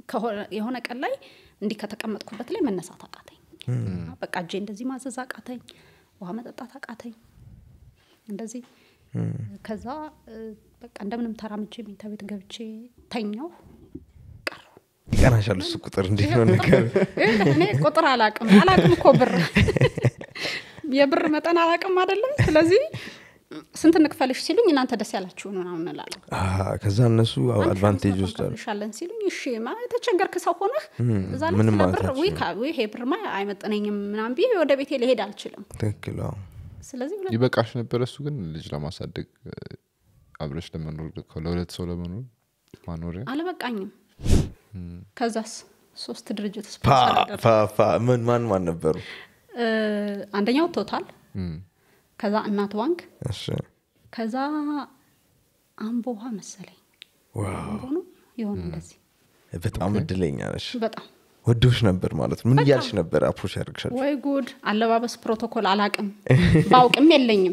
ከሆነ- የሆነ ቀን ላይ እንዲህ ከተቀመጥኩበት ላይ መነሳት አቃተኝ በቃ እጄ እንደዚህ ማዘዝ አቃተኝ ውሃ መጠጣት አቃተኝ እንደዚህ ከዛ እ፣ በቃ እንደምንም ተራምጄ መኝታ ቤት ገብቼ ተኛው ቀረው ይቀናሻል እሱ ቁጥር እንዴት ነው ነገር ይኸውልህ፣ እኔ ቁጥር አላቅም አላቅም እኮ ብር የብር መጠን አላቅም አይደለም ስለዚህ ስንት እንክፈልሽ ሲሉኝ እናንተ ደስ ያላችሁን ምናምን እላለሁ ከዛ እነሱ አድቫንቴጅ ወስዳሉ እንከፍልሻለን ሲሉኝ እሺ ማ የተቸገርክ ሰው ሆነህ እዛ ላይ ምንም ስለ ማለት ብር አትችልም። ውይ ካ- ውይ ይሄ ብርማ አይመጥነኝም ምናምን ብዬ ወደ ቤቴ ልሄድ አልችልም ትክክል አዎ። ስለዚህ ሁለት ይበቃሽ ነበረ እሱ ግን ልጅ ለማሳደግ እ፣ አብረሽ ለመኖር ለሁለት ሰው ለመኖር ማኖሪያ አልበቃኝም ከዛስ ሶስት ድርጅት ፓ ስፖንሰር አደረጉ። ፓ ፓ ምን ማን ማን ነበሩ እ፣ አንደኛው ቶታል ከዛ እናት ባንክ እሺ ከዛ አምቦ ውሃ መሰለኝ ዋው አምቦ ነው የሆነ እንደዚህ በጣም እድለኛ ነሽ በጣም ወዶሽ ነበር ማለት ነው ምን እያልሽ ነበር አፕሮች ያደርግሻል ወይ ጉድ አለባበስ ፕሮቶኮል አላቅም ባውቅም የለኝም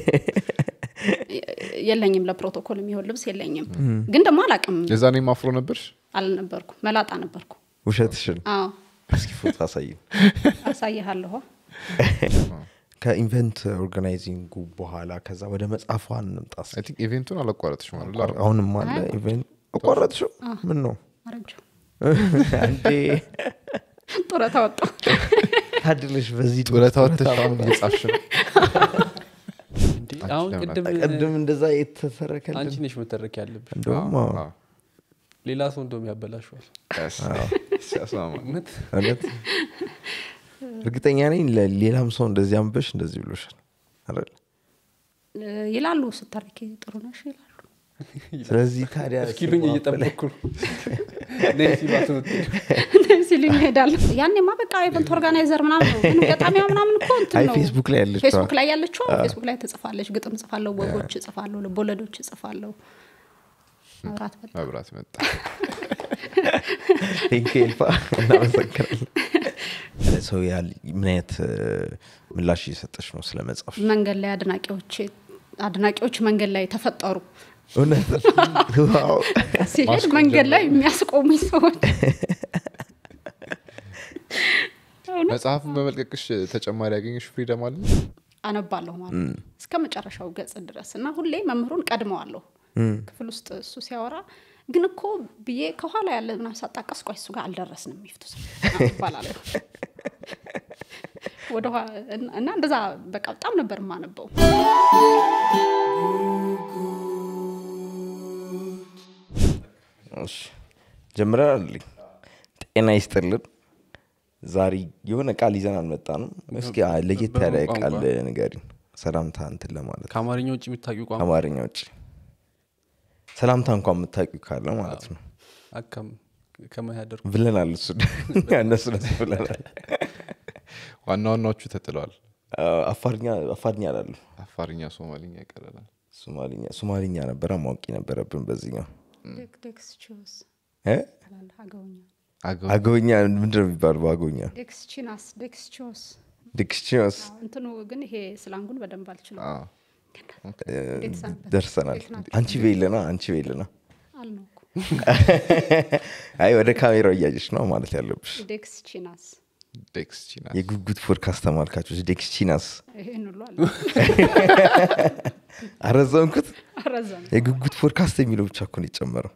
የለኝም ለፕሮቶኮል የሚሆን ልብስ የለኝም ግን ደግሞ አላቅም የዛኔ ማፍሮ ነበርሽ አልነበርኩ መላጣ ነበርኩ ውሸትሽን አዎ እስኪ ፎቶ አሳይ አሳይሃለሁ ከኢቨንት ኦርጋናይዚንጉ በኋላ ከዛ ወደ መጽሐፏ እንምጣ እስኪ። አይ ቲንክ ኢቬንቱን አላቋረጥሽ ማለት አሁንም አለ ኢቨንት አቋረጥሽው ምን ነው አረጀው አንዴ ጡረታ ወጣሁ ታድልሽ በዚህ ጡረታ ወጥተሽ አሁን እየጻፍሽ ነው እንዴ አሁን ለምን ቅድም ቅድም እንደዛ የተተረከልን አንቺ ነሽ መተረክ ያለብሽ እንደውም አዎ፣ አዎ። ሌላ ሰው እንደውም ያበላሸዋል Yes. ሲያስማማ እውነት እውነት እርግጠኛ ነኝ ለሌላም ሰው እንደዚህ አንበሽ እንደዚህ ብሎሻል አይደል እ፣ ይላሉ ስተርኪ ጥሩ ነሽ ይላሉ ስለዚህ ታዲያ እስኪሉኝ እየጠበቅኩ ነው ነይ ሲሏት ሲሉኝ እሄዳለሁ ያኔማ በቃ ኢቨንት ኦርጋናይዘር ምናምን ነው ግን ገጣሚያ ምናምን እኮ እንትን አይ ነው ፌስቡክ ላይ ያለችዋ ፌስቡክ ላይ ያለችው ፌስቡክ ላይ ትጽፋለች ግጥም ጽፋለሁ ወጎች እጽፋለሁ ልቦለዶች እጽፋለሁ መብራት በላ መብራት መጣ ቴንክ ኤልፋ እናመሰግናለን ሰው ያህል ምን አይነት እ፣ ምላሽ እየሰጠች ነው ስለ መጽሐፍ መንገድ ላይ አድናቂዎች አድናቂዎች መንገድ ላይ ተፈጠሩ እውነት ዋው ሲሄድ መንገድ ላይ የሚያስቆሙኝ ሰዎች መጽሐፉን በመልቀቅሽ ተጨማሪ ያገኘሽ ፍሪደም አለ አነባለሁ ማለት ነው። እስከ መጨረሻው ገጽ ድረስ እና ሁሌ መምህሩን ቀድመዋለሁ ክፍል ውስጥ እሱ ሲያወራ ግን እኮ ብዬ ከኋላ ያለ ምናምን ሳጣቀስ ቆይ እሱ ጋር አልደረስንም ሚፍቱ ይባላል ወደ እና እንደዛ በቃ በጣም ነበር የማነበው እሺ ጀምረን አለኝ ጤና ይስጥልን ዛሬ የሆነ ቃል ይዘን አልመጣንም እስኪ አ- ለየት ያለ በምን ቃል ቋንቋ? ንገሪን ሰላምታ እንትን ለማለት ከአማርኛ ውጭ የምታውቂው ቋንቋ ከአማርኛ ውጭ ሰላምታ እንኳን የምታውቂው ካለ ማለት ነው አካም ከመያደር ብለናል እሱ እነሱ ደስ ብለናል ዋና ዋናዎቹ ተጥለዋል አዎ፣ አፋርኛ አፋርኛ አላሉ አፋርኛ ሶማሊኛ ይቀረናል ሶማሊኛ ሶማሊኛ ነበረ ማወቅ ነበረብን በዚህኛው ዴክስቺዮስ እ? እላለሁ አገውኛ አገው አገውኛ ምንድን ነው የሚባል በአገውኛ ዴክስቺናስ ዴክስቺዮስ ዲክሽኒዮስ እንትኑ ግን ይሄ ስላንጉን በደንብ አልችልም አዎ። እንዴት ሰነበት? ደርሰናል እንዴት ናችሁ? አንቺ ቤልና አንቺ ቤልና አልነው እኮ አይ ወደ ካሜራው እያየች ነው ማለት ያለብሽ ዴክስቺናስ ዴክስ ቺና የጉጉት ፖድካስት ተመልካቾች ዴክስቺናስ ይሄን ሁሉ አለ አረዘምኩት አረዘም የጉጉት ፖድካስት የሚለው ብቻ እኮ ነው የጨመረው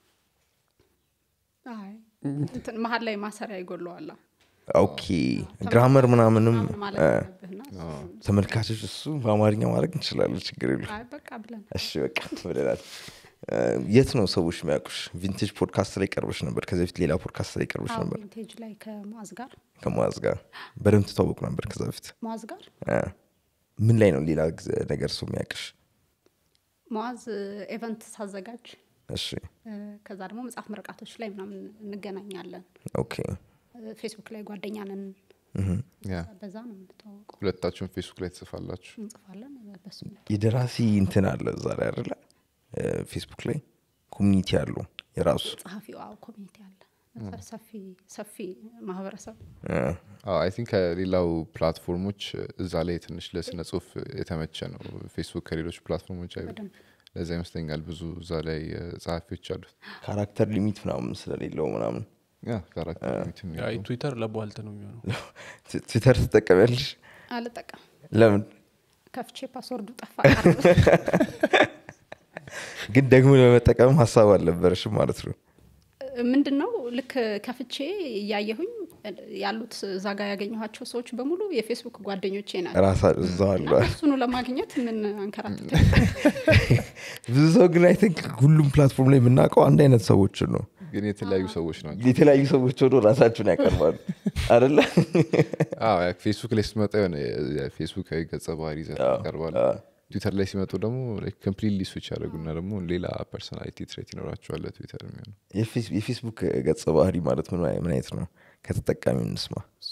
አይ እንትን መሀል ላይ ማሰሪያ ይጎለዋላ ኦኬ ግራመር ምናምንም ምናምን ማለት እ፣ አለብህና ተመልካቾች እሱ በአማርኛ ማድረግ እንችላለን ችግር የሉ አይ በቃ ብለን እሺ በቃ ብለናል እ፣ የት ነው ሰዎች የሚያውቁሽ ቪንቴጅ ፖድካስት ላይ ቀርበሽ ነበር ከዚ በፊት ሌላ ፖድካስት ላይ ቀርበሽ አዎ ነበር ቪንቴጅ ላይ ከሙaz ጋር ከሙaz ጋር በደንብ ትታወቁ ነበር ከዛ በፊት ሙaz ጋር እ፣ ምን ላይ ነው ሌላ ጊዜ- ነገር ሰው የሚያውቅሽ ሙaz ኤቨንት ሳዘጋጅ እሺ እ፣ ከዛ ደግሞ መጽሐፍ ምርቃቶች ላይ ምናምን እንገናኛለን ኦኬ እ፣ ፌስቡክ ላይ ጓደኛ ነን ያ በዛ ነው የምንተዋወቀው ሁለታችሁን ፌስቡክ ላይ ትጽፋላችሁ እንጽፋለን በሱ የደራሲ እንትን አለ እዛ ላይ አይደለ እ፣ ፌስቡክ ላይ ኮሚኒቲ አለው የራሱ ጸሐፊው አዎ ኮሚኒቲ አለ ሰፊ ሰፊ ማህበረሰብ እ፣ አይ ቲንክ ከሌላው ፕላትፎርሞች እዛ ላይ ትንሽ ለስነ ጽሁፍ የተመቸ ነው ፌስቡክ ከሌሎች ፕላትፎርሞች አይ በደንብ ለዛ ይመስለኛል ብዙ እዛ ላይ እ፣ ጸሐፊዎች አሉት ካራክተር ሊሚት ምናምን ስለሌለው ምናምን ያ ካራክተር እንትን ያ ትዊተር ለቧልት ነው የሚሆነው ት- ትዊተር ትጠቀሚያለሽ አልጠቀም ለምን ከፍቼ ፓስወርዱ ጠፋ ግን ደግሞ ለመጠቀም ሀሳብ አልነበረሽም ማለት ነው ምንድን ነው ልክ ከፍቼ እያየሁኝ ያሉት እዛ ጋር ያገኘኋቸው ሰዎች በሙሉ የፌስቡክ ጓደኞቼ ናቸው ራሳ እዛው አለ እሱኑ ለማግኘት ምን አንከራትት ብዙ ሰው ግን አይ ቲንክ ሁሉም ፕላትፎርም ላይ የምናውቀው አንድ አይነት ሰዎችን ነው ግን የተለያዩ ሰዎች ናቸው የተለያዩ ሰዎች ሆኖ ራሳቸውን ያቀርባሉ አደለ አዎ፣ ያ ፌስቡክ ላይ ስትመጣ የሆነ የፌስቡካዊ ገጸ ባህሪ ይዘህ ታቀርባለ ትዊተር ላይ ሲመጡ ደግሞ ኮምፕሊትሊ ስዊች ያደረጉና ደግሞ ሌላ ፐርሶናሊቲ ትሬት ይኖራቸዋል ትዊተር የሚሆነው የፌስ- የፌስቡክ ገጸ ባህሪ ማለት ምን ምን አይነት ነው ከተጠቃሚ እንስማ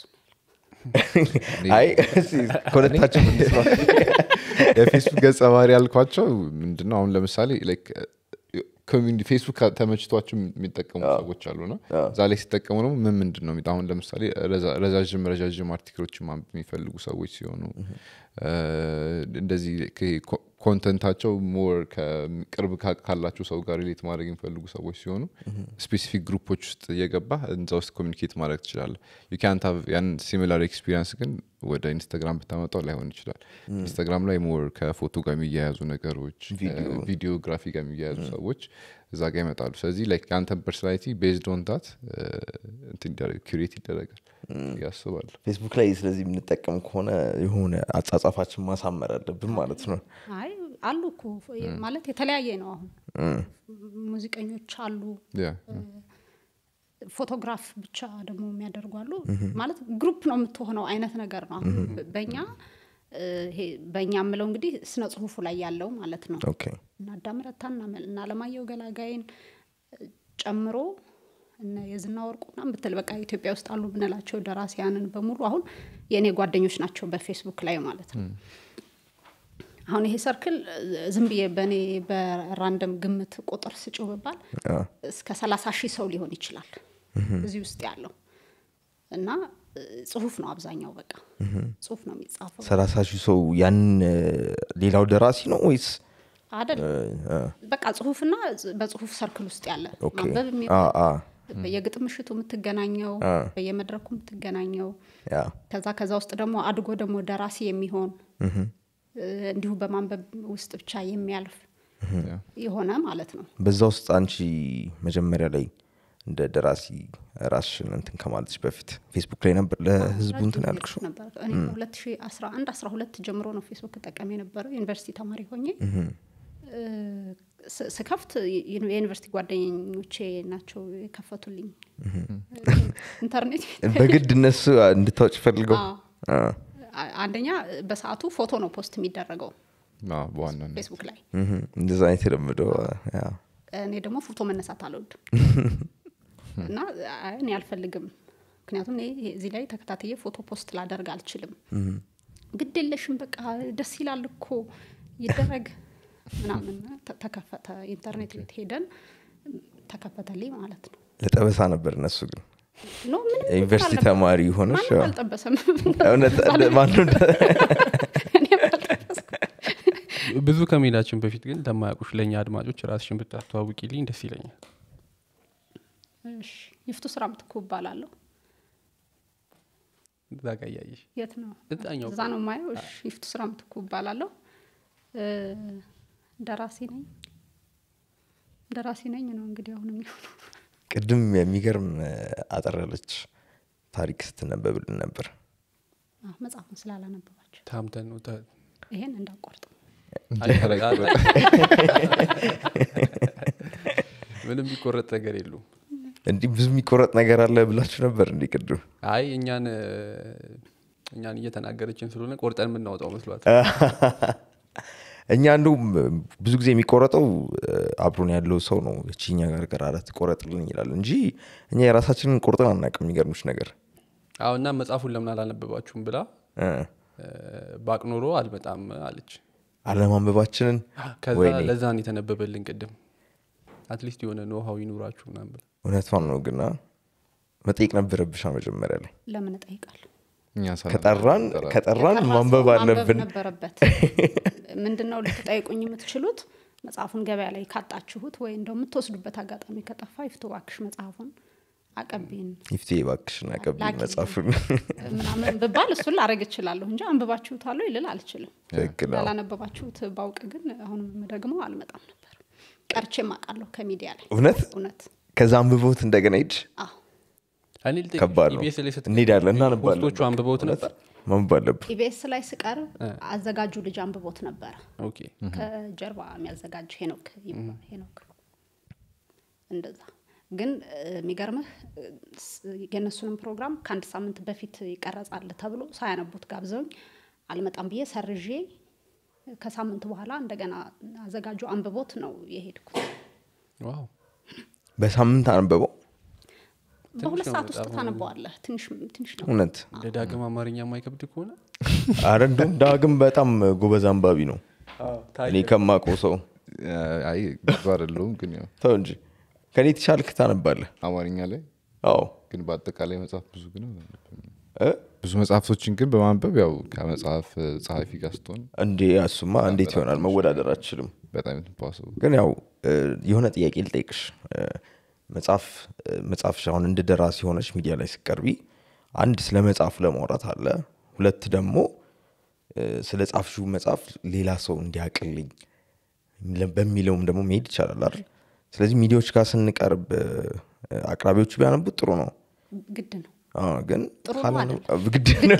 አይ እስኪ ከሁለታችን እንስማ የፌስቡክ ገጸ ባህሪ ያልኳቸው ምንድነው አሁን ለምሳሌ ላይክ ኮሚኒ ፌስቡክ ተመችቷቸው የሚጠቀሙ ሰዎች አሉና እዛ ላይ ሲጠቀሙ ደግሞ ምን ምንድን ነው የሚጠ- አሁን ለምሳሌ ረዛ- ረዣዥም ረዣዥም አርቲክሎችን ማንበብ የሚፈልጉ ሰዎች ሲሆኑ እ፣ እንደዚህ ኮ- ኮንተንታቸው ሞር ቅርብ ካ- ካላቸው ሰው ጋር ሪሌት ማድረግ የሚፈልጉ ሰዎች ሲሆኑ ስፔሲፊክ ግሩፖች ውስጥ እየገባ እዛ ውስጥ ኮሚኒኬት ማድረግ ትችላለ ዩካንት ያን ሲሚላር ኤክስፒሪንስ ግን ወደ ኢንስታግራም ብታመጣው ላይሆን ይችላል ኢንስታግራም ላይ ሞር ከፎቶ ጋር የሚያያዙ ነገሮች ቪዲዮግራፊ ጋር የሚያያዙ ሰዎች እዛ ጋር ይመጣሉ ስለዚህ ላይክ የአንተን ፐርሶናሊቲ ቤዝድ ኦን ታት ኩሬት ይደረጋል ያስባሉ ፌስቡክ ላይ ስለዚህ የምንጠቀም ከሆነ የሆነ አጻጻፋችን ማሳመር አለብን ማለት ነው አይ አሉ እኮ ማለት የተለያየ ነው አሁን ሙዚቀኞች አሉ ያ ፎቶግራፍ ብቻ ደግሞ የሚያደርጉ አሉ ማለት ግሩፕ ነው የምትሆነው አይነት ነገር ነው አሁን በእኛ እ፣ ይሄ በእኛ የምለው እንግዲህ ስነ ጽሁፉ ላይ ያለው ማለት ነው ኦኬ እና አዳምረታ እና አለማየሁ ገላጋይን እ፣ ጨምሮ እነ የዝና ወርቁና ብትል በቃ ኢትዮጵያ ውስጥ አሉ ብንላቸው ደራሲያንን በሙሉ አሁን የእኔ ጓደኞች ናቸው በፌስቡክ ላይ ማለት ነው አሁን ይሄ ሰርክል እ፣ ዝም ብዬ በእኔ በራንደም ግምት ቁጥር ስጭው ብባል አ፣ እስከ ሰላሳ ሺህ ሰው ሊሆን ይችላል እዚህ ውስጥ ያለው እና እ፣ ጽሁፍ ነው አብዛኛው በቃ ጽሁፍ ነው የሚጻፈው ሰላሳ ሺህ ሰው ያንን እ፣ ሌላው ደራሲ ነው ወይስ አደል አ፣ በቃ ጽሁፍና ጽ- በጽሁፍ ሰርክል ውስጥ ያለ ኦኬ ማንበብ አ፣ የሚባል አ፣ በየግጥም ምሽቱ የምትገናኘው አ። በየመድረኩ የምትገናኘው ያ ከዛ ከዛ ውስጥ ደግሞ አድጎ ደግሞ ደራሲ የሚሆን እ፣ እንዲሁ በማንበብ ውስጥ ብቻ የሚያልፍ ያ የሆነ ማለት ነው በዛ ውስጥ አንቺ መጀመሪያ ላይ እንደ ደራሲ ራስሽን እንትን ከማለትሽ በፊት ፌስቡክ ላይ ነበር ለህዝቡ እንትን ረጅም ያልክሽው ጊዜ ነበር እኔ ከ2011 12 ጀምሮ ነው ፌስቡክ ጠቀም የነበረው ዩኒቨርሲቲ ተማሪ ሆኜ እ፣ ስ- ስከፍት የ- የዩኒቨርሲቲ ጓደኞቼ ናቸው የከፈቱልኝ ኢንተርኔት በግድ እነሱ እንድታወጭ ፈልገው አዎ። አ፣ አ- አንደኛ በሰዓቱ ፎቶ ነው ፖስት የሚደረገው አዎ፣ በዋናነት ፌስቡክ ላይ እህ፣ እንደዛ አይነት የለመደው ያ እኔ ደግሞ ፎቶ መነሳት አልወድም እና አይ እኔ አልፈልግም ምክንያቱም እኔ እዚህ ላይ ተከታትዬ ፎቶ ፖስት ላደርግ አልችልም ግድ የለሽም በቃ ደስ ይላል እኮ ይደረግ ምናምን ተ- ተከፈተ ኢንተርኔት ቤት ሄደን ተከፈተልኝ ማለት ነው ለጠበሳ ነበር እነሱ ግን ኖ ምንም ዩኒቨርሲቲ አልነበረም። ተማሪ ሆነሽ ማንም ያው፣ አልጠበሰም እውነት ማነው እንደ- እኔም አልጠበስኩም። ብዙ ከመሄዳችን በፊት ግን ለማያውቁሽ ለእኛ አድማጮች ራስሽን ብታስተዋውቂልኝ ደስ ይለኛል እሺ ይፍቱ ስራ ምትኩ እባላለሁ እዛ ጋ እያየሽ የት ነው እዛኛው እዛ ነው ማየው እሺ ይፍቱ ስራ ምትኩ እባላለሁ እ፣ ደራሲ ነኝ ደራሲ ነኝ ነው እንግዲህ አሁን የሚሆነው ቅድም የሚገርም እ፣ አጠር ያለች ታሪክ ስትነበብልን ነበር አዎ፣ መጽሐፉን ስላላነበባቸው ታምተን ነው ተ- ይሄን እንዳቋርጥ ምንም የሚቆረጥ ነገር የሉም እንዲህ ብዙ የሚቆረጥ ነገር አለ ብላችሁ ነበር እንዲህ ቅድም አይ እኛን እ፣ እኛን እየተናገረችን ስለሆነ ቆርጠን የምናወጣው መስሏት እኛ እንደውም ብዙ ጊዜ የሚቆረጠው እ፣ አብሮን ያለው ሰው ነው እቺኛ ጋር ጋር አለት ቆረጥልን ይላል እንጂ እኛ የራሳችንን ቆርጠን አናውቅም የሚገርምሽ ነገር አዎ እና መጽሐፉን ለምን አላነበባችሁም ብላ እ፣ እ፣ ባቅ ኖሮ አልመጣም አለች አለማንበባችንን ከዛ ወይኔ ለዛን የተነበበልን ቅድም አትሊስት የሆነ ኖሃው ይኑራችሁ ምናምን ብላ እውነቷን ነው ግና መጠየቅ ነበረብሻ መጀመሪያ ላይ ለምን እጠይቃለሁ እኛ ሳናነብ ከጠራን እንጠራለን። ከጠራን የጠራ ማንበብ ሰው አለብን ነበረበት ምንድን ነው ልትጠይቁኝ የምትችሉት መጽሐፉን ገበያ ላይ ካጣችሁት ወይ እንደው የምትወስዱበት አጋጣሚ ከጠፋ ይፍቱ እባክሽ መጽሐፉን አቀቢን ይፍቴ እባክሽን አቀብኝ ላኪልኝ። መጽሐፉን ምናምን ብባል እሱን ላረግ እችላለሁ እንጂ አንብባችሁታል ወይ ልል አልችልም ትክክል አዎ። ያላነበባችሁት ባውቅ ግን አሁንም ደግሞ አልመጣም ነበር ቀርቼም አውቃለሁ ከሚዲያ ላይ እውነት እውነት ከዛ አንብቦት እንደገና ሂድ አዎ እኔ ልጠይቅሽ፣ ከባድ ነው ኢቢኤስ ላይ ስትቀርቢ እንሄዳለን እናነባለን ሆስቶቹ አንብበውት ነበር ማንበብ አለብን ኢቢኤስ ላይ ስቀርብ አዘጋጁ ልጅ አንብቦት ነበረ ኦኬ ከጀርባ የሚያዘጋጅ ሄኖክ ይባላል። ሄኖክ እንደዛ ግን እ፣ የሚገርምህ እ፣ ስ- የእነሱንም ፕሮግራም ከአንድ ሳምንት በፊት ይቀረጻል ተብሎ ሳያነቡት ጋብዘውኝ አልመጣም ብዬ ሰርዤ ከሳምንት በኋላ እንደገና አዘጋጁ አንብቦት ነው የሄድኩት። ዋው በሳምንት አንበበው በሁለት ነው ሰዓት ውስጥ በጣም። ታነበዋለህ። ትንሽ ትንሽ ነው። እውነት እንደ ዳግም አማርኛ የማይከብድ ከሆነ አረ እንዲሁም ዳግም በጣም ጎበዝ አንባቢ ነው እኔ ከማውቀው ሰው አይ ብዙ አይደለሁም ግን ያው ተው እንጂ ከኔ የተሻልክ ታነባለህ አማርኛ ላይ አዎ ግን በአጠቃላይ መጽሐፍ ብዙ ግን እ? ብዙ መጽሐፍቶችን ግን በማንበብ ያው ከመጽሐፍ ጸሐፊ ጋር ስትሆን እንዴ እሱማ እንዴት ይሆናል መወዳደር አችልም በጣም ኢምፖሲብል ግን ያው እ፣ የሆነ ጥያቄ ልጠይቅሽ እ፣ መጽሐፍ እ፣ መጽሐፍሽ አሁን እንደ ደራሲ የሆነች ሚዲያ ላይ ስቀርቢ አንድ ስለ መጽሐፉ ለማውራት አለ ሁለት ደግሞ እ፣ ስለ ጻፍሽው መጽሐፍ ሌላ ሰው እንዲያቅልኝ ለ- በሚለውም ደግሞ መሄድ ይቻላል አይደል ስለዚህ ሚዲያዎች ጋር ስንቀርብ እ፣ አቅራቢዎቹ ቢያነቡት ጥሩ ነው ግድ ነው። አዎ፣ ግን ጥሩ ነው ካላነ- ግድ ነው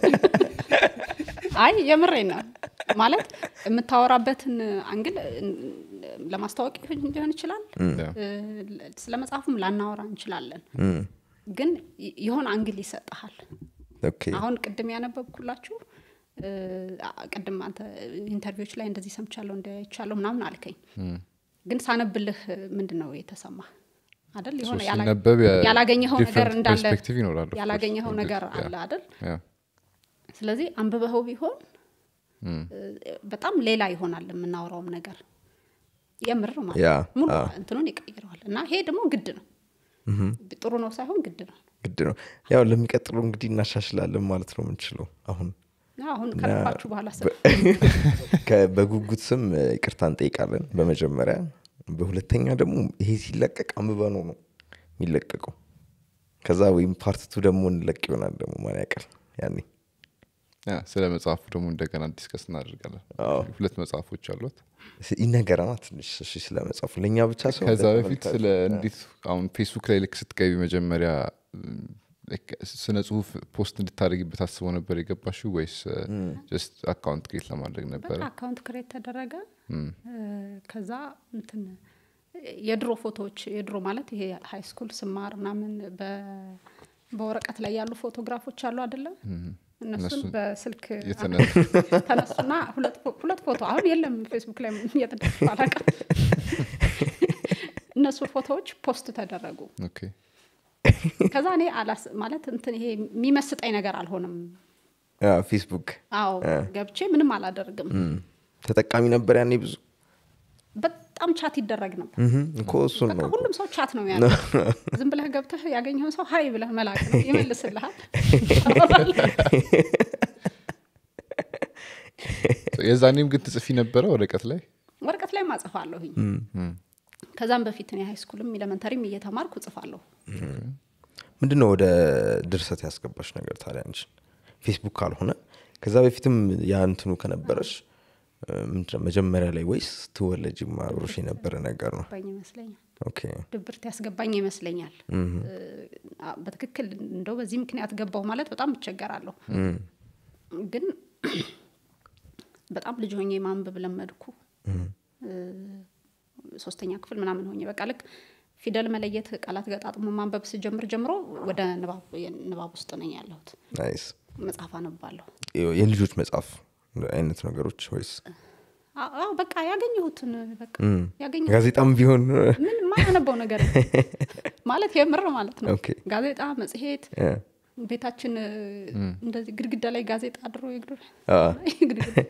አይ የምሬ ነው ማለት የምታወራበትን አንግል እ፣ ለማስታወቅ ሊሆን ይችላል። እ፣ ስለ መጽሐፉም ላናወራ እንችላለን። ግን ይ- የሆነ አንግል ይሰጠሃል። ኦኬ አሁን ቅድም ያነበብኩላችሁ እ፣ አ- ቅድም አንተ ኢንተርቪዎች ላይ እንደዚህ ሰምቻለሁ እንዲያይቻለሁ ምናምን አልከኝ። ግን ሳነብልህ ምንድን ነው የተሰማ አይደል? የሆነ So ያላ- ሲነበብ ያ- ያላገኘኸው ነገር different እንዳለ perspective ይኖራል, of course. ያላገኘኸው Yeah. ነገር አለ አይደል? Yeah. ስለዚህ አንብበኸው ቢሆን እ፣ በጣም ሌላ ይሆናል የምናወራውም ነገር የምር ማለት ያ፣ ነው። ሙሉ አዎ። እንትኑን ይቀይረዋል እና ይሄ ደግሞ ግድ ነው ጥሩ ነው ሳይሆን ግድ ነው ግድ ነው ያው ለሚቀጥለው እንግዲህ እናሻሽላለን ማለት ነው የምንችለው አሁን አሁን ከለፋችሁ በኋላ ስ ከ- በጉጉት ስም እ፣ ይቅርታ እንጠይቃለን በመጀመሪያ በሁለተኛ ደግሞ ይሄ ሲለቀቅ አንብበነው ነው የሚለቀቀው ከዛ ወይም ፓርትቱ ደግሞ እንለቅ ይሆናል ደግሞ ማን ያውቃል ያኔ ያ፣ ስለ መጽሐፉ ደግሞ እንደገና ዲስከስ እናደርጋለን አዎ። ሁለት መጽሐፎች አሏት ስ- ይነገረና ትንሽ እሺ ስለ መጽሐፉ ለእኛ ብቻ ሰው ከዛ በፊት ስለ እንዴት አሁን ፌስቡክ ላይ ልክ ስትገቢ መጀመሪያ ም፣ ልክ ስነ ጽሁፍ ፖስት እንድታደርጊበት አስበው ነበር የገባሽው ወይስ ጀስት አካውንት ክሬት ለማድረግ ነበረ በቃ አካውንት ክሬት ተደረገ እ፣ ከዛ እንትን የድሮ ፎቶዎች የድሮ ማለት ይሄ ሀይ ስኩል ስማር ምናምን በ- በወረቀት ላይ ያሉ ፎቶግራፎች አሉ አይደለም እነሱን እነሱን በስልክ የተነ- ተነሱና ሁለት ፎ- ሁለት ፎቶ አሁን የለም ፌስቡክ ላይ እየተደረጉ አላውቅም እነሱ ፎቶዎች ፖስት ተደረጉ ኦኬ ከዛ እኔ አላስ ማለት እንትን ይሄ የሚመስጠኝ ነገር አልሆንም ያ፣ ፌስቡክ አዎ ገብቼ ምንም አላደርግም ተጠቃሚ ነበር ያኔ ብዙ በጣም ቻት ይደረግ ነበር እህም፣ እኮ እሱን በቃ ነው ሁሉም ሰው ቻት ነው ያለው ዝም ብለህ ገብተህ ያገኘውን ሰው ሀይ ብለህ መላክ ነው ይመልስልሃል የዛኔም ግን ትጽፊ ነበረ ወረቀት ላይ ወረቀት ላይ ማጽፋለሁኝ ከዛም በፊት እኔ ሃይ ስኩልም ኤሌመንተሪም እየተማርኩ ጽፋለሁ ምንድን ነው ወደ ድርሰት ያስገባሽ ነገር ታዲያ አንቺን ፌስቡክ ካልሆነ ከዛ በፊትም ያ እንትኑ ከነበረሽ እ፣ ምንድን ነው መጀመሪያ ላይ ወይስ ትወለጅም አብሮሽ የነበረ ነገር ነው ባኝ ይመስለኛል ኦኬ ድብርት ያስገባኝ ይመስለኛል እ፣ አ- በትክክል እንደው በዚህ ምክንያት ገባሁ ማለት በጣም እቸገራለሁ ግን በጣም ልጅ ሆኜ ማንበብ ለመድኩ እ፣ ሶስተኛ ክፍል ምናምን ሆኜ በቃ ልክ ፊደል መለየት ቃላት ገጣጥሞ ማንበብ ስጀምር ጀምሮ ወደ ንባብ ንባብ ውስጥ ነኝ ያለሁት ናይስ መጽሐፍ አነባለሁ የልጆች መጽሐፍ አይነት ነገሮች ወይስ አ- አዎ በቃ ያገኘሁትን በቃ ያገኘሁት ጋዜጣም ቢሆን ምን ማያነበው ነገር የለም። ማለት የምር ማለት ነው ኦኬ። ጋዜጣ መጽሔት እ፣ ቤታችን እ፣ እንደዚህ ግድግዳ ላይ ጋዜጣ አድሮ ይግዱ አ፣ ግድግዳ-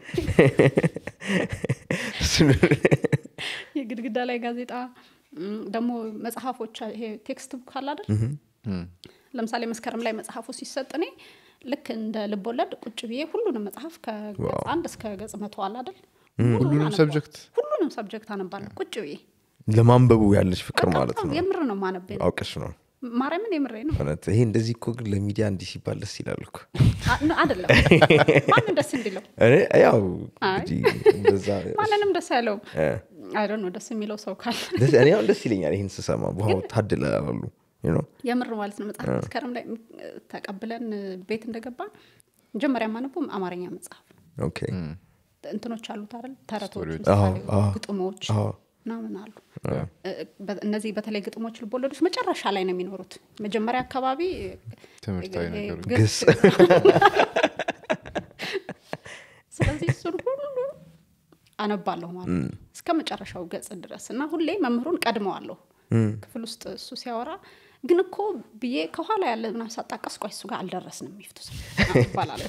እሱን- የግድግዳ ላይ ጋዜጣ እም፣ ደግሞ መጽሐፎች ይሄ ቴክስት ቡክ አለ አይደል ለምሳሌ መስከረም ላይ መጽሐፉ ሲሰጥ እኔ ልክ እንደ ልቦለድ ቁጭ ብዬ ሁሉንም መጽሐፍ ከገጽ አንድ እስከ ገጽ መቶ አለ አይደል ሁሉንም ሁሉንም አነባለሁ። ሰብጀክት ሁሉንም ሰብጀክት አነባለሁ ቁጭ ብዬ ለማንበቡ ያለች ፍቅር በቃ ማለት በጣም ነው የምር ነው ማነበ አውቀሽ ነው ማርያምን የምሬ ነው እውነት ይሄ እንደዚህ እኮ ግን ለሚዲያ እንዲህ ሲባል ደስ ይላል እኮ አ- ነ- አይደለም ማንን ደስ እንዲለው እኔ ያው አይ። እንግዲህ እንደዛ ማንንም ደስ ያለውም እ። አይደ ነው ደስ የሚለው ሰው ካለ ደስ- እኔ አሁን ደስ ይለኛል ይህን ስሰማ በኋው ታድለ አሉ you know? የምር ማለት ነው መጽሐፍ መስከረም ላይ እ፣ ተቀብለን እ፣ ቤት እንደገባን መጀመሪያ ማነበው አማርኛ መጽሐፍ ነው ኦኬ እንትኖች አሉት አይደል ተረቶች ስቶሪዎች። ምሳሌዎች፣ አዎ፣ አዎ። ግጥሞች አዎ። ምናምን አሉ እ፣ በ- እነዚህ በተለይ ግጥሞች ልቦለዶች መጨረሻ ላይ ነው የሚኖሩት መጀመሪያ አካባቢ እ፣ ትምህርታዊ እ፣ ነገሮች። ግስ ስለዚህ እሱን ሁሉ አነባለሁ ማለት ነው እስከ መጨረሻው ገጽ ድረስ እና ሁሌ መምህሩን ቀድመዋለሁ ክፍል ውስጥ እሱ ሲያወራ ግን እኮ ብዬ ከኋላ ያለ ምናምን ሳጣቀስ ቆይ እሱ ጋር አልደረስንም ይፍቱ ይባላለሁ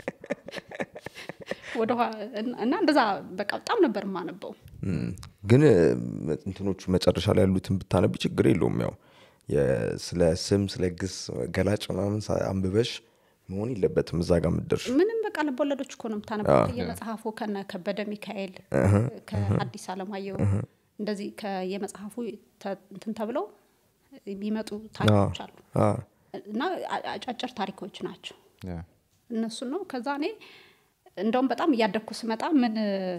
ወደኋላ እና እንደዛ በቃ በጣም ነበር የማነበው እም፣ ግን እ፣ እንትኖቹ መጨረሻ ላይ ያሉትን ብታነቢ ችግር የለውም ያው የ- ስለ ስም ስለ ግስ ገላጭ ምናምን ሳ- አንብበሽ መሆን የለበትም እዛ ጋር ምደርሽ ምንም በቃ ልቦለዶች እኮ ነው የምታነበው የመጽሐፉ ከነ ከበደ ሚካኤል ከአዲስ አለማየሁ እንደዚህ ከየመጽሐፉ ተ- እንትን ተብለው የሚመጡ ታሪኮች አሉ እና አ- አጫጭር ታሪኮች ናቸው ያ። እነሱን ነው ከዛ እኔ እንደውም በጣም እያደግኩ ስመጣ ምን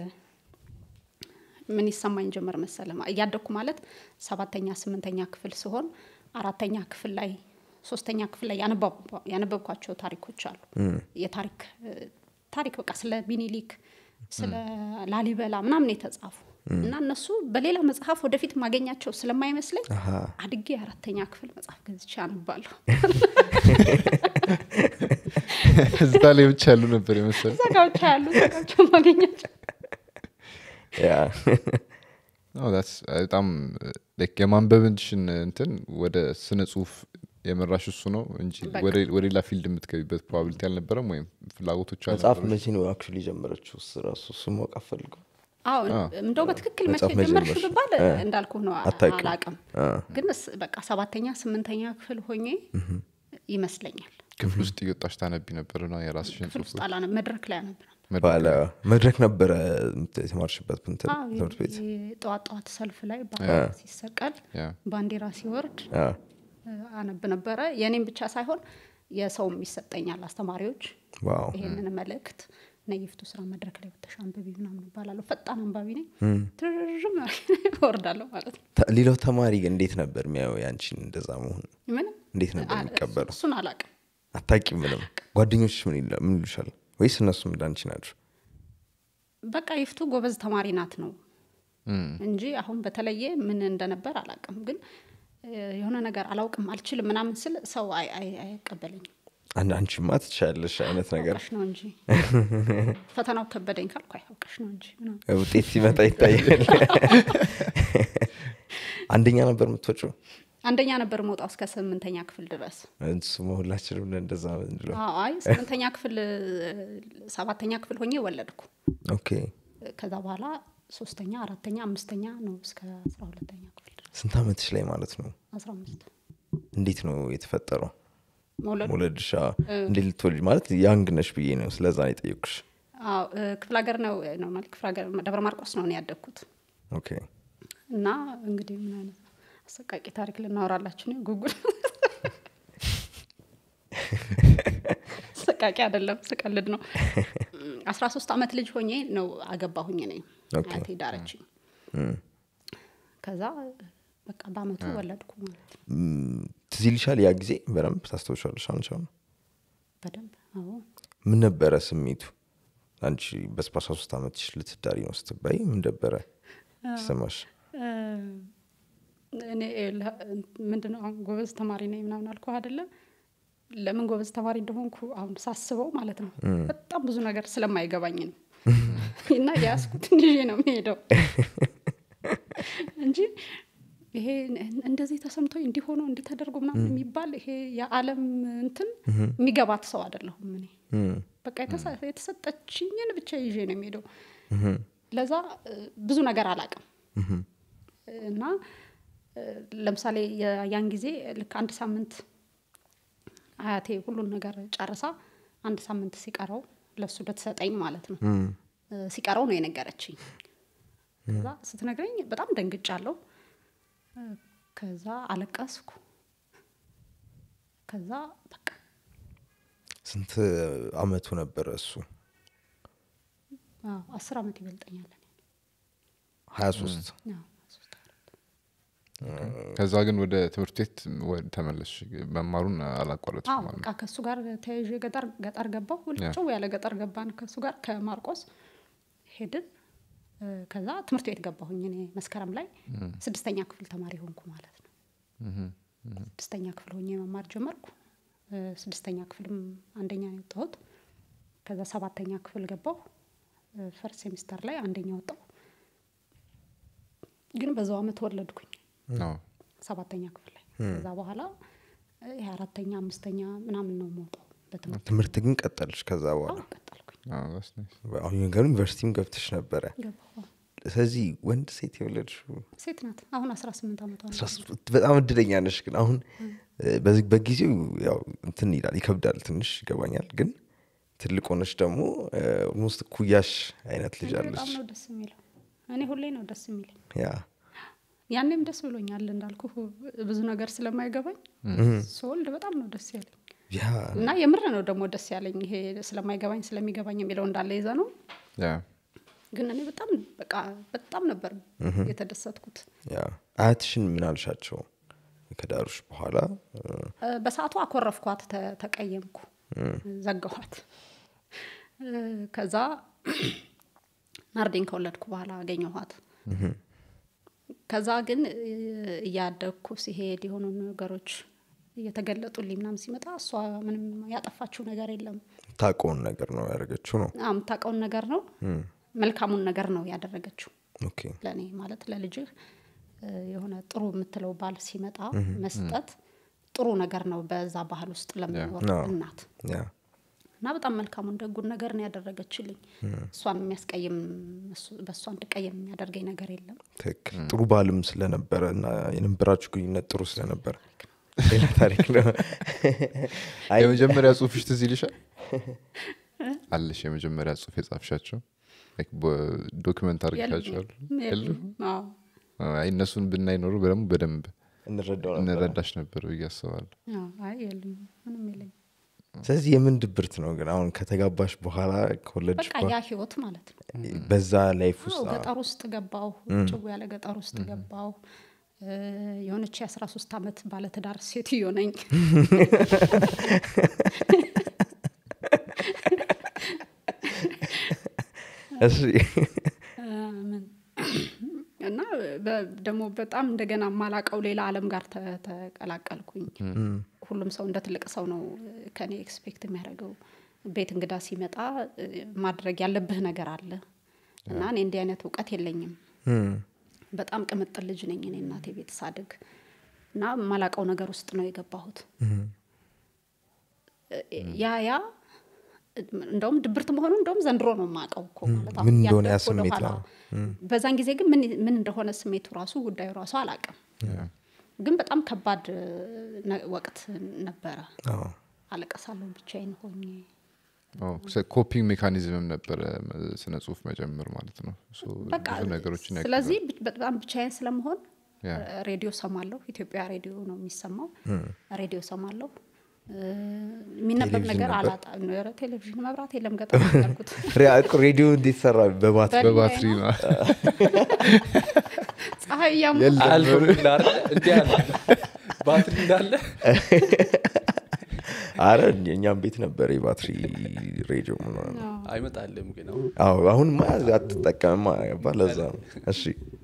ምን ይሰማኝ ጀመር መሰለ እያደግኩ ማለት ሰባተኛ ስምንተኛ ክፍል ሲሆን አራተኛ ክፍል ላይ ሶስተኛ ክፍል ላይ ያነበብ- ያነበብኳቸው ታሪኮች አሉ የታሪክ እ፣ ታሪክ በቃ ስለ ሚኒሊክ ስለ ላሊበላ ምናምን የተጻፉ እና እነሱ በሌላ መጽሐፍ ወደፊት ማገኛቸው ስለማይመስለኝ አድጌ የአራተኛ ክፍል መጽሐፍ ገዝቼ አነባለሁ እዛ ላይ ብቻ ያሉ ነበር የመሰለ እዛ ጋ ብቻ ያሉ ዛጋቸው ማገኛቸው ያ አዎ፣ that's በጣም like የማንበብንሽን እንትን ወደ ስነ ጽሁፍ የመራሽ እሱ ነው እንጂ በቃ። ወደ ወደ ሌላ ፊልድ የምትገቢበት ፕሮባቢሊቲ አልነበረም ወይም ፍላጎቶች መጽሐፍ አልነበረም? መቼ ነው አክቹዋሊ ጀመረችው እሱ ራሱ እሱ ማወቅ አፈልገው አዎ እንደው በትክክል መቼ መጽሐፍ ጀመርሽ መጀመርሽ። ብባል እንዳልኩ ነው አ- አታውቂም። አላቅም ግን ስ- በቃ ሰባተኛ ስምንተኛ ክፍል ሆኜ ይመስለኛል ክፍል ውስጥ እየወጣሽ ታነቢ ነበር ነው የራስሽን ክፍል ውስጥ ጽሁፎች አላነ መድረክ ላይ አነብ ነበር መድረክ ባለ መድረክ ነበረ የምት- የተማርሽበት እንትን አዎ፣ ትምህርት ቤት የ- ጠዋት ጠዋት ሰልፍ ላይ ባንዲራ ሲሰቀል ያ። ባንዲራ ሲወርድ አ፣ እ፣ አነብ ነበረ የእኔም ብቻ ሳይሆን የሰውም ይሰጠኛል አስተማሪዎች ዋው ይሄንን መልእክት ነይፍቱ ስራ መድረክ ላይ ብተሽ አንብቢ ምናምን እባላለሁ ፈጣን አንባቢ ነኝ ትርርም እወርዳለሁ ማለት ነው ተ- ሌላው ተማሪ ግን እንዴት ነበር የሚያየው ያንቺን እንደዛ መሆን ምንም እንዴት ነበር አ- የሚቀበለው እሱን አላቅም አታቂም ምንም ጓደኞች ምን ይላ- ምን ይሉሻል ወይስ እነሱም እንዳንቺ ናቸው በቃ ይፍቱ ጎበዝ ተማሪ ናት ነው እንጂ አሁን በተለየ ምን እንደነበር አላቅም ግን እ፣ የሆነ ነገር አላውቅም አልችልም ምናምን ስል ሰው አይ- አይ- አይቀበለኝም አንድ አንቺማ ትችያለሽ አይነት ነገር አውቀሽ ነው እንጂ ፈተናው ከበደኝ ካልኩ አይ አውቀሽ ነው እንጂ ምናምን ውጤት ሲመጣ ይታያል አንደኛ ነበር የምትወጪው አንደኛ ነበር መውጣው እስከ ስምንተኛ ክፍል ድረስ እሱ ሁላችንም እንደዛ ምንለው አዎ፣ አይ ስምንተኛ ክፍል እ፣ ሰባተኛ ክፍል ሆኜ ወለድኩ ኦኬ ከዛ በኋላ ሶስተኛ አራተኛ አምስተኛ ነው እስከ አስራ ሁለተኛ ክፍል ድረስ ስንት አመትሽ ላይ ማለት ነው አስራ አምስት እንዴት ነው የተፈጠረው መውለዱ መውለድሻ እንዴት ልትወልጅ ማለት ያንግ ነሽ ብዬ ነው ስለዛ ነው የጠየኩሽ አዎ እ፣ ክፍለ ሀገር ነው ነው ማለት ክፍለ ሀገር ደብረ ማርቆስ ነው እኔ ያደግኩት ኦኬ እና እንግዲህ ምን አይነት አሰቃቂ ታሪክ ልናወራላችሁ ነው ጉጉል አሰቃቂ አይደለም ስቀልድ ነው አስራ ሶስት አመት ልጅ ሆኜ ነው አገባሁኝ ነኝ ኦኬ። አያቴ ዳረችኝ ከዛ በቃ በአመቱ ወለድኩ ማለት ነው ም፣ ትዝ ይልሻል ያ ጊዜ በደንብ ታስታውሻለሽ አንቺ አሁን በደንብ አዎ ምን ነበረ ስሜቱ አንቺ በአስራ ሶስት ዓመትሽ ልትዳሪ ነው ስትባይ ምን ነበረ ይሰማሽ እ፣ እኔ ለ- ምንድነው አሁን ጎበዝ ተማሪ ነኝ ምናምን አልኩ አይደለም ለምን ጎበዝ ተማሪ እንደሆንኩ አሁን ሳስበው ማለት ነው በጣም ብዙ ነገር ስለማይገባኝ ነው እና የያዝኩትን ይዤ ነው የሚሄደው እንጂ ይሄ እንደዚህ ተሰምቶኝ እንዲሆነው እንዲህ ተደርጎ ምናምን የሚባል ይሄ የዓለም እንትን የሚገባት ሰው አይደለሁም እኔ በቃ የተሰ- የተሰጠችኝን ብቻ ይዤ ነው የሚሄደው ለዛ እ፣ ብዙ ነገር አላቅም እና እ፣ ለምሳሌ የ- ያን ጊዜ ልክ አንድ ሳምንት አያቴ ሁሉን ነገር ጨርሳ አንድ ሳምንት ሲቀረው ለሱ ልትሰጠኝ ማለት ነው እ፣ ሲቀረው ነው የነገረችኝ ከዛ ስትነግረኝ በጣም ደንግጫለሁ እ፣ ከዛ አለቀስኩ ከዛ በቃ ስንት አመቱ ነበረ እሱ አዎ፣ አስር አመት ይበልጠኛል እኔ። ሀያ ሶስት አዎ፣ ሶስት አራት። ከዛ ግን ወደ ትምህርት ቤት ወደ- ተመለስሽ መማሩን አላቋረጥሽ አዎ ማለት በቃ ከእሱ ጋር ተያይዤ ገጠር ገጠር ገባሁ ውልጭው ያለ ገጠር ገባን ከእሱ ጋር ከማርቆስ ሄድን እ፣ ከዛ ትምህርት ቤት ገባሁኝ እኔ መስከረም ላይ ስድስተኛ ክፍል ተማሪ ሆንኩ ማለት ነው ስድስተኛ ክፍል ሆኜ መማር ጀመርኩ እ፣ ስድስተኛ ክፍልም አንደኛ ነው የወጣሁት ከዛ ሰባተኛ ክፍል ገባሁ ፈርስት ሴሚስተር ላይ አንደኛ ወጣሁ ግን በዛው አመት ወለድኩኝ ነው ሰባተኛ ክፍል ላይ ከዛ በኋላ እ፣ ይሄ አራተኛ አምስተኛ ምናምን ነው የምወጣው በትምህርት ትምህርት ግን ቀጠልሽ ከዛ በኋላ አዎ ቀጠልኩኝ አዎ፣ that's nice። አሁን ነገሩ ዩኒቨርሲቲም ገብተሽ ነበረ ገባሁ ስለዚህ ወንድ ሴት የወለድሽው ሴት ናት አሁን አስራ ስምንት ዓመቷ ነው አስራ ስምንት በጣም እድለኛ ነሽ ግን አሁን እ፣ በዚህ- በጊዜው ያው እንትን ይላል ይከብዳል ትንሽ ይገባኛል ግን ትልቅ ሆነች ደግሞ ኦልሞስት ኩያሽ አይነት ልጅ እኔ አለች በጣም ነው ደስ የሚለው እኔ ሁሌ ነው ደስ የሚለኝ ያ ያኔም ደስ ብሎኛል እንዳልኩ ብዙ ነገር ስለማይገባኝ ስወልድ በጣም ነው ደስ ያለኝ ያ እና የምር ነው ደግሞ ደስ ያለኝ ይሄ ስለማይገባኝ ስለሚገባኝ የሚለው እንዳለ ይዘ ነው ያ ግን እኔ በጣም በቃ በጣም ነበር የተደሰትኩት ያ አያትሽን ምን አልሻቸው ከዳሩሽ በኋላ እ፣ እ፣ በሰዓቱ አኮረፍኳት ተ- ተቀየምኩ ዘጋኋት እ፣ ከዛ ናርዲን ከወለድኩ በኋላ አገኘኋት ከዛ ግን እ፣ እያደግኩ ሲሄድ የሆኑ ነገሮች እየተገለጡልኝ ምናምን ሲመጣ እሷ ምንም ያጠፋችው ነገር የለም ታውቀውን ነገር ነው ያደረገችው ነው አዎ፣ የምታውቀውን ነገር ነው መልካሙን ነገር ነው ያደረገችው ኦኬ ለእኔ ማለት ለልጅህ እ፣ የሆነ ጥሩ የምትለው ባል ሲመጣ መስጠት ጥሩ ነገር ነው በዛ ባህል ውስጥ ለምኖር አዎ። እናት ያ እና በጣም መልካሙን ደጉን ነገር ነው ያደረገችልኝ እሷን የሚያስቀይም እሱ- በእሷ እንድቀየም የሚያደርገኝ ነገር የለም ትክክል ጥሩ ባልም ስለነበረ እና የነበራችሁ ግንኙነት ጥሩ ስለነበረ ሌላ ታሪክ ነው አይ የመጀመሪያ ጽሁፍሽ ትዝ ይልሻል አለሽ የመጀመሪያ ጽሁፍ የጻፍሻቸው ዶክመንት አድርጋቸዋል የሉም። አዎ። አይ እነሱን ብናይ ኖሩ በደግሞ በደንብ እንረዳው ነበር እንረዳሽ ነበር ብዬ አስባለሁ አዎ፣ አይ የሉም ምንም የለኝም ስለዚህ የምን ድብርት ነው ግን አሁን ከተጋባሽ በኋላ ከወለድሽ በቃ ያ ህይወት ማለት ነው በኋላ በዛ ላይፍ አዎ፣ ውስጥ ገጠር ውስጥ ገባው ጭው ያለ ገጠር ውስጥ ገባው እ፣ የሆነች የአስራ ሶስት አመት ባለትዳር ሴትዮ ነኝ እሺ ምን እና በ- ደግሞ በጣም እንደገና ማላቀው ሌላ አለም ጋር ተ- ተቀላቀልኩኝ ሁሉም ሰው እንደ ትልቅ ሰው ነው ከኔ ኤክስፔክት የሚያደርገው ቤት እንግዳ ሲመጣ እ፣ ማድረግ ያለብህ ነገር አለ እና እኔ እንዲህ አይነት እውቀት የለኝም እም፣ በጣም ቅምጥል ልጅ ነኝ እኔ እናቴ ቤት ሳድግ እና ማላቀው ነገር ውስጥ ነው የገባሁት ያ ያ እንደውም ድብርት መሆኑ እንደውም ዘንድሮ ነው የማውቀው እኮ ማለት አሁን ምን እንደሆነ ያ ያደግኩ ስሜት ወደኋላ። ነው። በዛን ጊዜ ግን ምን ምን እንደሆነ ስሜቱ ራሱ ጉዳዩ ራሱ አላውቅም ግን በጣም ከባድ ነ- ወቅት ነበረ አዎ። አለቀሳለሁ ብቻዬን ሆኜ ኮፒንግ ሜካኒዝምም ነበረ ስነ ጽሁፍ መጀመር ማለት ነው So በቃ ብዙ ነገሮችን ያግዛል። ስለዚህ ብ- በጣም ብቻዬን ስለመሆን ያ። ሬዲዮ ሰማለሁ ኢትዮጵያ ሬዲዮ ነው የሚሰማው ሬዲዮ ሰማለሁ እ፣ የሚነበብ ቴሌቪዥን ነገር ነበር? አላጣ ኧረ ቴሌቪዥን መብራት የለም ገጠር ነው ያልኩት ሬ- ሬዲዮ እንዴት ሰራ በባትሪ በባትሪ ነው ፀሐይ እያሙ አልበሙላ እንዲ ያለ ባትሪ እንዳለ አረ እኛም ቤት ነበር የባትሪ ሬዲዮ ምናምን። አይመጣልም ግን አሁን አዎ አሁን ማ አትጠቀምማ ገባ ለዛ ነው እሺ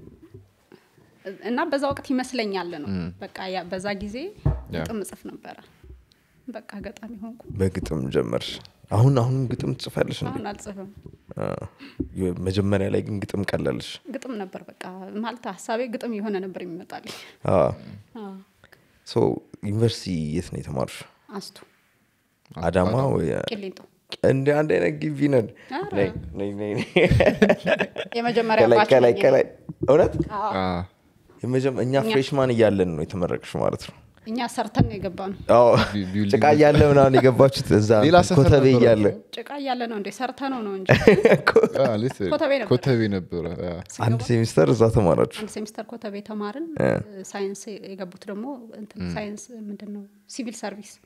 እና በዛ ወቅት ይመስለኛል ነው በቃ ያ- በዛ ጊዜ ግጥም እጽፍ ነበረ በቃ ገጣሚ ሆንኩ በግጥም ጀመርሽ አሁን አሁንም ግጥም ትጽፋለሽ እንዴ አሁን አልጽፍም አ፣ የ- መጀመሪያ ላይ ግን ግጥም ቀለልሽ ግጥም ነበር በቃ ማለት ሀሳቤ ግጥም የሆነ ነበር የሚመጣልኝ አ፣ አዎ። ሶ ዩኒቨርሲቲ የት ነው የተማርሽ አስቱ አዳማ ወይ ቂሊንጦ እንደ አንድ አይነት ግቢ ነን ኧረ። ነይ፣ ነይ፣ ነይ፣ ነይ። የመጀመሪያ ከላይ ባች ከላይ ነኝ። ከላይ እውነት አዎ። አ፣ የመጀመ- እኛ ፍሬሽማን እያለን ነው የተመረቅሽ ማለት ነው እኛ ሰርተን ነው የገባ ነው አዎ ቢ- ቢውልዲንግ ጭቃ እያለ ምናምን የገባችሁት እዛ ሌላ ሰፈር ኮተቤ ነበረ እያለ ጭቃ እያለ ነው እንዴ ሰርተ ነው ነው እንጂ አ፣ ሌት- ኮተቤ ነበር። ኮተቤ ነበረ አ፣ አንድ ሴሚስተር እዛ ተማራችሁ አንድ ሴሚስተር ኮተቤ ተማርን ሳይንስ የገቡት ደግሞ እንትን ሳይንስ ምንድን ነው ሲቪል ሰርቪስ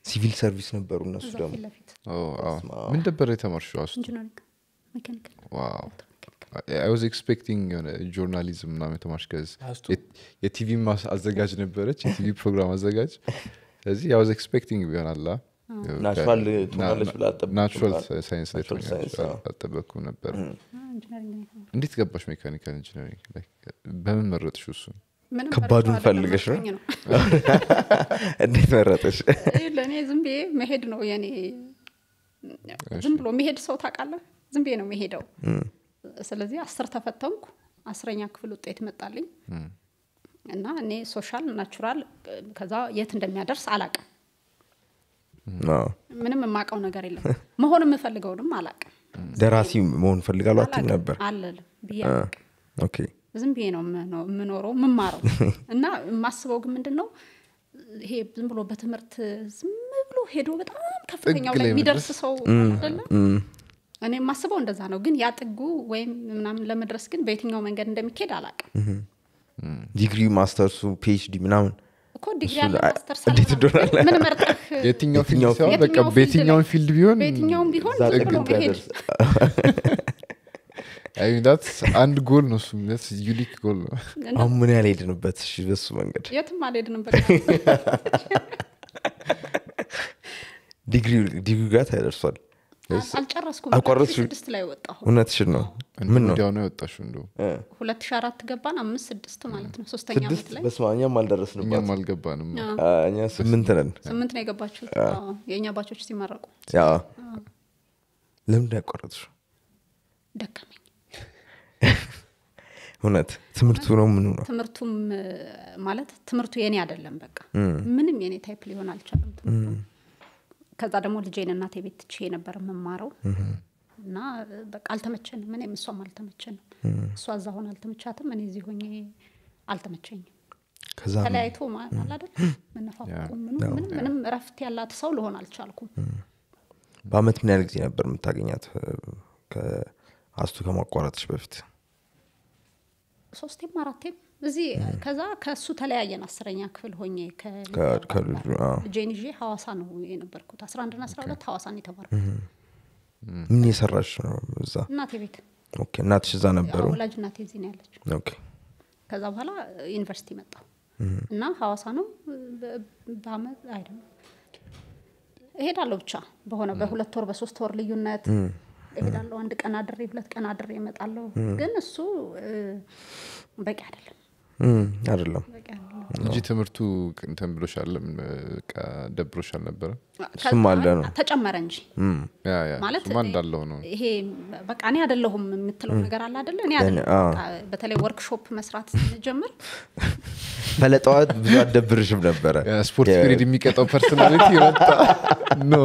ሲቪል ሰርቪስ ነበሩ እነሱ እዛ ደግሞ ፊት ለፊት ኦ፣ አዎ። ምን ነበር የተማርሽው አስ ኢንጂነሪንግ ሜካኒካል ዋው አይ ዋዝ ኤክስፔክቲንግ የሆነ ጆርናሊዝም ምናምን የተማርሽ ከዚ አስቱ። የቲቪ አዘጋጅ ነበረች የቲቪ ፕሮግራም አዘጋጅ ስለዚህ አይ ዋዝ ኤክስፔክቲንግ ቢሆናላ ናቹራል ትሆናለች ብላ አልጠበቅኩም ናቹራል ማለት ነው። ሳይንስ ላይ ናቹራል ትሆኛለሽ ሳይንስ፣ አዎ። አልጠበቅኩም ነበር ኢንጂነሪንግ ነው የተማርኩት። እንዴት ገባሽ ሜካኒካል ኢንጂነሪንግ ላይ በምን መረጥሽ እሱን ምንም ከባዱን መርጬው አይደለም፣ ፈልገሽ ነው? መርጦኝ ነው እንዴት መረጠሽ ለእኔ ዝም ብዬ መሄድ ነው የኔ ዝም ብሎ መሄድ ሰው ታውቃለህ ዝም ብዬ ነው መሄደው ስለዚህ አስር ተፈተንኩ አስረኛ ክፍል ውጤት መጣልኝ እና እኔ ሶሻል ናቹራል ከዛ የት እንደሚያደርስ አላቅም አዎ። ምንም የማውቀው ነገር የለም መሆን የምፈልገውንም አላቅም ደራሲ መሆን ፈልጋሉ አትም አላቅም ነበር አልልም ብዬ አ፣ አላቅም ኦኬ ዝም ብዬ ነው የምኖ- የምኖረው የምማረው እና የማስበው ግን ምንድን ነው ይሄ ዝም ብሎ በትምህርት ዝም ብሎ ሄዶ በጣም ከፍተኛው ጥግ ላይ ላይ የሚደርስ መድረስ? ሰው አይደለ እኔ የማስበው እንደዛ ነው ግን ያ ጥጉ ወይም ምናምን ለመድረስ ግን በየትኛው መንገድ እንደሚካሄድ አላውቅም ዲግሪ ማስተርሱ ፒኤችዲ ምናምን እኮ ዲግሪ እሱን ያለ አ- ማስተርስ እንዴት አለ እንደሆነ ምናምን። ምን መርጠህ የትኛው ፊልድ የትኛው ሲሆን በቃ የትኛው ፊልድ በየትኛውን ላይ- ፊልድ ቢሆን በየትኛውም ቢሆን እዛ ዝም ጥግ ብሎ መሄድ እንዲያደርስ ዳት አንድ ጎል ነው እሱ ዩኒክ ጎል ነው እና አሁን ምን ያህል ሄድንበት እሺ በሱ መንገድ የትም አልሄድንም በቃ ዲግሪ ዲግሪ ጋር ታደርሷል አል- አልጨረስኩም አልቋረጥሽም? ስድስት ላይ ወጣሁ እውነትሽን ነው ምን ነው ወዲያው ነው የወጣሽው እንደው ሁለት ሺ አራት ገባን አምስት ስድስት ማለት ነው ሶስተኛ ስድስት ዓመት ላይ በስመ አብ እኛም አልደረስንባት እኛም አልገባንም አ፣ እኛ ስምንት ነን ስምንት ነው የገባችሁት አዎ፣ የእኛ ባቾች ሲመረቁ ያ ለምንድን ያቋረጥሽው ደከመኝ እውነት ትምህርቱ ነው ምኑ ነው ትምህርቱም እ፣ ማለት ትምህርቱ የኔ አይደለም በቃ ምንም የኔ ታይፕ ሊሆን አልቻለም ትምህርቱ ከዛ ደግሞ ልጄን እናቴ ቤት ትቼ ነበር የምማረው እና እ፣ በቃ አልተመቸንም እኔም እሷም አልተመቸንም እሷ እዛ ሆን አልተመቻትም እኔ እዚህ ሆኜ አልተመቸኝም ከዛ ተለያይቶ ማ- አለ አይደል መነፋፈቁ ምኑ ምንም ምንም እረፍት ያላት ሰው ልሆን አልቻልኩም በአመት ምን ያህል ጊዜ ነበር የምታገኛት እ፣ ከአስቱ ከማቋረጥሽ በፊት ሶስቴም አራቴም እዚህ ከዛ ከእሱ ተለያየን አስረኛ ክፍል ሆኜ ከልጇ ከ- ጋር ከልጁ አዎ። ልጄን ይዤ ሀዋሳ ነው የነበርኩት አስራ አንድና አስራ ሁለት ሀዋሳን የተማርኩት ምን የሰራሽ ነው እዛ እናቴ ቤት ኦኬ እናትሽ እዛ ነበሩ ያው ወላጅ እናቴ እዚህ ነው ያለችው ኦኬ ከዛ በኋላ ዩኒቨርሲቲ መጣሁ እና ሀዋሳ ነው በ- በአመት አይደለም እሄዳለሁ ብቻ በሆነ በሁለት ወር በሶስት ወር ልዩነት እሄዳለሁ አንድ ቀን አድሬ ሁለት ቀን አድሬ እመጣለሁ ግን እሱ እ፣ በቂ አይደለም እም፣ አይደለም በቂ አይደለም እንጂ ትምህርቱ እንትን ብሎሻል በቃ ደብሮሽ አልነበረ እሱም አለ ነው ተጨመረ እንጂ ያ ያ ማለት እሱማ እንዳለው ነው ይሄ በቃ እኔ አይደለሁም የምትለው ነገር አለ አይደለ እኔ አዎ። አይደለሁም በቃ በተለይ ወርክሾፕ መስራት ስንጀምር ፈለጠዋት ብዙ አደብርሽም ነበረ ያ ስፖርት ፒሪድ የሚቀጣው ፐርሶናሊቲ መጣ ኖ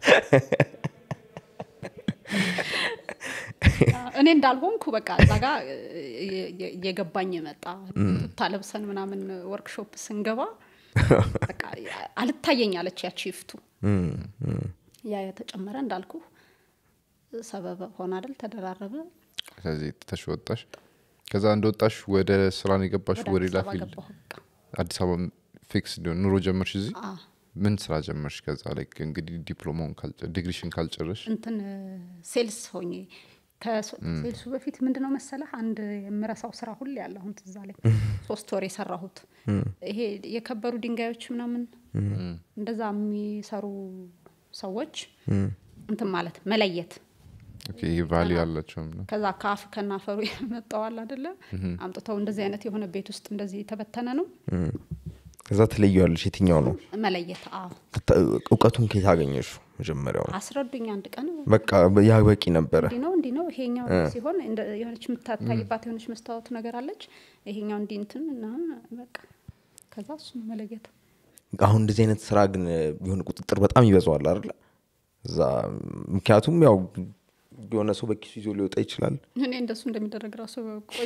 እኔ እንዳልሆንኩ በቃ እዛ ጋ እየገባኝ መጣ ቱታ ለብሰን ምናምን ወርክሾፕ ስንገባ በቃ አልታየኝ አለች ያቺ ይፍቱ ያ የተጨመረ እንዳልኩ ሰበብ ሆነ አይደል ተደራረበ ስለዚህ ትተሽ ወጣሽ ከዛ እንደወጣሽ ወደ ስራ ነው የገባሽ ወደ ወደ አዲስ ሌላ አበባ ፊልድ ገባሁ በቃ አዲስ አበባ ፊክስ እንዲሆን ኑሮ ጀመርሽ እዚህ አ፣ ምን ስራ ጀመርሽ ከዛ ላይ እንግዲህ ዲፕሎማውን ካልጨ- ዲግሪሽን ካልጨረሽ እንትን ሴልስ ሆኜ ከሴልሱ በፊት ምንድነው መሰለህ አንድ የምረሳው ስራ ሁሌ ያለ አሁን ትዝ አለኝ ሶስት ወር የሰራሁት ይሄ የከበሩ ድንጋዮች ምናምን እንደዛ የሚሰሩ ሰዎች እንትን ማለት መለየት ቫሊ ያላቸው ምናምን። ከዛ ከአፍ ከናፈሩ የመጣዋል አደለ አምጥተው እንደዚህ አይነት የሆነ ቤት ውስጥ እንደዚህ የተበተነ ነው ከዛ ትለየዋለሽ የትኛው ነው መለየት አዎ ትታ- እውቀቱን ከየት አገኘሹ መጀመሪያው አስረዱኝ አንድ ቀን በቃ ያ በቂ ነበረ እንዲህ ነው እንዲህ ነው ይሄኛው ሲሆን እንደ- የሆነች የምታታይባት የሆነች መስታወት ነገር አለች ይሄኛው እንዲህ እንትን እና በቃ ከዛ እሱን መለየት አሁን እንደዚህ አይነት ስራ ግን የሆነ ቁጥጥር በጣም ይበዛዋል አይደለ እዛ ምክንያቱም ያው የሆነ ሰው በኪሱ ይዞ ሊወጣ ይችላል እኔ እንደሱ እንደሚደረግ ራሱ ቆይ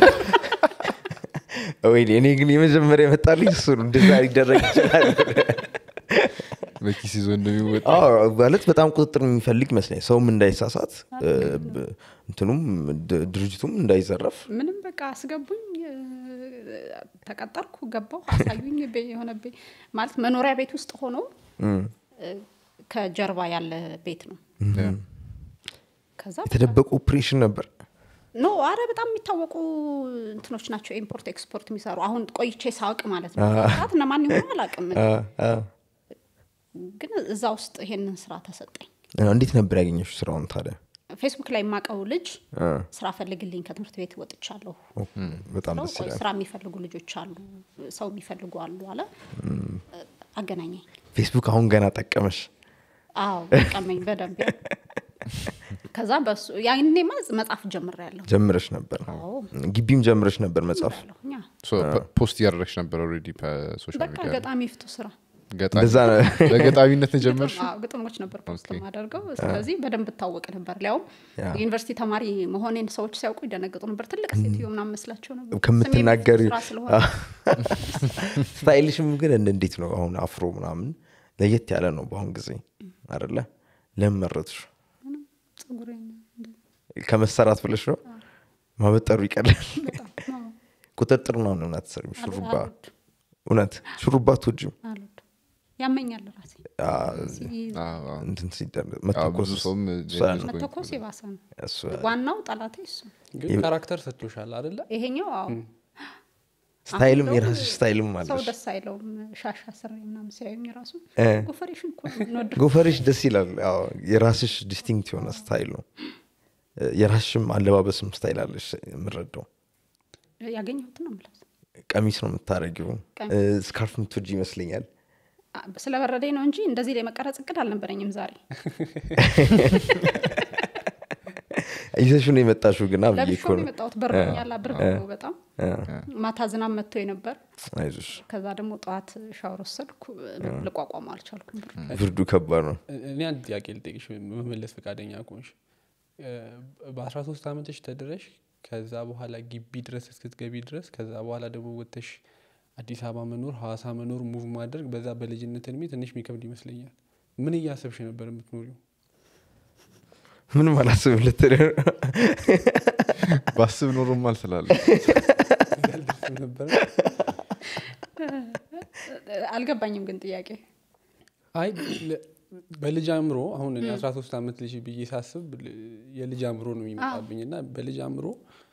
ወይ እኔ ግን የመጀመሪያ የመጣልኝ እሱ ነው እንደዛ ሊደረግ ይችላል በኪስ ይዞ እንደሚወጣ አዎ፣ ማለት በጣም ቁጥጥር የሚፈልግ ይመስለኝ ሰውም እንዳይሳሳት እ፣ ብ- እንትኑም ድ- ድርጅቱም እንዳይዘረፍ ምንም በቃ አስገቡኝ እ፣ ተቀጠርኩ ገባሁ አሳዩኝ ቤ- የሆነ ቤ- ማለት መኖሪያ ቤት ውስጥ ሆኖ እ፣ ከጀርባ ያለ ቤት ነው ከዛ የተደበቁ ኦፕሬሽን ነበር ኖ አረ በጣም የሚታወቁ እንትኖች ናቸው ኢምፖርት ኤክስፖርት የሚሰሩ አሁን ቆይቼ ሳውቅ ማለት ነው ሰዓት እነማን ይሆኑ አላውቅም አ፣ አ። ግን እዛ ውስጥ ይሄንን ስራ ተሰጠኝ አ፣ እንዴት ነበር ያገኘሽ ስራውን ታዲያ ፌስቡክ ላይ የማውቀው ልጅ አ፣ ስራ ፈልግልኝ ከትምህርት ቤት ወጥቻለሁ ኦ፣ በጣም ብለው ደስ ቆይ ይላል ስራ የሚፈልጉ ልጆች አሉ ሰው የሚፈልጉ አሉ አለ አገናኘኝ ፌስቡክ አሁን ገና ጠቀመሽ አዎ ጠቀመኝ በደንብ ያው። ከዛ በሱ ያኔማ መጽሐፍ ጀምር ያለሁ ጀምረሽ ነበር አዎ ግቢም ጀምረሽ ነበር መጽሐፍ ያለሁኛ ሶ ፖስት እያደረግሽ ነበር ኦልሬዲ በሶሻል በቃ ሚዲያ ገጣሚ ይፍቱ ስራ ገጣሚ እንደዛ ነው በገጣሚነት ነው የጀመርሽ ግጥም- አዎ፣ ግጥሞች ነበር ፖስት ኦኬ። የማደርገው ስለዚህ በደንብ እታወቅ ነበር ሊያውም ያ። ዩኒቨርሲቲ ተማሪ መሆኔን ሰዎች ሲያውቁ ይደነግጡ ነበር ትልቅ ሴትዮ ምናምን መስላቸው ነበር ከምትናገሪ ስሜ ስራ ስለሆነ ስታይልሽም ግን እንደ- እንዴት ነው አሁን አፍሮ ምናምን ለየት ያለ ነው በአሁን ጊዜ አደለ ለምን መረጥሽ ፀጉሬን ከመሰራት ብለሽ ነው ማበጠሩ ይቀላል በጣም አዎ፣ ቁጥጥር ነው እውነት ሰር ሹሩባ አልወድም፣ እውነት ሹሩባ ትወጂም አልወድም። ያመኛል ራሴ ሲይዝ አዎ፣ አዎ። እንትን ሲደረግ አዎ፣ መተኮስ ብዙ ሰውም እሱ ጀምስ ነው። መተኮስ የባሰ ነው እሱ ዋናው ጠላቴ እሱ ግን ካራክተር ሰጥቶሻል አደለ ይሄኛው አዎ ስታይልም አሁን የራስሽ ደግሞ ስታይልም ሰው አለሽ ደስ አይለውም ሻሻ ስሬ ምናምን ሲያዩኝ ራሱ እ። ጎፈሬሽን እኮ ነው የምንወደው። ጎፈርሽ ደስ ይላል ያው የራስሽ ዲስቲንክት የሆነ ስታይል ነው እ፣ የራስሽም አለባበስም ስታይል አለሽ የምረዳው ያገኘሁትን ነው የምለብሰው ቀሚስ ነው የምታደረጊው ቀሚስ። ስካርፍ የምትወጂ ይመስለኛል አ፣ ስለበረደኝ ነው እንጂ እንደዚህ ላይ መቀረጽ እቅድ አልነበረኝም ዛሬ ይዘሽ ነው የመጣሽው ግና ብዬ ለብሾ እኮ ነው ነው የመጣሁት በርዶኛል ብርድ ነው በጣም እ፣ ማታ ዝናብ መጥቶ ነበር አይዞሽ ከዛ ደግሞ ጠዋት ሻወር ወሰድኩ ልቋቋሙ አልቻልኩም ብርዱ። ብርዱ ከባድ ነው እኔ አንድ ጥያቄ ልጠይቅሽ መመለስ ፈቃደኛ ከሆንሽ በአስራ ሶስት አመትሽ ተድረሽ ከዛ በኋላ ግቢ ድረስ እስክትገቢ ድረስ ከዛ በኋላ ደግሞ ወጥተሽ አዲስ አበባ መኖር ሀዋሳ መኖር ሙቭ ማድረግ በዛ በልጅነት እድሜ ትንሽ የሚከብድ ይመስለኛል ምን እያሰብሽ ነበር የምትኖሪው ምንም አላስብም ልትል ባስብ ኖሮም አልስላለ ያልደርስም ነበረ አልገባኝም ግን ጥያቄ አይ ለ- በልጅ አእምሮ አሁን እኔ አስራ ሶስት አመት ልጅ ብዬ ሳስብ ል- የልጅ አእምሮ ነው የሚመጣብኝ እና በልጅ አእምሮ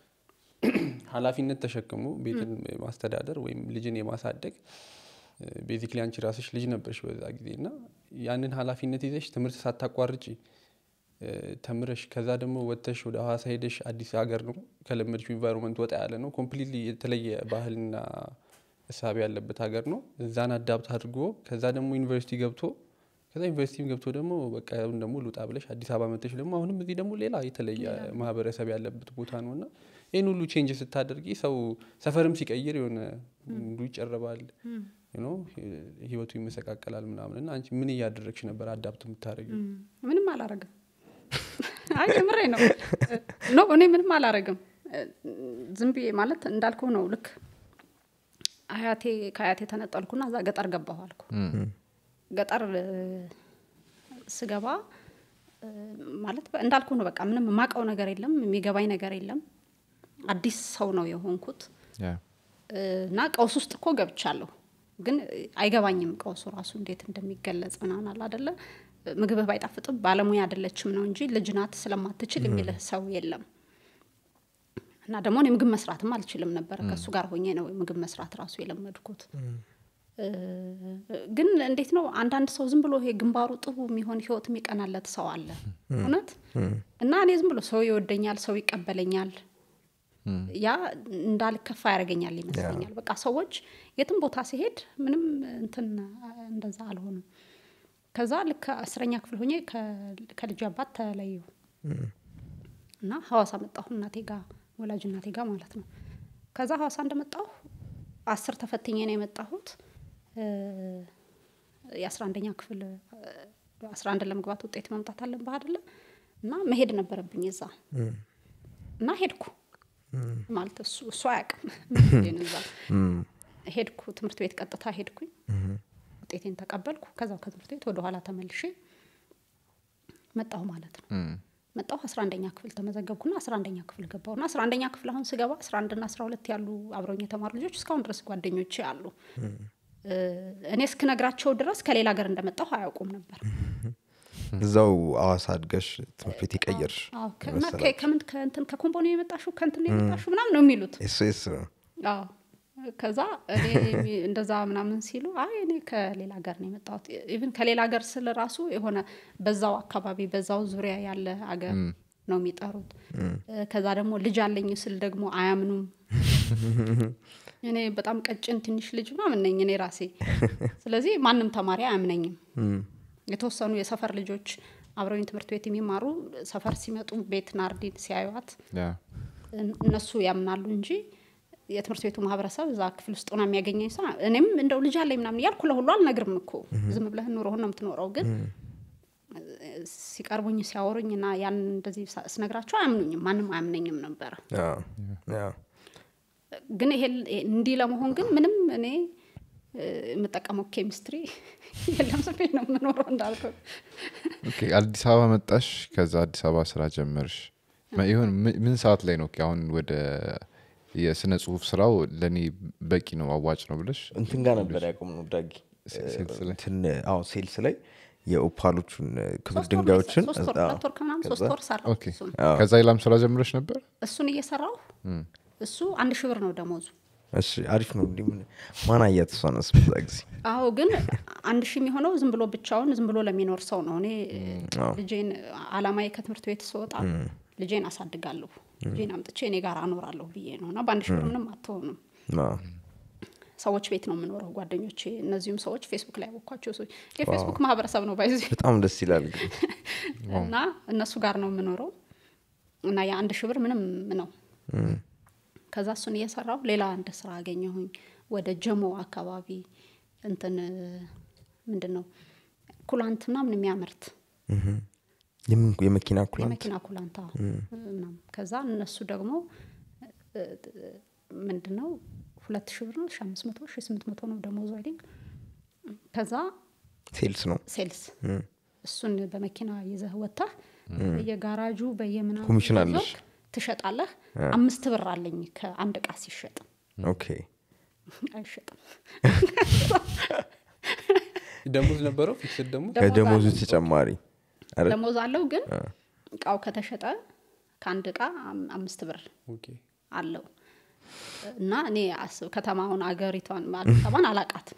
ኃላፊነት ተሸክሞ ቤትን ማስተዳደር ወይም ልጅን የማሳደግ ቤዚክሊ አንቺ ራስሽ ልጅ ነበርሽ በዛ ጊዜ እና ያንን ኃላፊነት ይዘሽ ትምህርት ሳታቋርጪ እ፣ ተምረሽ ከዛ ደግሞ ወጥተሽ ወደ ሀዋሳ ሄደሽ አዲስ ሀገር ነው ከለመድሽው ኢንቫይሮንመንት ወጣ ያለ ነው ኮምፕሊትሊ የተለየ ባህልና እሳቢ ያለበት ሀገር ነው እዛን አዳብት አድርጎ ከዛ ደግሞ ዩኒቨርሲቲ ገብቶ ከዛ ዩኒቨርሲቲም ገብቶ ደግሞ በቃ አሁን ደግሞ ልውጣ ብለሽ አዲስ አበባ መጥተሽ ደግሞ አሁንም እዚህ ደግሞ ሌላ የተለየ ማህበረሰብ ያለበት ቦታ ነው እና ይህን ሁሉ ቼንጅ ስታደርጊ ሰው ሰፈርም ሲቀይር የሆነ ሙሉ ይጨረባል ዩ ኖ ህይወቱ ይመሰቃቀላል ምናምን እና አንቺ ምን እያደረግሽ ነበር አዳፕት የምታደርጊው ምንም አላረግም አይ የምሬ ነው ኖ እኔ ምንም አላረግም ዝም ብዬ ማለት እንዳልከው ነው ልክ አያቴ ከአያቴ ተነጠልኩና እዛ ገጠር ገባሁ አልኩ ገጠር እ፣ ስገባ እ፣ ማለት በ- እንዳልኩ ነው በቃ ምንም የማውቀው ነገር የለም የሚገባኝ ነገር የለም አዲስ ሰው ነው የሆንኩት እና ቀውስ ውስጥ እኮ ገብቻለሁ ግን አይገባኝም ቀውሱ ራሱ እንዴት እንደሚገለጽ ምናምን አለ አደለ ምግብህ ባይጣፍጥም ባለሙያ አይደለችም ነው እንጂ ልጅ ናት ስለማትችል የሚልህ ሰው የለም እና ደግሞ እኔ ምግብ መስራትም አልችልም ነበረ ከእሱ ጋር ሆኜ ነው ምግብ መስራት ራሱ የለመድኩት እ፣ ግን እንዴት ነው አንዳንድ ሰው ዝም ብሎ ይሄ ግንባሩ ጥቡ የሚሆን ህይወት የሚቀናለት ሰው አለ እውነት እና እኔ ዝም ብሎ ሰው ይወደኛል ሰው ይቀበለኛል ያ እንዳልከፋ ያደርገኛል ይመስለኛል በቃ ሰዎች የትም ቦታ ሲሄድ ምንም እንትን እንደዛ አልሆንም ከዛ ልክ አስረኛ ክፍል ሆኜ ከ- ከልጅ አባት ተለዩ እና ሀዋሳ መጣሁ እናቴ ጋ ወላጅ እናቴ ጋ ማለት ነው ከዛ ሀዋሳ እንደመጣሁ አስር ተፈትኜ ነው የመጣሁት እ፣ የአስራ አንደኛ ክፍል አስራ አንድ ለመግባት ውጤት ማምጣት አለብህ አይደለ እና መሄድ ነበረብኝ እዛ እና ሄድኩ ማለት እሱ እሱ አያውቅም መሄዴን እዛ ሄድኩ ትምህርት ቤት ቀጥታ ሄድኩኝ ውጤቴን ተቀበልኩ ከዛው ከትምህርት ቤት ወደ ኋላ ተመልሼ መጣሁ ማለት ነው መጣሁ አስራ አንደኛ ክፍል ተመዘገብኩና አስራ አንደኛ ክፍል ገባሁ እና አስራ አንደኛ ክፍል አሁን ስገባ አስራ አንድና አስራ ሁለት ያሉ አብረውኝ የተማሩ ልጆች እስካሁን ድረስ ጓደኞቼ አሉ እ፣ እኔ እስክነግራቸው ድረስ ከሌላ ሀገር እንደመጣሁ አያውቁም ነበር እዛው አዋሳ አድገሽ ትምህርት ቤት የቀየርሽ አዎ፣ ከ- እና ከ- ከምን ከእንትን ከኮምቦ ነው የመጣሹ ከእንትን ነው የመጣሹ ምናምን ነው የሚሉት ኤስ ኤስ ነው አዎ ከዛ እኔ የሚ- እንደዛ ምናምን ሲሉ አይ እኔ ከሌላ ሀገር ነው የመጣሁት ኢቭን ከሌላ ሀገር ስል ራሱ የሆነ በዛው አካባቢ በዛው ዙሪያ ያለ ሀገር ነው የሚጠሩት እ፣ ከዛ ደግሞ ልጅ አለኝ ስል ደግሞ አያምኑም እኔ በጣም ቀጭን ትንሽ ልጅ ምናምን ነኝ እኔ ራሴ ስለዚህ ማንም ተማሪ አያምነኝም የተወሰኑ የሰፈር ልጆች አብረውኝ ትምህርት ቤት የሚማሩ ሰፈር ሲመጡ ቤት ናርዲን ሲያዩት ያ እን- እነሱ ያምናሉ እንጂ የትምህርት ቤቱ ማህበረሰብ እዛ ክፍል ውስጥ ሆና የሚያገኘኝ ሰው እኔም እንደው ልጅ አለኝ ምናምን እያልኩ ለሁሉ አልነግርም እኮ ዝም ብለህ ኑሮህን ነው የምትኖረው ግን ሲቀርቡኝ ሲያወሩኝ እና ያን እንደዚህ ሳ- ስነግራቸው አያምኑኝም ማንም አያምነኝም ነበረ አዎ፣ አዎ። ግን ይሄ እንዲህ ለመሆን ግን ምንም እኔ እ፣ የምጠቀመው ኬሚስትሪ የለም ስፌ ነው የምኖረው እንዳልኩ ኦኬ፣ አዲስ አበባ መጣሽ ከዛ አዲስ አበባ ስራ ጀመርሽ መ- ይሁን ምን- ምን ሰዓት ላይ ነው አሁን ወደ የስነ ጽሁፍ ስራው ለእኔ በቂ ነው አዋጭ ነው ብለሽ እንትን ጋር ነበር ያቆም ነው ዳጊ ሴ- ሴልስ ላይ? እንትን አዎ ሴልስ ላይ የኦፓሎቹን ክብር ሶስት ወር ድንጋዮችን ሶስት ወር አዎ፣ ሁለት ወር ከምናምን ሶስት ከዛ- ወር ሰራሁ ኦኬ እሱን ከዛ ሌላም ስራ ጀምረሽ ነበር እሱን እየሰራሁ እሱ አንድ ሺህ ብር ነው ደሞዙ እሺ አሪፍ ነው እንዲህ ምን ማን አያት እሷንስ በዛ ጊዜ አዎ ግን አንድ ሺህ የሚሆነው ዝም ብሎ ብቻውን ዝም ብሎ ለሚኖር ሰው ነው እኔ አዎ። ልጄን አላማዬ ከትምህርት ቤት ስወጣ ልጄን አሳድጋለሁ ልጄን አምጥቼ እኔ ጋር አኖራለሁ ብዬ ነው እና በአንድ ሺህ ብር ምንም አትሆንም አዎ። ሰዎች ቤት ነው የምኖረው ጓደኞቼ እነዚሁም ሰዎች ፌስቡክ ላይ ያወኳቸው ሰዎች የፌስቡክ ማህበረሰብ ነው ባይዚ በጣም ደስ ይላል ግን እና እነሱ ጋር ነው የምኖረው እና የአንድ ሺህ ብር ምንም ነው ከዛ እሱን እየሰራሁ ሌላ አንድ ስራ አገኘሁኝ ወደ ጀሞ አካባቢ እንትን ምንድን ነው ኩላንት ምናምን የሚያመርት የምን- የመኪና ኩላንት የመኪና ኩላንታ ምናምን ከዛ እነሱ ደግሞ ምንድን ነው ሁለት ሺህ ብር ነው ሺ አምስት መቶ ሺ ስምንት መቶ ነው ደሞዙ አይ ቲንክ ከዛ ሴልስ ነው ሴልስ እሱን በመኪና ይዘህ ወጥተህ በየጋራጁ በየምናምን ኮሚሽን አለሽ? እየዞርክ ትሸጣለህ አምስት ብር አለኝ ከአንድ እቃ ሲሸጥ ኦኬ አይሸጥም ደሞዝ ነበረው ፊክስድ ደግሞ ደሞዝ ከደሞዙ አለው። ተጨማሪ አይደል? ደሞዝ አለው ግን እቃው ከተሸጠ ከአንድ እቃ አም- አምስት ብር ኦኬ አለው እና እኔ አስብ ከተማውን አገሪቷን አዲስ አበባን አላቃትም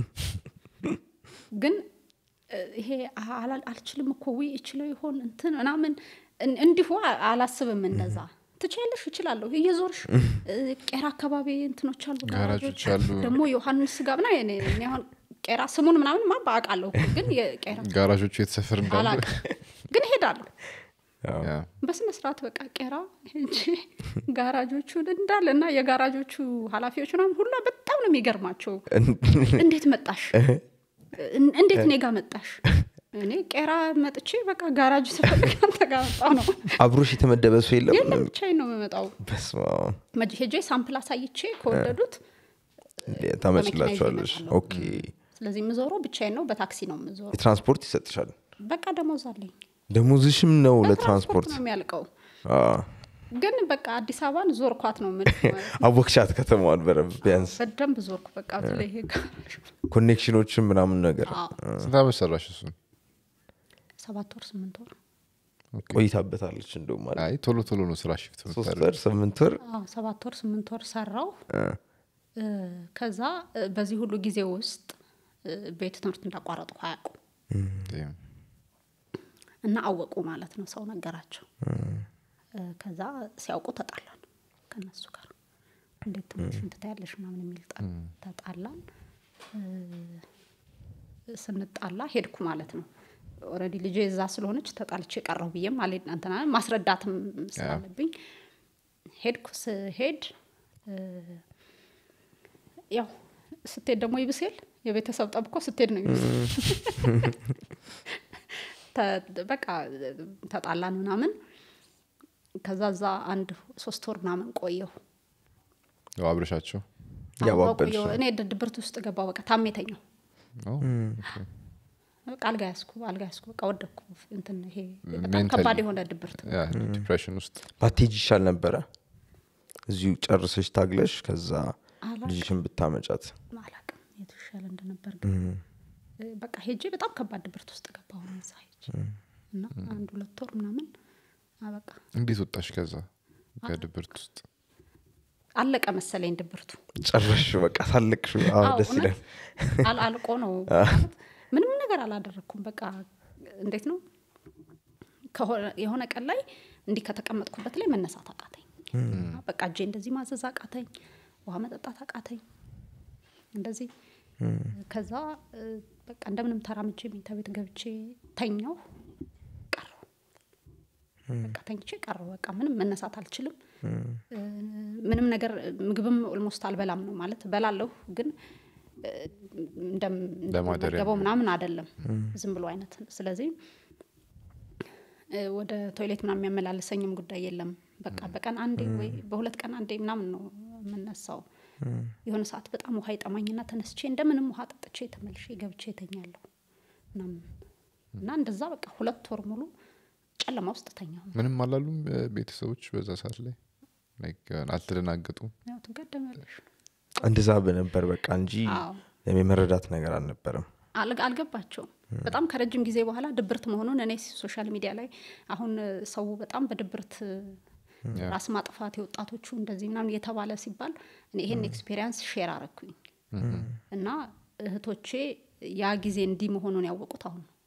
ግን እ፣ ይሄ አላ- አልችልም እኮ ውይ እችለው ይሆን እንትን ምናምን እን- እንዲሁ አ- አላስብም እንደዛ ትችያለሽ እችላለሁ እየዞርሽ እ፣ ቄራ አካባቢ እንትኖች አሉ ጋራጆች ጋራጆች አሉ። ደግሞ ዮሐንስ ጋር ምና እኔ እኔ አሁን ቄራ ስሙን ምናምን ማ በአውቃለሁ እኮ ግን የቄራ ጋራዦቹ የተሰፈር እንዳለ አላውቅም ግን እሄዳለሁ ያ። በስነ ስርዓት በቃ ቄራ ሄጄ ጋራጆቹን እንዳለ እና የጋራጆቹ ኃላፊዎች ምናምን ሁላ በጣም ነው የሚገርማቸው እንዴት መጣሽ እን- እንዴት እኔ ጋር መጣሽ እኔ ቄራ መጥቼ በቃ ጋራጅ ስፈልግ አንተ ጋር መጣሁ ነው አብሮሽ የተመደበ ሰው የለም የለም ብቻዬን ነው የምመጣው በስመ አብ። መጅ ሄጄ ሳምፕል አሳይቼ ከወደዱት እንዴ፣ ታመጭላቸዋለሽ በመኪና ይዤ ኦኬ ስለዚህ የምዞረው ብቻዬን ነው በታክሲ ነው የምዞረው የትራንስፖርት ይሰጥሻል በቃ ደሞዝ አለኝ ደሞዝሽም ነው በትራንስፖርት ለትራንስፖርት ነው የሚያልቀው አዎ። ግን በቃ አዲስ አበባን ዞርኳት ነው የምልህ ማለት ነው። አወቅሻት ከተማዋን በረብ ቢያንስ በደንብ ዞርኩ በቃ በተለይ ይሄ ጋራዥ ኮኔክሽኖችን ምናምን ነገር አዎ። ስንት ዓመት ሰራሽ እሱን ሰባት ወር ስምንት ወር ቆይታበታለች እንደውም ማለት አይ ቶሎ ቶሎ ነው ስራ ሽፍት ሶስት የምታደርጊው። ወር ስምንት ወር አዎ ሰባት ወር ስምንት ወር ሰራው እ፣ እ፣ ከዛ እ፣ በዚህ ሁሉ ጊዜ ውስጥ እ፣ ቤት ትምህርት እንዳቋረጥኩ አያውቁም ዴም። እና አወቁ ማለት ነው ሰው ነገራቸው እ፣ ከዛ ሲያውቁ ተጣላን ከነሱ ጋር እንዴት ትምህርትሽን ትታያለሽ ምናምን የሚል ጠ- ተጣላን እ፣ ስንጣላ ሄድኩ ማለት ነው ኦልሬዲ ልጄ እዛ ስለሆነች ተጣልቼ ቀረሁ ብዬም አልሄድ እንትና ማስረዳትም ስላለብኝ ሄድኩ ስሄድ እ፣ ያው ስትሄድ ደግሞ ይብሴል የቤተሰብ ጠብቆ ስትሄድ ነው ይብስ ተ- በቃ ተጣላን ምናምን ከዛ እዛ አንድ ሶስት ወር ምናምን ቆየሁ ያው አብረሻቸው ያው አዎ፣ አበልሽ ቆየሁ። እኔ ድ- ድብርት ውስጥ ገባሁ በቃ ታሜተኛው ኦ፣ ኦኬ። በቃ አልጋ ያዝኩ አልጋ ያዝኩ በቃ ወደኩ እንትን ይሄ በጣም ሜንታሊ- ከባድ የሆነ ድብርት ያ ዲፕሬሽን ውስጥ ባቴጅ ይሻል ነበረ እዚሁ ጨርሰሽ ታግለሽ ከዛ አላውቅም። ልጅሽን ብታመጫት አላቅም የቱ ይሻለ እንደነበር ግን እ፣ በቃ ሄጄ በጣም ከባድ ድብርት ውስጥ ገባሁ እዛ ሄጄ እና አንድ ሁለት ወር ምናምን አ፣ በቃ እንዴት ወጣሽ ከዛ ከድብርት ውስጥ አለቀ መሰለኝ ድብርቱ ጨረሽ በቃ ሳለቅሽ አዎ፣ አዎ፣ ደስ ይላል እውነት አል- አልቆ ነው ማለት ምንም ነገር አላደረግኩም በቃ እንዴት ነው ከሆነ- የሆነ ቀን ላይ እንዲህ ከተቀመጥኩበት ላይ መነሳት አቃተኝ በቃ እጄ እንደዚህ ማዘዝ አቃተኝ ውሃ መጠጣት አቃተኝ እንደዚህ ከዛ እ፣ በቃ እንደምንም ተራምጄ መኝታ ቤት ገብቼ ተኛው ቀረው በቃ ተኝቼ ቀረው በቃ ምንም መነሳት አልችልም እ፣ ምንም ነገር ምግብም ኦልሞስት አልበላም ነው ማለት በላለሁ ግን እ፣ እንደም- ለማደሪያ እንደምመገበው ምናምን አይደለም ዝም ብሎ አይነት ስለዚህ እ፣ ወደ ቶይሌት ምናምን የሚያመላልሰኝም ጉዳይ የለም በቃ በቀን አንዴ ወይ በሁለት ቀን አንዴ ምናምን ነው የምነሳው የሆነ ሰዓት በጣም ውሃ ይጠማኝና ተነስቼ እንደምንም ውሃ ጠጥቼ ተመልሼ ገብቼ ተኛለሁ ምናምን እና እንደዛ በቃ ሁለት ወር ሙሉ ጨለማ ውስጥ ተኛሁ ምንም አላሉም እ፣ ቤተሰቦች በዛ ሰዓት ላይ Like, እ፣ አልተደናገጡም ያው ትገደሚያለሽ እንደዛ በነበር በቃ እንጂ አዎ የመረዳት ነገር አልነበረም አል- አልገባቸውም በጣም ከረጅም ጊዜ በኋላ ድብርት መሆኑን እኔ ሶሻል ሚዲያ ላይ አሁን እ፣ ሰው በጣም በድብርት እ፣ ራስ ማጥፋት የወጣቶቹ እንደዚህ ምናምን እየተባለ ሲባል እኔ ይሄን ኤክስፔሪንስ ሼር አረኩኝ እና እህቶቼ ያ ጊዜ እንዲህ መሆኑን ያወቁት አሁን ነው።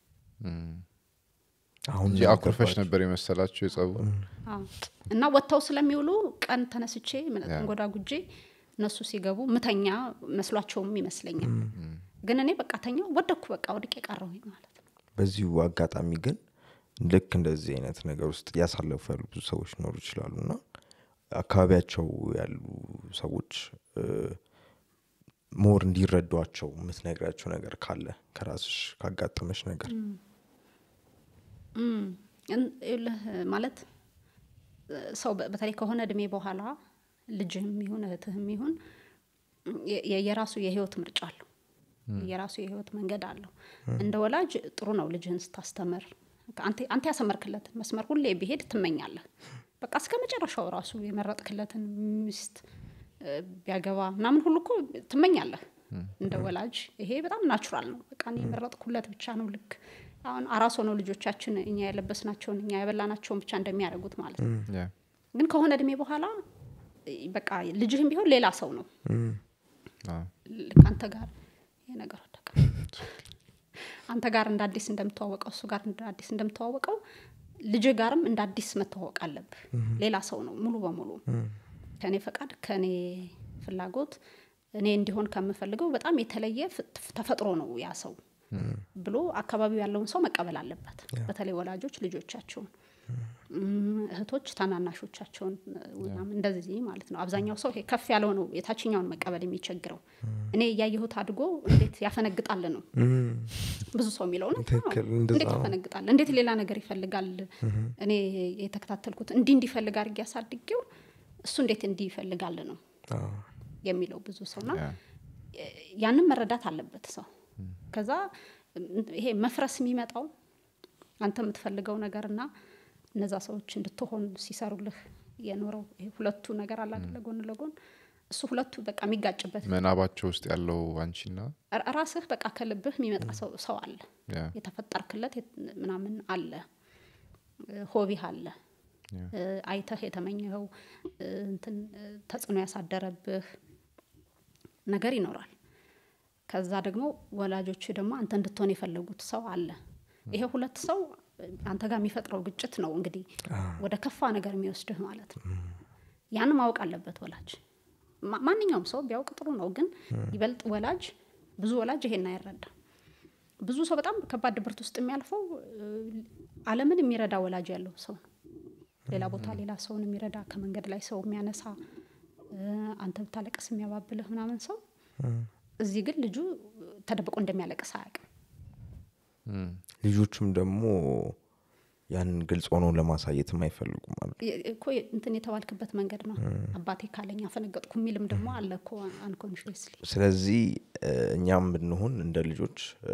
አሁን እንጂ አኩርፈሽ ነበር የመሰላቸው የጸቡ አዎ። እና ወጥተው ስለሚውሉ ቀን ተነስቼ ተንጎዳ ጉጄ እነሱ ሲገቡ ምተኛ መስሏቸውም ይመስለኛል ግን እኔ በቃ ተኛው ወደኩ በቃ ወድቄ ቀረሁኝ ማለት ነው በዚሁ አጋጣሚ ግን ልክ እንደዚህ አይነት ነገር ውስጥ እያሳለፉ ያሉ ብዙ ሰዎች ሊኖሩ ይችላሉ እና አካባቢያቸው ያሉ ሰዎች እ፣ ሞር እንዲረዷቸው የምትነግራቸው ነገር ካለ ከራስሽ ካጋጠመሽ ነገር እም፣ እን- ይኸውልህ ማለት እ፣ ሰው በ- በተለይ ከሆነ እድሜ በኋላ ልጅህም ይሁን እህትህም ይሁን የ- የ- የራሱ የህይወት ምርጫ አለው የራሱ የህይወት መንገድ አለው እንደ ወላጅ ጥሩ ነው ልጅህን ስታስተምር አንተ- አንተ ያሰመርክለትን መስመር ሁሌ ቢሄድ ትመኛለህ በቃ እስከ መጨረሻው ራሱ የመረጥክለትን ሚስት እ፣ ቢያገባ ምናምን ሁሉ እኮ ትመኛለህ እንደ ወላጅ ይሄ በጣም ናቹራል ነው በቃ እኔ የመረጥኩለት ብቻ ነው ልክ አሁን አራስ ሆነው ልጆቻችን እኛ የለበስናቸውን እኛ የበላናቸውን ብቻ እንደሚያደርጉት ማለት ነው ያ። ግን ከሆነ እድሜ በኋላ እ፣ በቃ ልጅህም ቢሆን ሌላ ሰው ነው አዎ። ልክ አንተ ጋር ይሄ ነገር ወደቀ አንተ ጋር እንደ አዲስ እንደምተዋወቀው እሱ ጋር እንደ አዲስ እንደምተዋወቀው ልጅ ጋርም እንደ አዲስ መተዋወቅ አለብህ ሌላ ሰው ነው ሙሉ በሙሉ ከእኔ ፈቃድ ከእኔ ፍላጎት እኔ እንዲሆን ከምፈልገው በጣም የተለየ ፍ- ተፈጥሮ ነው ያ ሰው ብሎ አካባቢው ያለውን ሰው መቀበል አለበት በተለይ ወላጆች ልጆቻቸውን እም፣ እህቶች ታናናሾቻቸውን ምናምን እንደዚህ ማለት ነው አብዛኛው ሰው ይሄ ከፍ ያለው ነው የታችኛውን መቀበል የሚቸግረው እኔ እያየሁት አድጎ እንዴት ያፈነግጣል ነው ብዙ ሰው የሚለው እውነት ነው። ትክክል፣ እንደዛ እንዴት ነው። ያፈነግጣል እንዴት ሌላ ነገር ይፈልጋል እኔ የተከታተልኩት እንዲህ እንዲፈልግ አድርጌ ያሳድጌው እሱ እንዴት እንዲህ ይፈልጋል ነው አዎ። የሚለው ብዙ ሰውና ያ። ያንን መረዳት አለበት ሰው ከዛ እም፣ ይሄ መፍረስ የሚመጣው አንተ የምትፈልገው ነገር እና እነዛ ሰዎች እንድትሆን ሲሰሩልህ የኖረው ይሄ ሁለቱ ነገር አለ አይደለ ጎን ለጎን እሱ ሁለቱ በቃ የሚጋጭበት ምናባቸው ውስጥ ያለው አንቺና ራ- ራስህ በቃ ከልብህ የሚመጣ ሰው ሰው አለ ያ። የተፈጠርክለት የት- ምናምን አለ እ፣ ሆቢህ አለ ያ። እ፣ አይተህ የተመኘኸው እ፣ እንትን እ፣ ተጽዕኖ ያሳደረብህ ነገር ይኖራል ከዛ ደግሞ ወላጆች ደግሞ አንተ እንድትሆን የፈለጉት ሰው አለ ይሄ ሁለት ሰው እ፣ አንተ ጋር የሚፈጥረው ግጭት ነው እንግዲህ ወደ ከፋ ነገር የሚወስድህ ማለት ነው ያን ማወቅ አለበት ወላጅ ማ- ማንኛውም ሰው ቢያውቅ ጥሩ ነው ግን ይበልጥ ወላጅ ብዙ ወላጅ ይሄን አይረዳም ብዙ ሰው በጣም ከባድ ድብርት ውስጥ የሚያልፈው እ፣ አለምን የሚረዳ ወላጅ ያለው ሰው ነው ሌላ ቦታ ሌላ ሰውን የሚረዳ ከመንገድ ላይ ሰው የሚያነሳ እ፣ አንተ ብታለቅስ የሚያባብልህ ምናምን ሰው እዚህ ግን ልጁ ተደብቆ እንደሚያለቅስ አያውቅም እም፣ ልጆቹም ደግሞ ያንን ግልጽ ሆኖ ለማሳየትም አይፈልጉም ማለት ነው። የ- እኮ የ- እንትን የተባልክበት መንገድ ነው አባቴ ካለኝ አፈነገጥኩ የሚልም ደግሞ አለ እኮ አንኮንሽስሊ ስለዚህ እ፣ እኛም ብንሆን እንደ ልጆች እ፣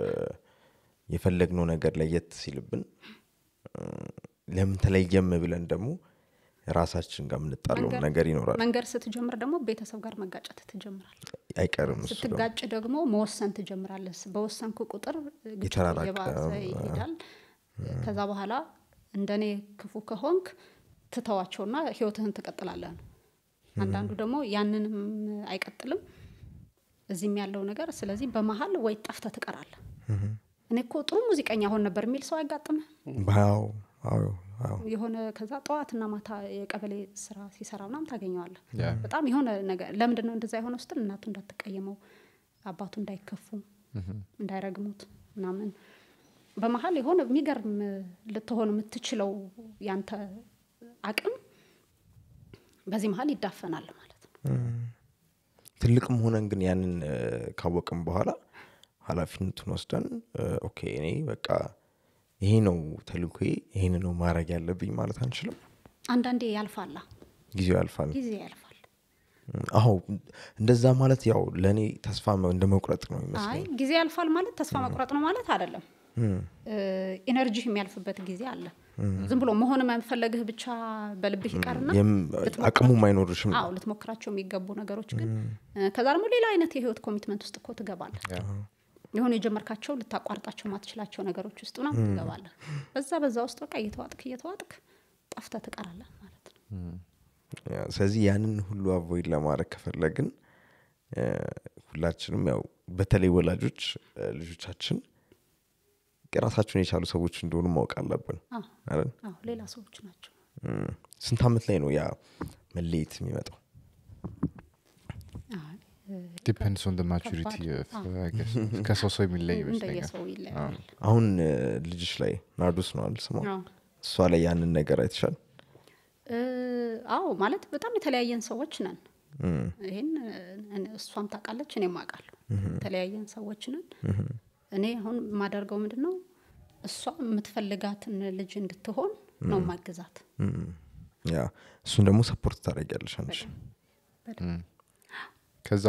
የፈለግነው ነገር ለየት ሲልብን እ፣ ለምን ተለየም ብለን ደግሞ ራሳችን ጋር የምንጣለው መንገድ- ነገር ይኖራል መንገድ ስትጀምር ደግሞ ቤተሰብ ጋር መጋጨት ትጀምራል አይቀርም እሱ ደግሞ። ስትጋጭ ደግሞ መወሰን ትጀምራለህ በወሰንኩ ቁጥር ግጭቱ የተራራቀ፣ እየባሰ ይሄዳል ከዛ በኋላ እንደኔ ክፉ ከሆንክ ትተዋቸውና ህይወትህን ትቀጥላለህ ነው አንዳንዱ ደግሞ ያንንም አይቀጥልም እዚህም ያለው ነገር ስለዚህ በመሀል ወይ ጠፍተ ትቀራለህ እኔ እኮ ጥሩ ሙዚቀኛ ሆን ነበር የሚል ሰው አይጋጥምህ አዎ አዎ አዎ የሆነ ከዛ ጠዋትና ማታ የቀበሌ ስራ ሲሰራ ምናምን ታገኘዋለህ ያ በጣም የሆነ ነገር ለምንድን ነው እንደዛ የሆነው ስትል እናቱ እንዳትቀየመው አባቱ እንዳይከፉ እንዳይረግሙት ምናምን በመሀል የሆነ የሚገርም ልትሆን የምትችለው ያንተ አቅም በዚህ መሀል ይዳፈናል ማለት ነው ትልቅም ሆነን ግን ያንን እ፣ ካወቅም በኋላ ኃላፊነቱን ወስደን እ፣ ኦኬ እኔ በቃ ይሄ ነው ተልኮዬ ይሄን ነው ማድረግ ያለብኝ ማለት አንችልም አንዳንዴ ያልፋላ ጊዜው ያልፋል ጊዜ ያልፋል አዎ እንደዛ ማለት ያው ለእኔ ተስፋ መ- እንደ መቁረጥ ነው አይ ይመስለኝ ጊዜ ያልፋል ማለት ተስፋ መቁረጥ ነው ማለት አይደለም ኢነርጂ የሚያልፍበት ጊዜ አለ ዝም ብሎ መሆን መፈለግህ ብቻ በልብህ ይቀርና የም- አቅሙም አይኖርሽም አዎ ልትሞክራቸው የሚገቡ ነገሮች ግን እ፣ ከዛ ደግሞ ሌላ አይነት የህይወት ኮሚትመንት ውስጥ እኮ ትገባለህ የሆኑ የጀመርካቸው ልታቋርጣቸው ማትችላቸው ነገሮች ውስጥ ምናምን ትገባለህ በዛ በዛ ውስጥ በቃ እየተዋጥክ እየተዋጥክ ጠፍተ ትቀራለህ ማለት ነው ያ፣ ስለዚህ ያንን ሁሉ አቮይድ ለማድረግ ከፈለግን እ፣ ሁላችንም ያው በተለይ ወላጆች እ፣ ልጆቻችን ራሳቸውን የቻሉ ሰዎች እንደሆኑ ማወቅ አለብን አዎ አይደል? አዎ ሌላ ሰዎች ናቸው እም፣ ስንት አመት ላይ ነው ያ መለየት የሚመጣው አይ፣ እ፣ ዲፔንድስ ኦን ማቹሪቲ ከባድ። ከሰው ሰው የሚለይ ይመስለኛል እንደየሰው ይለያል አሁን እ፣ ልጅሽ ላይ ናርዶስ ነው አይደል ስሟ አዎ እሷ ላይ ያንን ነገር አይተሻል እ፣ አዎ ማለት በጣም የተለያየን ሰዎች ነን እም፣ ይህን እ፣ እሷም ታውቃለች እኔም አውቃለሁ የተለያየን ሰዎች ነን እኔ አሁን የማደርገው ምንድን ነው እሷ የምትፈልጋትን ልጅ እንድትሆን ነው ማግዛት እም፣ ያ እሱን ደግሞ ሰፖርት ታደርጊያለሽ አንቺ በደንብ ከዛ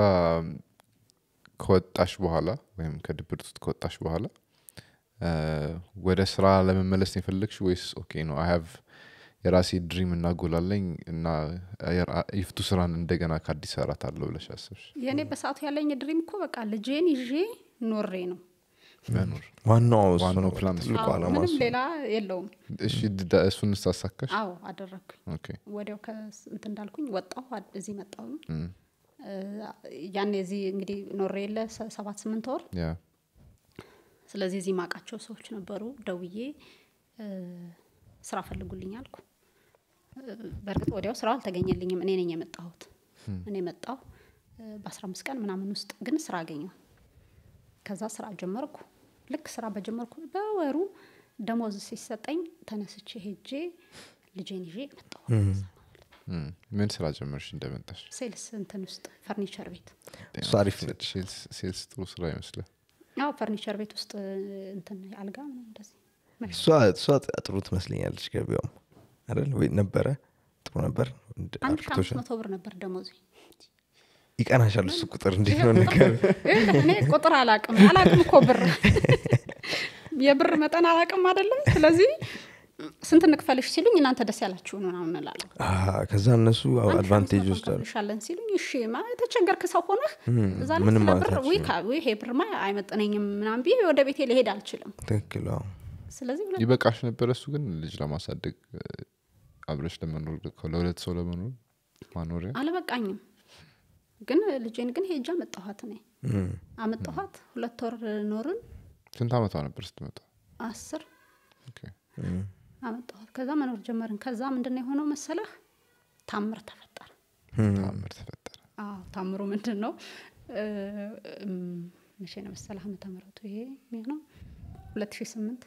ከወጣሽ በኋላ ወይም ከድብርት ውስጥ ከወጣሽ በኋላ እ፣ ወደ ስራ ለመመለስ ነው የፈለግሽ ወይስ ኦኬ ነው አይ ሀቭ የራሴ ድሪም እና ጎል አለኝ እና የራ- ይፍቱ ስራን እንደገና ከአዲስ ሰራት አለው ብለሽ አሰብሽ የእኔ በሰዓቱ ያለኝ ድሪም እኮ በቃ ልጄን ይዤ ኖሬ ነው መኖር ዋናው እሱ ዋናው ነው ፕላን እሱ ትልቁ አዎ፣ አላማ ምንም እሱ ነው። ሌላ የለውም እሺ ድ- እሱን ስታሳካሽ አዎ አደረግኩኝ ኦኬ ወዲያው ከእንት እንዳልኩኝ ወጣሁ አድ- እዚህ መጣሁ እም፣ ያኔ እዚህ እንግዲህ ኖሬ የለ ሰ- ሰባት ስምንት ወር ያ ስለዚህ እዚህ ማውቃቸው ሰዎች ነበሩ ደውዬ እ፣ ስራ ፈልጉልኝ አልኩ እ፣ በእርግጥ ወዲያው ስራው አልተገኘልኝም እኔ ነኝ የመጣሁት እኔ መጣሁ በአስራ አምስት ቀን ምናምን ውስጥ ግን ስራ አገኘው ከዛ ስራ ጀመርኩ ልክ ስራ በጀመርኩ በወሩ ደሞዝ ሲሰጠኝ ተነስቼ ሄጄ ልጄን ይዤ መጣሁ እም፣ ምን ስራ ጀመርሽ እንደመጣሽ ሴልስ እንትን ውስጥ ፈርኒቸር ቤት እሱ አሪፍ ነች ሴልስ- ሴልስ ጥሩ ስራ ይመስላል አዎ ፈርኒቸር ቤት ውስጥ እንትን አልጋ ምናምን እንደዚህ እሷ እሷ ጥሩ ትመስለኛለች ገቢያውም አይደል ወይ ነበረ ጥሩ ነበር እንደ አንድ ሺ አምስት አርክቶሻል መቶ ብር ነበር ደሞዝ ይቀናሻል እሱ ቁጥር እንዴት ነው ነገር እኔ ቁጥር አላቅም አላቅም እኮ ብር የብር መጠን አላቅም አይደለም ስለዚህ ስንት እንክፈልሽ ሲሉኝ እናንተ ደስ ያላችሁ ምናምን እላለሁ ከዛ እነሱ አድቫንቴጅ ወስዳሉ እንከፍልሻለን ሲሉኝ እሺ ማ የተቸገርክ ሰው ሆነህ እዛ ላይ ምንም ስለ ማለት ብር አትችልም። ውይ ካ- ውይ ይሄ ብርማ አይመጥነኝም ምናምን ብዬ ወደ ቤቴ ልሄድ አልችልም ትክክል አዎ ስለዚህ ሁለት ይበቃሽ ነበረ እሱ ግን ልጅ ለማሳደግ እ፣ አብረሽ ለመኖር ለሁለት ሰው ለመኖር ማኖሪያ አልበቃኝም ግን ልጄን ግን ሄጃ አመጣኋት እኔ እም፣ አመጣኋት ሁለት ወር ኖርን ስንት አመቷ ነበር ስትመጣ አስር ኦኬ። አመጣኋት ከዛ መኖር ጀመርን ከዛ ምንድን ነው የሆነው መሰለህ ታምር ተፈጠረ ተአምር ተፈጠረ አዎ ታምሩ ምንድን ነው እ፣ እም፣ መቼ ነው መሰለህ ዓመተ ምህረቱ ይሄ የሚሆነው ሁለት ሺህ ስምንት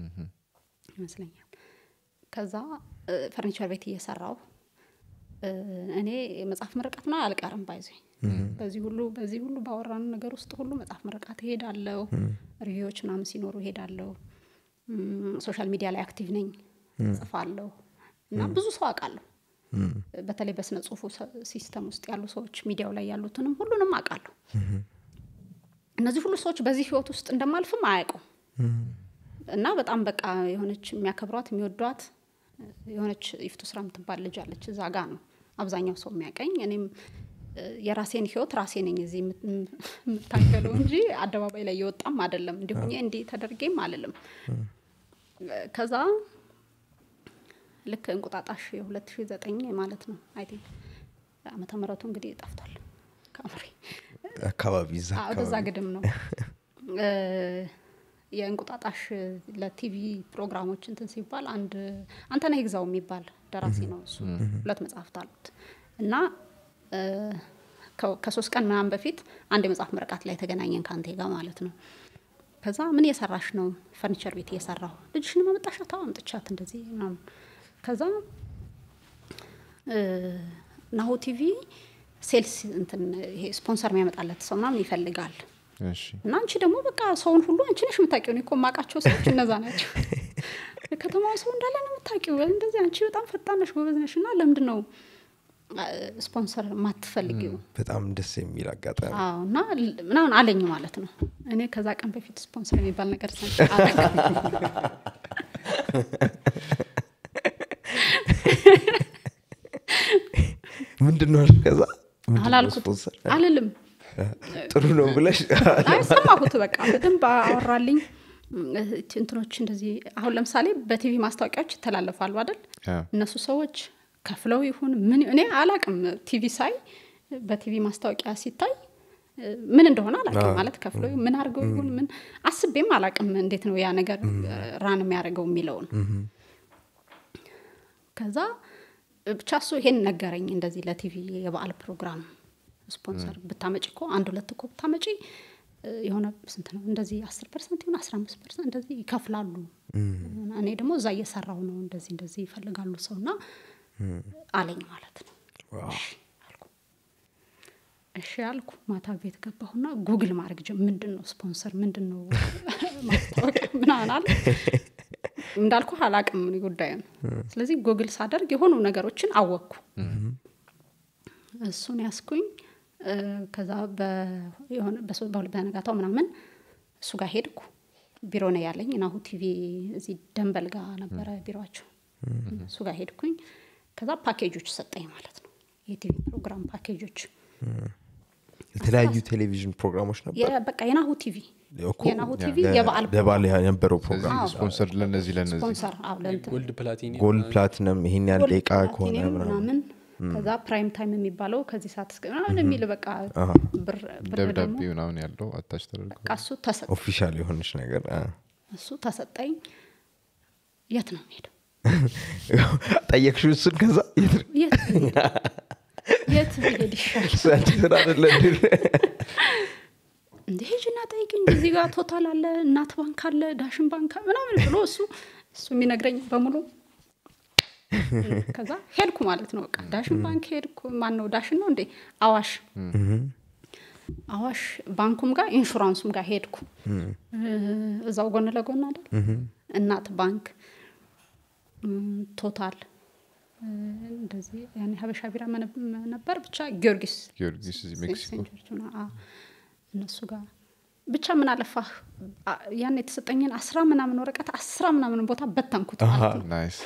ይመስለኛል ከዛ እ፣ ፈርኒቸር ቤት እየሰራው እ፣ እኔ የመጽሐፍ ምርቃት ነው አልቀርም ባይዞ በዚህ ሁሉ በዚህ ሁሉ ባወራን ነገር ውስጥ ሁሉ መጽሐፍ ምርቃት እሄዳለሁ ሪቪዎች ምናምን ሲኖሩ እሄዳለሁ እም፣ ሶሻል ሚዲያ ላይ አክቲቭ ነኝ ጽፋለሁ እና ብዙ ሰው አውቃለሁ በተለይ በስነ ጽሁፉ ሰ- ሲስተም ውስጥ ያሉ ሰዎች ሚዲያው ላይ ያሉትንም ሁሉንም አውቃለሁ እነዚህ ሁሉ ሰዎች በዚህ ህይወት ውስጥ እንደማልፍም አያውቁም እና በጣም በቃ የሆነች የሚያከብሯት የሚወዷት የሆነች ይፍቱ ስራ የምትባል ልጅ አለች እዛ ጋ ነው አብዛኛው ሰው የሚያቀኝ እኔም እ፣ የራሴን ህይወት ራሴ ነኝ እዚህ የምት- የምታገለው እንጂ አደባባይ ላይ የወጣም አይደለም እንዲሁኝ እንዲህ ተደርጌም አልልም ከዛ ልክ እንቁጣጣሽ የ2009 ማለት ነው አይ ቲንክ ዓመተ ምህረቱ እንግዲህ ጠፍቷል ከአምሬ አካባቢ እዛ አዎ፣ ወደዛ አካባቢ ግድም ነው እ፣ የእንቁጣጣሽ ለቲቪ ፕሮግራሞች እንትን ሲባል አንድ አንተነህ ይግዛው የሚባል ደራሲ ነው እሱ ሁለት መጽሐፍት አሉት እና እ፣ ከ- ከሶስት ቀን ምናምን በፊት አንድ የመጽሐፍ ምረቃት ላይ ተገናኘን ከአንቴ ጋር ማለት ነው ከዛ ምን እየሰራሽ ነው ፈርኒቸር ቤት እየሰራሁ ልጅሽን ማመጣሻት አዎ አምጥቻት እንደዚህ ምናምን ከዛ እ፣ ናሁ ቲቪ ሴልስ እንትን ይሄ ስፖንሰር የሚያመጣለት ሰው ምናምን ይፈልጋል እሺ እና አንቺ ደግሞ በቃ ሰውን ሁሉ አንቺ ነሽ የምታውቂው። እኔ እኮ የማውቃቸው ሰዎች እነዛ ናቸው። የከተማው ሰው እንዳለ ነው የምታውቂው። እንደዚህ አንቺ በጣም ፈጣን ነሽ፣ ጎበዝ ነሽ እና ለምንድን ነው አ፣ ስፖንሰር የማትፈልጊው? በጣም ደስ የሚል አጋጣሚ አዎ እና ል- ምናምን አለኝ ማለት ነው። እኔ ከዛ ቀን በፊት ስፖንሰር የሚባል ነገር ሰምቼ አላውቅም። ምንድን ነው አልሽ? ከዛ ምንድን ነው አላልኩት ስፖንሰር? አልልም ጥሩ ነው ብለሽ አይ ሰማሁት። በቃ በደንብ አወራልኝ። እች እንትኖች እንደዚህ አሁን ለምሳሌ በቲቪ ማስታወቂያዎች ይተላለፋሉ አይደል? ያ። እነሱ ሰዎች ከፍለው ይሁን ምን እኔ አላቅም። ቲቪ ሳይ በቲቪ ማስታወቂያ ሲታይ እ፣ ምን እንደሆነ አላቅም። ማለት ከፍለው ይሁን ምን አድርገው ይሁን ምን አስቤም አላቅም። እንዴት ነው ያ ነገር ራን የሚያደርገው የሚለውን ከዛ ብቻ እሱ ይሄን ነገረኝ። እንደዚህ ለቲቪ የበዓል ፕሮግራም ስፖንሰር ብታመጪ እኮ አንድ ሁለት እኮ ብታመጪ እ፣ የሆነ ስንት ነው እንደዚህ አስር ፐርሰንት ይሁን አስራ አምስት ፐርሰንት እንደዚህ ይከፍላሉ። እኔ ደግሞ እዛ እየሰራው ነው እንደዚህ እንደዚህ ይፈልጋሉ ሰው እና አለኝ ማለት ነው። እሺ አልኩ። እሺ አልኩ። ማታ ቤት ገባሁና ጉግል ማድረግ ጀ ምንድን ነው ስፖንሰር ምንድን ነው ማስታወቂያ ምናምን አለ እንዳልኩ አላቅም እኔ ጉዳዩን። ስለዚህ ጉግል ሳደርግ የሆኑ ነገሮችን አወቅኩ። እሱን ያስኩኝ እ፣ ከዛ በ- የሆነ በሶ- በሁለት በነጋታው ምናምን እሱ ጋር ሄድኩ። ቢሮ ነው ያለኝ ናሁ ቲቪ እዚህ ደንበል ጋር ነበረ ቢሮቸው። እሱ ጋር ሄድኩኝ። ከዛ ፓኬጆች ሰጠኝ ማለት ነው የቲቪ ፕሮግራም ፓኬጆች የተለያዩ ቴሌቪዥን ፕሮግራሞች ነበር የ- በቃ የናሁ ቲቪ እኮ የናሁ ቲቪ ለ- የበዓል ለበዓል የነበረው ፕሮግራም አዎ። ስፖንሰር ለነዚህ ለነዚህ ስፖንሰር አዎ ለእንትን ጎልድ ፕላቲኒ ጎልድ ፕላቲነም ይሄን ያህል ጎልድ ደቂቃ ከሆነ ፕላቲኒየም ምናምን ምናምን ከዛ ፕራይም ታይም የሚባለው ከዚህ ሰዓት እስከ ምናምን የሚል በቃ ብር ብር ደብዳቤ ደግሞ ምናምን ያለው አታች ተደርጎ በቃ እሱ ተሰጠ ኦፊሻል የሆነች ነገር አ። እሱ ተሰጠኝ። የት ነው የምሄደው? ጠየቅሽው እሱን ከዛ የት ነው? የት ብሄድ? የት ብሄድ ይሻል? እሱ ያንቺ ስራ አይደለ እንዴ? እንደ ሂጂና ጠይቅኝ። እዚህ ጋር ቶታል አለ፣ እናት ባንክ አለ፣ ዳሽን ባንክ አለ ምናምን ብሎ እሱ እሱ የሚነግረኝ በሙሉ ከዛ ሄድኩ ማለት ነው። በቃ ዳሽን ባንክ ሄድኩ። ማን ነው ዳሽን ነው እንዴ? አዋሽ አዋሽ ባንኩም ጋር ኢንሹራንሱም ጋር ሄድኩ። እዛው ጎን ለጎን አይደል? እናት ባንክ እም፣ ቶታል እ፣ እንደዚህ ያኔ ሀበሻ ቢራ መነ- ነበር ብቻ ጊዮርጊስ ጊዮርጊስ እዚህ ሜክሲኮ ሴንት ጆርጅ ነው። አዎ፣ እነሱ ጋር ብቻ ምን አለፋህ አ- ያን የተሰጠኝን አስራ ምናምን ወረቀት አስራ ምናምን ቦታ በተንኩት ማለት ነው። ናይስ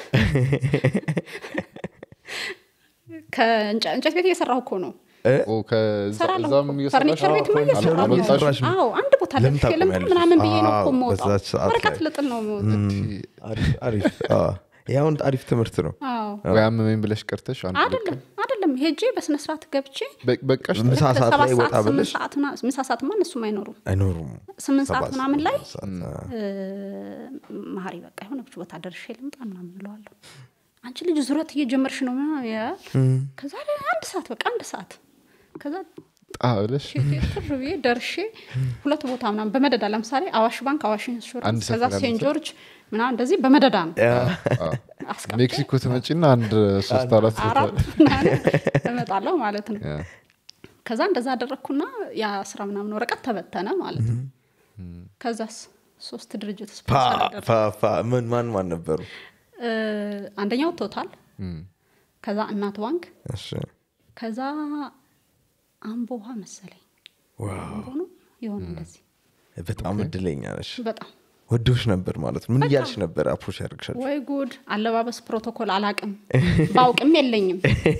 ከእንጨ- እንጨት ቤት እየሰራሁ እኮ ነው ኦ ከዛ- ሰራለሁ እዛም እኮ። እየሰራሽ ፈርኒቸር ነው? ቤት ማ አል- እየሰራሁ ነው። አልመጣሽም? አዎ አንድ ቦታ ለምን ለጥፌ ልምጣ ታቆሚያለሽ? ምናምን ብዬ ነው እኮ አዎ፣ የምወጣው። በዛች ሰዓት ወረቀት ላይ። ልጥል ነው የምወጣው። አሪፍ አሪፍ አዎ። ይሄ አሁን አሪፍ ትምህርት ነው አዎ ወይ አመመኝ ብለሽ ቀርተሽ አንድ ሁለት አይደለም አይደለም ሄጄ በስነ ስርዓት ገብቼ በ- በቃሽ ምሳ ልክ ሰዓት ሰባት ላይ ወጣ ሰዓት ስምንት ብለሽ ሰዓት ምና- ምሳ ሰዓትማ እነሱም አይኖሩም አይኖሩም ስምንት ሰዓት ሰባት ምናምን ላይ ሰዓት፣ አ። እ፣ መሀሪ በቃ የሆነች ቦታ ደርሼ ልምጣ ምናምን እለዋለሁ። አንቺ ልጅ ዙረት እየጀመርሽ ነው ምናምን ይላል። ከዛ ላይ አንድ ሰዓት በቃ አንድ ሰዓት ከዛ ጣ ብለሽ ትር ብዬ ደርሼ ሁለት ቦታ ምናምን በመደዳ ለምሳሌ አዋሽ ባንክ፣ አዋሽ አንድ ኢንሹራንስ ሰፈር ከዛ ያለ ሴንት ሰው? ጆርጅ ምናምን እንደዚህ በመደዳ ነው አ፣ አስቀምጬ ሜክሲኮ ትመጪና አንድ ሶስት አራት ቦታ አራት ምናምን እመጣለሁ ማለት ነው። ያ። ከዛ እንደዛ አደረግኩና የአስራ ምናምን ወረቀት ተበተነ ማለት ነው። ከዛስ ሶስት ድርጅት ፓ ስፖንሰር አደረኩ። ፓ ፓ ምን ማን ማን ነበሩ እ፣ አንደኛው ቶታል፣ ከዛ እናት ባንክ፣ እሺ ከዛ አምቦ ውሃ መሰለኝ ዋው አምቦ ነው የሆነ እንደዚህ በጣም እድለኛ ነሽ በጣም ወዶች ነበር ማለት ነው ምን እያልሽ ነበር አፕሮች ያደርግሻል ወይ ጉድ አለባበስ ፕሮቶኮል አላቅም ባውቅም የለኝም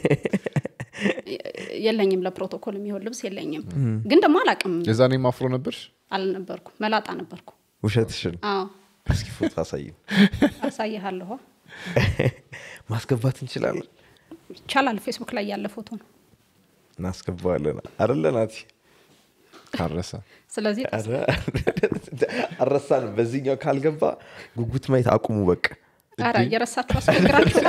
የለኝም ለፕሮቶኮል የሚሆን ልብስ የለኝም ግን ደግሞ አላቅም የዛኔ ማፍሮ ነበርሽ አልነበርኩ መላጣ ነበርኩ ውሸትሽን አዎ እስኪ ፎቶ አሳይም አሳይሃለሁ ማስገባት እንችላለን ይቻላል ፌስቡክ ላይ ያለ ፎቶ ነው እናስገባዋለን አደለ ናቲ ካረሰ ስለዚህ ኧረ፣ አልረሳንም በዚህኛው ካልገባ ጉጉት ማየት አቁሙ በቃ ኧረ እየረሳችሁ አስቸግራችሁ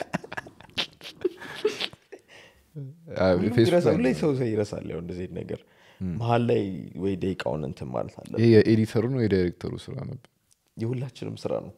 ፌስቡክ ይረሳል። ላይ ሁሌ ሰው ሰው ይረሳል ያው እንደዚህ አይነት ነገር መሀል ላይ ወይ ደቂቃውን እንትን ማለት አለ ይሄ የኤዲተሩ ነው የዳይሬክተሩ ስራ ነበር የሁላችንም ስራ ነው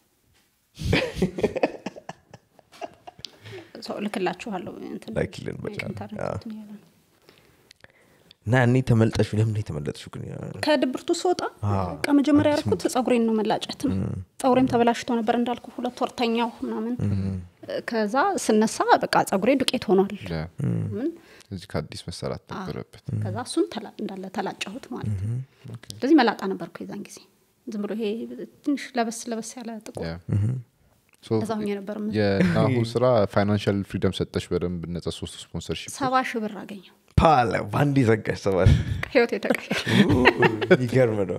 ሰው ልክላችኋለሁ እንትን ላኪልን በቃ ኢንተርኔት አዎ። እንትን ያለ ነው። እና እኔ ተመልጠሹ ለምን የተመለጥሹ ግን ከድብርቱ ስወጣ በቃ መጀመሪያ ያደረኩት ጸጉሬን ነው መላጨት ነው ጸጉሬም ተበላሽቶ ነበር እንዳልኩ ሁለት ወር ተኛሁ ምናምን ከዛ ስነሳ በቃ ጸጉሬ ዱቄት ሆኗል ያ። ምን እዚህ ከአዲስ መሰራት ነበረበት ከዛ እሱን ተላ- እንዳለ ተላጨሁት ማለት ነው ስለዚህ መላጣ ነበርኩ የዛን ጊዜ ዝም ብሎ ይሄ ትንሽ ለበስ ለበስ ያለ ጥቁር ያ። ሶ ከዛ ሁኜ ነበር የምልህ። የናሁ ስራ ፋይናንሻል ፍሪደም ሰጠሽ በደንብ ነጻ ሶስት ስፖንሰርሺፕ ሰባ ሺህ ብር አገኘው ፓለ በአንድ ዘጋሽ ሰባል ህይወት የተቀየረ ይገርም ነው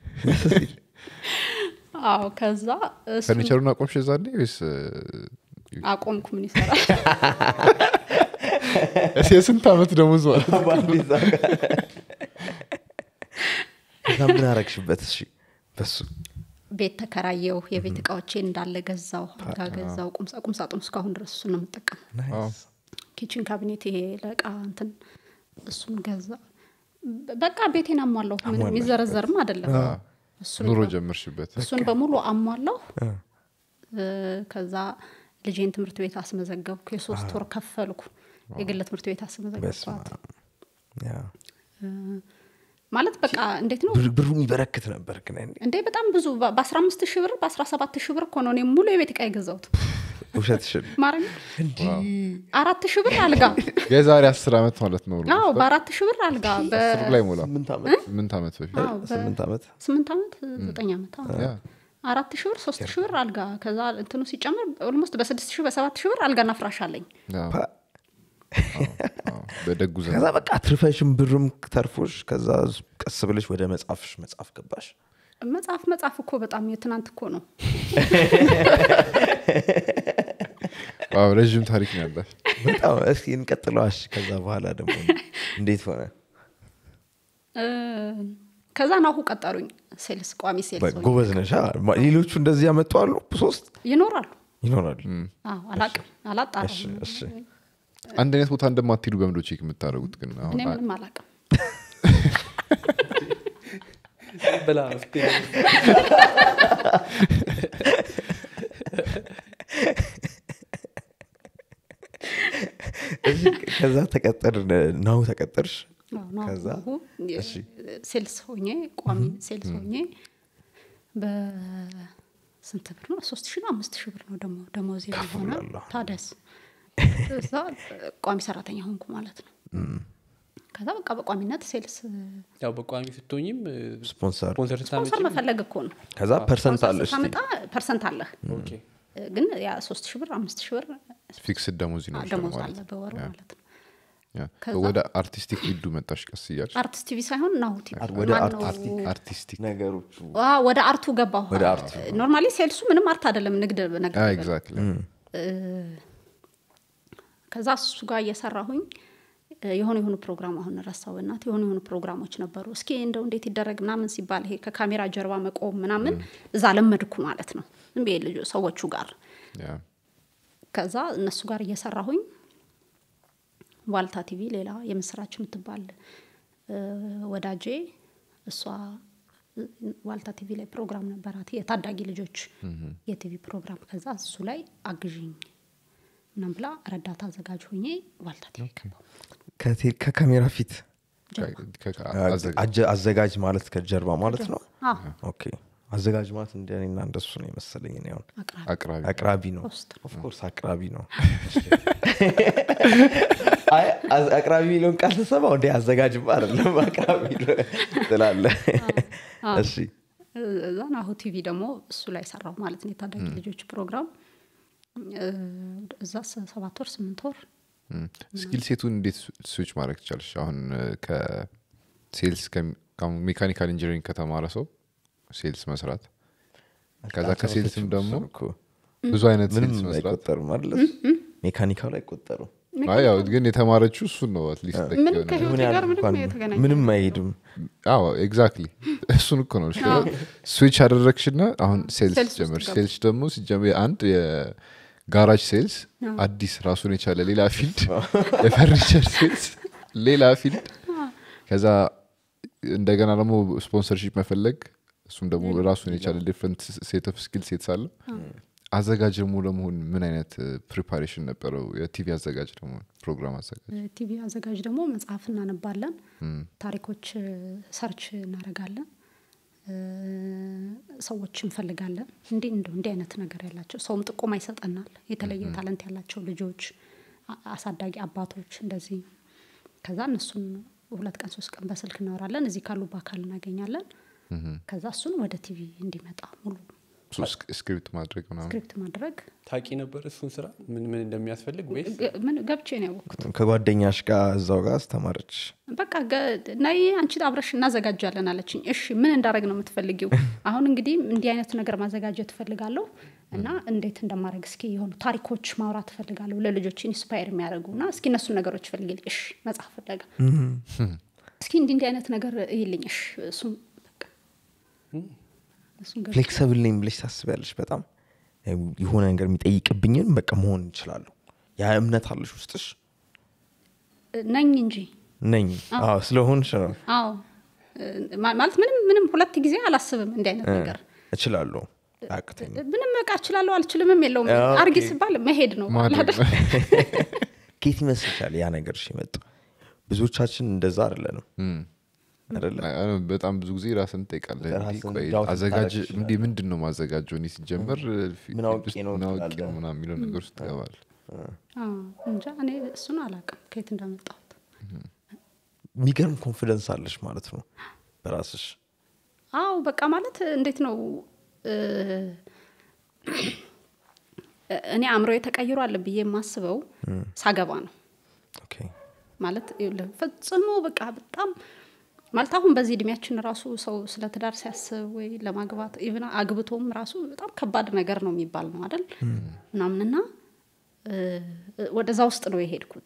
አዎ ከዛ እሱን ፈርኒቸሩን አቆምሽ የዛኔ ወይስ አቆምኩ ምን ይሰራል እስ የስንት ዓመት ደሞዝ ማለት ነው? በአንድ ዘጋ ከዛ ምን አረግሽበት እሺ በሱ ቤት ተከራየው የቤት እቃዎቼ እንዳለ ገዛው አልጋ ገዛው ቁምሳ ቁምሳጥን እስካሁን ድረስ እሱን ነው የምጠቀም ኪችን ካቢኔት ይሄ ለእቃ እንትን እሱን ገዛ በ- በቃ ቤቴን አሟላሁ ምንም የሚዘረዘርም አይደለም እሱን ኑሮ በ- ጀመርሽበት እሱን በሙሉ አሟላሁ እ፣ ከዛ ልጄን ትምህርት ቤት አስመዘገብኩ የሶስት ወር ከፈልኩ የግል ትምህርት ቤት በስመ አስመዘገብኳት አብ። ያ። ማለት በቃ እንዴት ነው ብር- ብሩ የሚበረክት ነበር ግን ያኔ። እንዴ በጣም ብዙ በአስራ አምስት ሺህ ብር በአስራ ሰባት ሺህ ብር እኮ ነው እኔ ሙሉ የቤት እቃ የገዛሁት ውሸትሽን ማረኝ አራት ሺህ ብር አልጋ የዛሬ አስር ዓመት ማለት ነው አዎ በአራት ሺህ ብር አልጋ አስር ላይ ሞላ ስምንት ዓመት ስምንት ዓመት በፊት አዎ፣ በ- ስምንት ዓመት ስምንት ዓመት ዘጠኝ ዓመት አዎ። ያ። አራት ሺህ ብር ሶስት ሺህ ብር አልጋ ከዛ እንትኑ ሲጨምር ኦልሞስት በስድስት ሺህ በሰባት ሺህ ብር አልጋና ፍራሽ አለኝ ያ። ፓ- አዎ፣ በደጉ ዘመን ከዛ በቃ ትርፈሽም ብርም ተርፎሽ ከዛ ቀስ ብለሽ ወደ መጽሐፍሽ መጽሐፍ ገባሽ መጽሐፍ መጽሐፍ እኮ በጣም የትናንት እኮ ነው ዋው፣ ረዥም ታሪክ ነው ያለሽ በጣም እስኪ እንቀጥለዋሽ ከዛ በኋላ ደግሞ እንዴት ሆነ እ፣ ከዛ ናሁ ቀጠሩኝ ሴልስ ቋሚ ሴልስ ሆኜ። ጎበዝ ነሽ አ? ማ- ሌሎቹ እንደዚህ ያመጡ አሉ ሶስት ይኖራሉ ይኖራሉ አዎ፣ አላቅም አላጣራም እሺ እሺ አንድ አይነት ቦታ እንደማትሄዱ በምዶ ቼክ የምታደርጉት ግን አሁን እኔ ምንም አላቅም ብላ መፍትሄ እሺ፣ ከዛ ተቀጠር ናሁ ተቀጠርሽ አዎ፣ ናሁ ከዛ የ- እሺ። ሴልስ ሆኜ ቋሚ ሴልስ ሆኜ በስንት ብር ነው ሶስት ሺህ ነው አምስት ሺህ ብር ነው ደግሞ ደሞዝ የሆነ ከፍላለሁ። ታደስ እዛ ቋሚ ሰራተኛ ሆንኩ ማለት ነው ከዛ በቃ በቋሚነት ሴልስ ያው በቋሚ ስትሆኝም ስፖንሰር ስፖንሰር ስፖንሰር ስታመጪ መፈለግ እኮ ነው ከዛ ፐርሰንት ስፖንሰር አለሽ ስታመጣ ፐርሰንት አለህ ኦኬ ግን ያ ሶስት ሺህ ብር አምስት ሺህ ብር ፊክስድ ደሞዝ ይኖርሻል ደሞዝ ማለት አለ ነው። በወሩ ያ። ማለት ነው ያ። ከዛ- ወደ አርቲስቲክ ፊልዱ መጣሽ ቀስ እያልሽ አርቲስት ቲቪ ሳይሆን ናሁ ቲቪ ወደ ማነው? አርቲስቲክ አርቲስቲክ ነገሮቹ ዋ፣ ወደ አርቱ ገባሁ ወደ አርቱ። ኖርማሊ ሴልሱ ምንም አርት አይደለም ንግድ ነገር ነገር። ኤግዛክትሊ ከዛ እሱ ጋር እየሰራሁኝ እ፣ የሆኑ የሆኑ ፕሮግራም አሁን ረሳው እናት የሆኑ የሆኑ ፕሮግራሞች ነበሩ እስኪ እንደው እንዴት ይደረግ ምናምን ሲባል ይሄ ከካሜራ ጀርባ መቆም ምናምን እዛ ለመድኩ ማለት ነው ዝም ብዬ ልጆ ሰዎቹ ጋር ከዛ እነሱ ጋር እየሰራሁኝ ዋልታ ቲቪ ሌላ የምስራች የምትባል እ፣ ወዳጄ እሷ እ፣ ዋልታ ቲቪ ላይ ፕሮግራም ነበራት የታዳጊ ልጆች የቲቪ ፕሮግራም ከዛ እሱ ላይ አግዥኝ ምናም ብላ ረዳት አዘጋጅ ሆኜ ዋልታ ቲቪ ገባሁ ከቴ- ከካሜራ ፊት አዘጋ አጀ- አዘጋጅ ማለት ከጀርባ ማለት ነው አዎ፣ ኦኬ አዘጋጅ ማለት እንደኔና እንደሱ ነው የመሰለኝ እኔ አሁን አቅራቢ አቅራቢ አቅራቢ ነው ሆስት ነው። ኦፍኮርስ አቅራቢ ነው አይ አዝ- አቅራቢ የሚለውን ቃል ስሰማው እንደ አዘጋጅማ አይደለም አቅራቢ ነው ትላለ እሺ እዛ ናሁ ቲቪ ደግሞ እሱ ላይ ሰራው ማለት ነው የታዳጊ ልጆች ፕሮግራም እ፣ እዛ ሰ- ሰባት ወር ስምንት ወር ስኪል ሴቱን እንዴት ስዊች ማድረግ ትቻለሽ አሁን እ፣ ከሴልስ ከሚ- ከአሁን ሜካኒካል ኢንጂነሪንግ ከተማረ ሰው ሴልስ መስራት ከዛ ከሴልስም ደግሞ እኮ ብዙ አይነት ምንም ሴልስ መስራት አይቆጠርም አይደለ ሜካኒካል አይቆጠሩም አይ ያው ግን የተማረችው እሱን ነው አትሊስት ምንም ከህይወቴ ምን ያህል ጋር ምንም እንኳን የተገናኘ ምንም አይሄድም አዎ ኤግዛክትሊ እሱን እኮ ነው ስዊች አደረግሽና አሁን ሴልስ ሴልስ ውስጥ ጀመር ገባ። ሴልስ ደግሞ ሲጀመር አንድ የጋራጅ ሴልስ አዲስ ራሱን የቻለ ሌላ ፊልድ የፈርኒቸር ሴልስ ሌላ ፊልድ ከዛ እንደገና ደግሞ ስፖንሰርሺፕ መፈለግ እሱም ደግሞ ራሱን የቻለ ዲፍረንት ሴት ኦፍ ስኪል ሴትስ አለ አዘጋጅ ደግሞ ለመሆን ምን አይነት ፕሪፓሬሽን ነበረው የቲቪ አዘጋጅ ደግሞ ፕሮግራም አዘጋጅ ቲቪ አዘጋጅ ደግሞ መጽሐፍ እናነባለን ታሪኮች እ፣ ሰርች እናደርጋለን እ፣ ሰዎች እንፈልጋለን እንዲህ እንደው እንዲህ አይነት ነገር ያላቸው ሰውም ጥቆማ ይሰጠናል የተለየ ታለንት ያላቸው ልጆች አ- አሳዳጊ አባቶች እንደዚህ ከዛ እነሱን ሁለት ቀን ሶስት ቀን በስልክ እናወራለን እዚህ ካሉ በአካል እናገኛለን ከዛ እሱን ወደ ቲቪ እንዲመጣ ሙሉ ስክሪፕት ማድረግ ምናምን ስክሪፕት ማድረግ ታቂ ነበር እሱን ስራ ምን ምን እንደሚያስፈልግ ወይስ ግ- ምን ገብቼ ነው ያወቅኩት ከጓደኛሽ ጋር እዛው ጋር አስተማረች በቃ ገ- ነይ አንቺ አብረሽ እናዘጋጃለን አለችኝ እሺ ምን እንዳደረግ ነው የምትፈልጊው አሁን እንግዲህ እንዲህ አይነት ነገር ማዘጋጀት እፈልጋለሁ እና እንዴት እንደማድረግ እስኪ የሆኑ ታሪኮች ማውራት እፈልጋለሁ ለልጆች ኢንስፓየር የሚያደርጉ እና እስኪ እነሱን ነገሮች ፈልግልኝ እሺ መጽሐፍ ፍለጋ እስኪ እንዲህ እንዲህ አይነት ነገር እይልኝ እሺ እሱም በቃ እሱን ገብቼ ፍሌክሰብል ነኝ ብለሽ ታስቢያለሽ በጣም የሆነ ነገር የሚጠይቅብኝን በቃ መሆን ይችላለሁ ያ እምነት አለሽ ውስጥሽ ነኝ እንጂ ነኝ አዎ ስለሆንሽ ነው አዎ ማ- ማለት ምንም ምንም ሁለት ጊዜ አላስብም እንዲህ አይነት ነገር እችላለሁ አቅተኝ ምንም በቃ እችላለሁ አልችልምም የለውም ኦኬ። አርጊ ሲባል መሄድ ነው ማድረግ አይደል? ኬት ይመስልሻል ያ ነገር ሲመጡ ብዙዎቻችን እንደዛ አይደለንም አይደለ አይ፣ አይ፣ በጣም ብዙ ጊዜ ራስን ትጠይቃለህ እንዲህ ራስን ቆይ ዳውት አዘጋጅ ልታደርግ እንዲህ ምንድን ነው ማዘጋጀው እኔ ሲጀመር ፊ- ምን አውቄ ውስጥ ነው ምን አውቄ ትላለህ። ነው ምናምን የሚለው ነገር ውስጥ ትገባል አዎ፣ እንጃ እኔ እሱን አላውቅም ከየት እንዳመጣሁት የሚገርም ኮንፊደንስ አለሽ ማለት ነው በራስሽ አዎ በቃ ማለት እንዴት ነው እ፣ እኔ አእምሮ ተቀይሯል ብዬ የማስበው ሳገባ ነው ኦኬ ማለት ይኸውልህ፣ ፈጽሞ በቃ በጣም ማለት አሁን በዚህ እድሜያችን ራሱ ሰው ስለ ትዳር ሲያስብ ወይ ለማግባት ኢቭን አግብቶም ራሱ በጣም ከባድ ነገር ነው የሚባል ነው አይደል ምናምንና እ፣ ወደዛ ውስጥ ነው የሄድኩት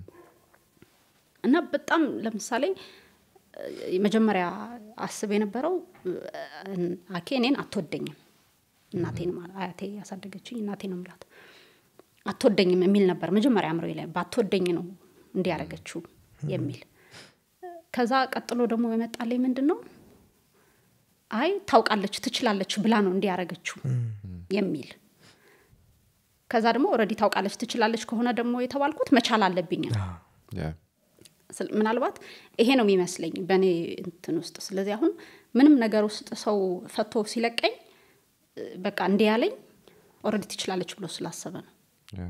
እና በጣም ለምሳሌ እ፣ የመጀመሪያ አስብ የነበረው እ፣ አኬ እኔን አትወደኝም እናቴን ማለት አያቴ ያሳደገችኝ እናቴ ነው ምላት አትወደኝም የሚል ነበር መጀመሪያ አእምሮ ላይ ባትወደኝ ነው እንዲያረገችው የሚል ከዛ ቀጥሎ ደግሞ የመጣልኝ ምንድን ነው አይ ታውቃለች ትችላለች ብላ ነው እንዲያረገችው የሚል ከዛ ደግሞ ኦልሬዲ ታውቃለች ትችላለች ከሆነ ደግሞ የተባልኩት መቻል አለብኝ ነው ያ ስለ- ምናልባት ይሄ ነው የሚመስለኝ በእኔ እንትን ውስጥ ስለዚህ አሁን ምንም ነገር ውስጥ ሰው ፈቶ ሲለቀኝ እ፣ በቃ እንዲህ ያለኝ ኦልሬዲ ትችላለች ብሎ ስላሰበ ነው ያ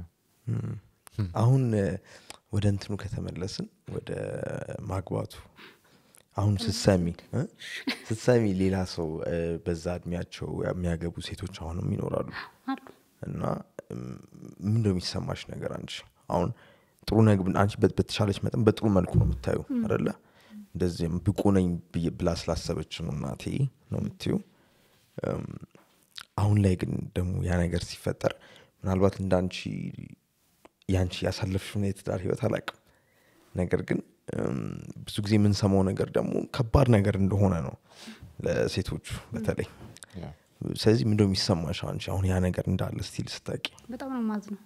አሁን እ፣ ወደ እንትኑ ከተመለስን ወደ ማግባቱ አሁን ስትሰሚ እ? ስትሰሚ ሌላ ሰው እ፣ በዛ እድሜያቸው የሚያገቡ ሴቶች አሁንም ይኖራሉ አሉ እና እም፣ ምንድን ነው የሚሰማሽ ነገር አንቺ አሁን ጥሩ ነግ አንቺ በት- በተሻለች መጠን በጥሩ መልኩ ነው የምታዩ አደለ እንደዚህም ብቁ ነኝ ብዬ- ብላ ስላሰበች ነው እናቴ ነው የምትዩ እም፣ አሁን ላይ ግን ደግሞ ያ ነገር ሲፈጠር ምናልባት እንደ አንቺ የአንቺ ያሳለፍሽውን የትዳር ህይወት አላውቅም ነገር ግን እም፣ ብዙ ጊዜ የምንሰማው ነገር ደግሞ ከባድ ነገር እንደሆነ ነው ለሴቶቹ በተለይ ያ ስለዚህ ምንደ የሚሰማሽ አንቺ አሁን ያ ነገር እንዳለ ስቲል ስታቂ በጣም ነው ማዝ ነው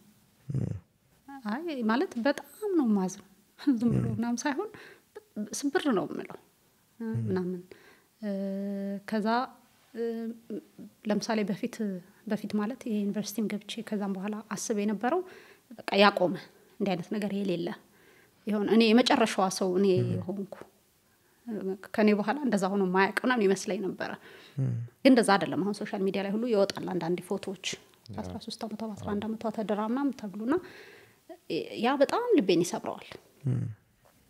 አይ ማለት በጣም ነው ማዝ ነው ዝም ብሎ ምናምን ሳይሆን በ- ስብር ነው የምለው እ፣ ምናምን እ፣ ከዛ እ፣ ለምሳሌ በፊት በፊት ማለት የዩኒቨርሲቲም ገብቼ ከዛም በኋላ አስብ የነበረው በቃ ያቆመ እንዲህ አይነት ነገር የሌለ የሆነ እኔ የመጨረሻዋ ሰው እኔ ሆንኩ ከኔ በኋላ እንደዛ ሆኖ ማያውቅ ምናምን ይመስለኝ ነበረ ግን እንደዛ አይደለም አሁን ሶሻል ሚዲያ ላይ ሁሉ ይወጣል አንዳንድ ፎቶዎች በአስራ ሶስት ዓመቷ በአስራ አንድ ዓመቷ ተደራ ምናምን ተብሎና ያ በጣም ልቤን ይሰብረዋል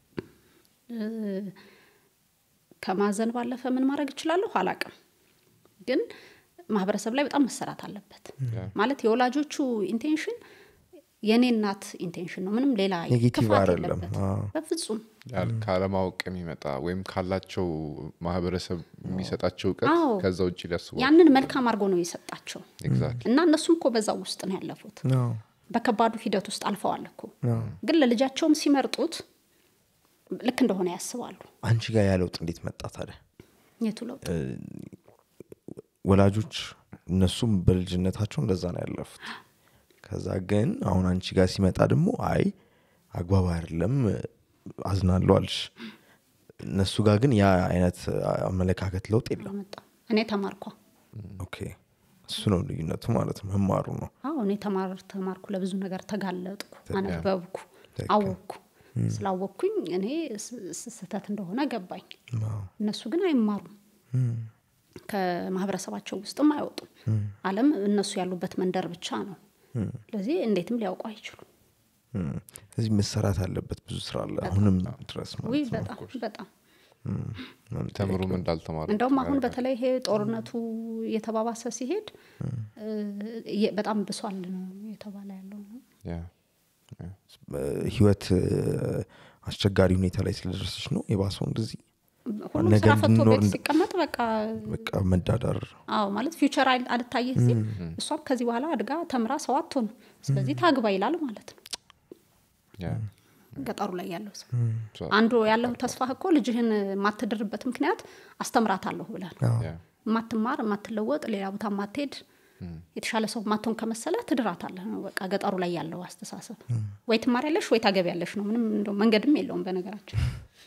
እ፣ ከማዘን ባለፈ ምን ማድረግ እችላለሁ አላቅም ግን ማህበረሰብ ላይ በጣም መሰራት አለበት ማለት የወላጆቹ ኢንቴንሽን የእኔ እናት ኢንቴንሽን ነው ምንም ሌላ ኔጌቲቭ ክፋት አይደለም። የለበት አዎ። በፍጹም ያል- ካለማወቅ የሚመጣ ወይም ካላቸው ማህበረሰብ የሚሰጣቸው እውቀት አዎ። ከዛ ውጭ ሊያስቡ ያንን መልካም አድርጎ ነው የሰጣቸው ኤግዛክትሊ እና እነሱም እኮ በዛ ውስጥ ነው ያለፉት አዎ። በከባዱ ሂደት ውስጥ አልፈዋል እኮ ግን ለልጃቸውም ሲመርጡት ልክ እንደሆነ ያስባሉ አንቺ ጋር ያ ለውጥ እንዴት መጣ ታዲያ የቱ ለውጥ ወላጆች እነሱም በልጅነታቸው እንደዛ ነው ያለፉት ከዛ ግን አሁን አንቺ ጋር ሲመጣ ደግሞ አይ አግባብ አይደለም አዝናለሁ አልሽ እነሱ ጋር ግን ያ አይነት አመለካከት ለውጥ የለም መጣ እኔ ተማርኳ ኦኬ እሱ ነው ልዩነቱ ማለት ነው መማሩ ነው አዎ እኔ ተማር ተማርኩ ለብዙ ነገር ተጋለጥኩ አነበብኩ ትክክል። አወቅኩ ስላወቅኩኝ እኔ ስ- ስ- ስህተት እንደሆነ ገባኝ አዎ። እነሱ ግን አይማሩም ከማህበረሰባቸው ውስጥም አይወጡም አለም እነሱ ያሉበት መንደር ብቻ ነው ስለዚህ እንዴትም ሊያውቁ አይችሉም እም። ስለዚህ መሰራት አለበት ብዙ ስራ አለ አሁንም ድረስ ውይ ማለት ነው በጣም በጣም ተምሩም እንዳልተማሩ እንደውም አሁን በተለይ ይሄ ጦርነቱ እየተባባሰ ሲሄድ እ፣ እየ- በጣም ብሷል ነው የተባለ ያለው ነው ያ፣ ያ። ህይወት እ፣ አስቸጋሪ ሁኔታ ላይ ስለደረሰች ነው የባሰው እንደዚህ ሁሉም ነገ ስራ ፈቶ እንድንኖር ቤት እንድ- ሲቀመጥ በቃ በቃ መዳዳር አዎ ማለት ፊውቸር አል- አልታየህ ሲል እሷም ከዚህ በኋላ አድጋ ተምራ ሰው አትሆንም ስለዚህ ታግባ ይላል ማለት ነው ያ። ገጠሩ ላይ ያለው ሰው ሶ- አንዱ ያለው ተስፋህ እኮ ልጅህን የማትድርበት ምክንያት አስተምራታለሁ ብለህ ነው ያ። የማትማር የማትለወጥ ሌላ ቦታ የማትሄድ የተሻለ ሰው ማትሆን ከመሰለ ትድራታለህ ነው በቃ ገጠሩ ላይ ያለው አስተሳሰብ ወይ ትማሪያለሽ ወይ ታገቢያለሽ ነው ምንም እንደው መንገድም የለውም በነገራችን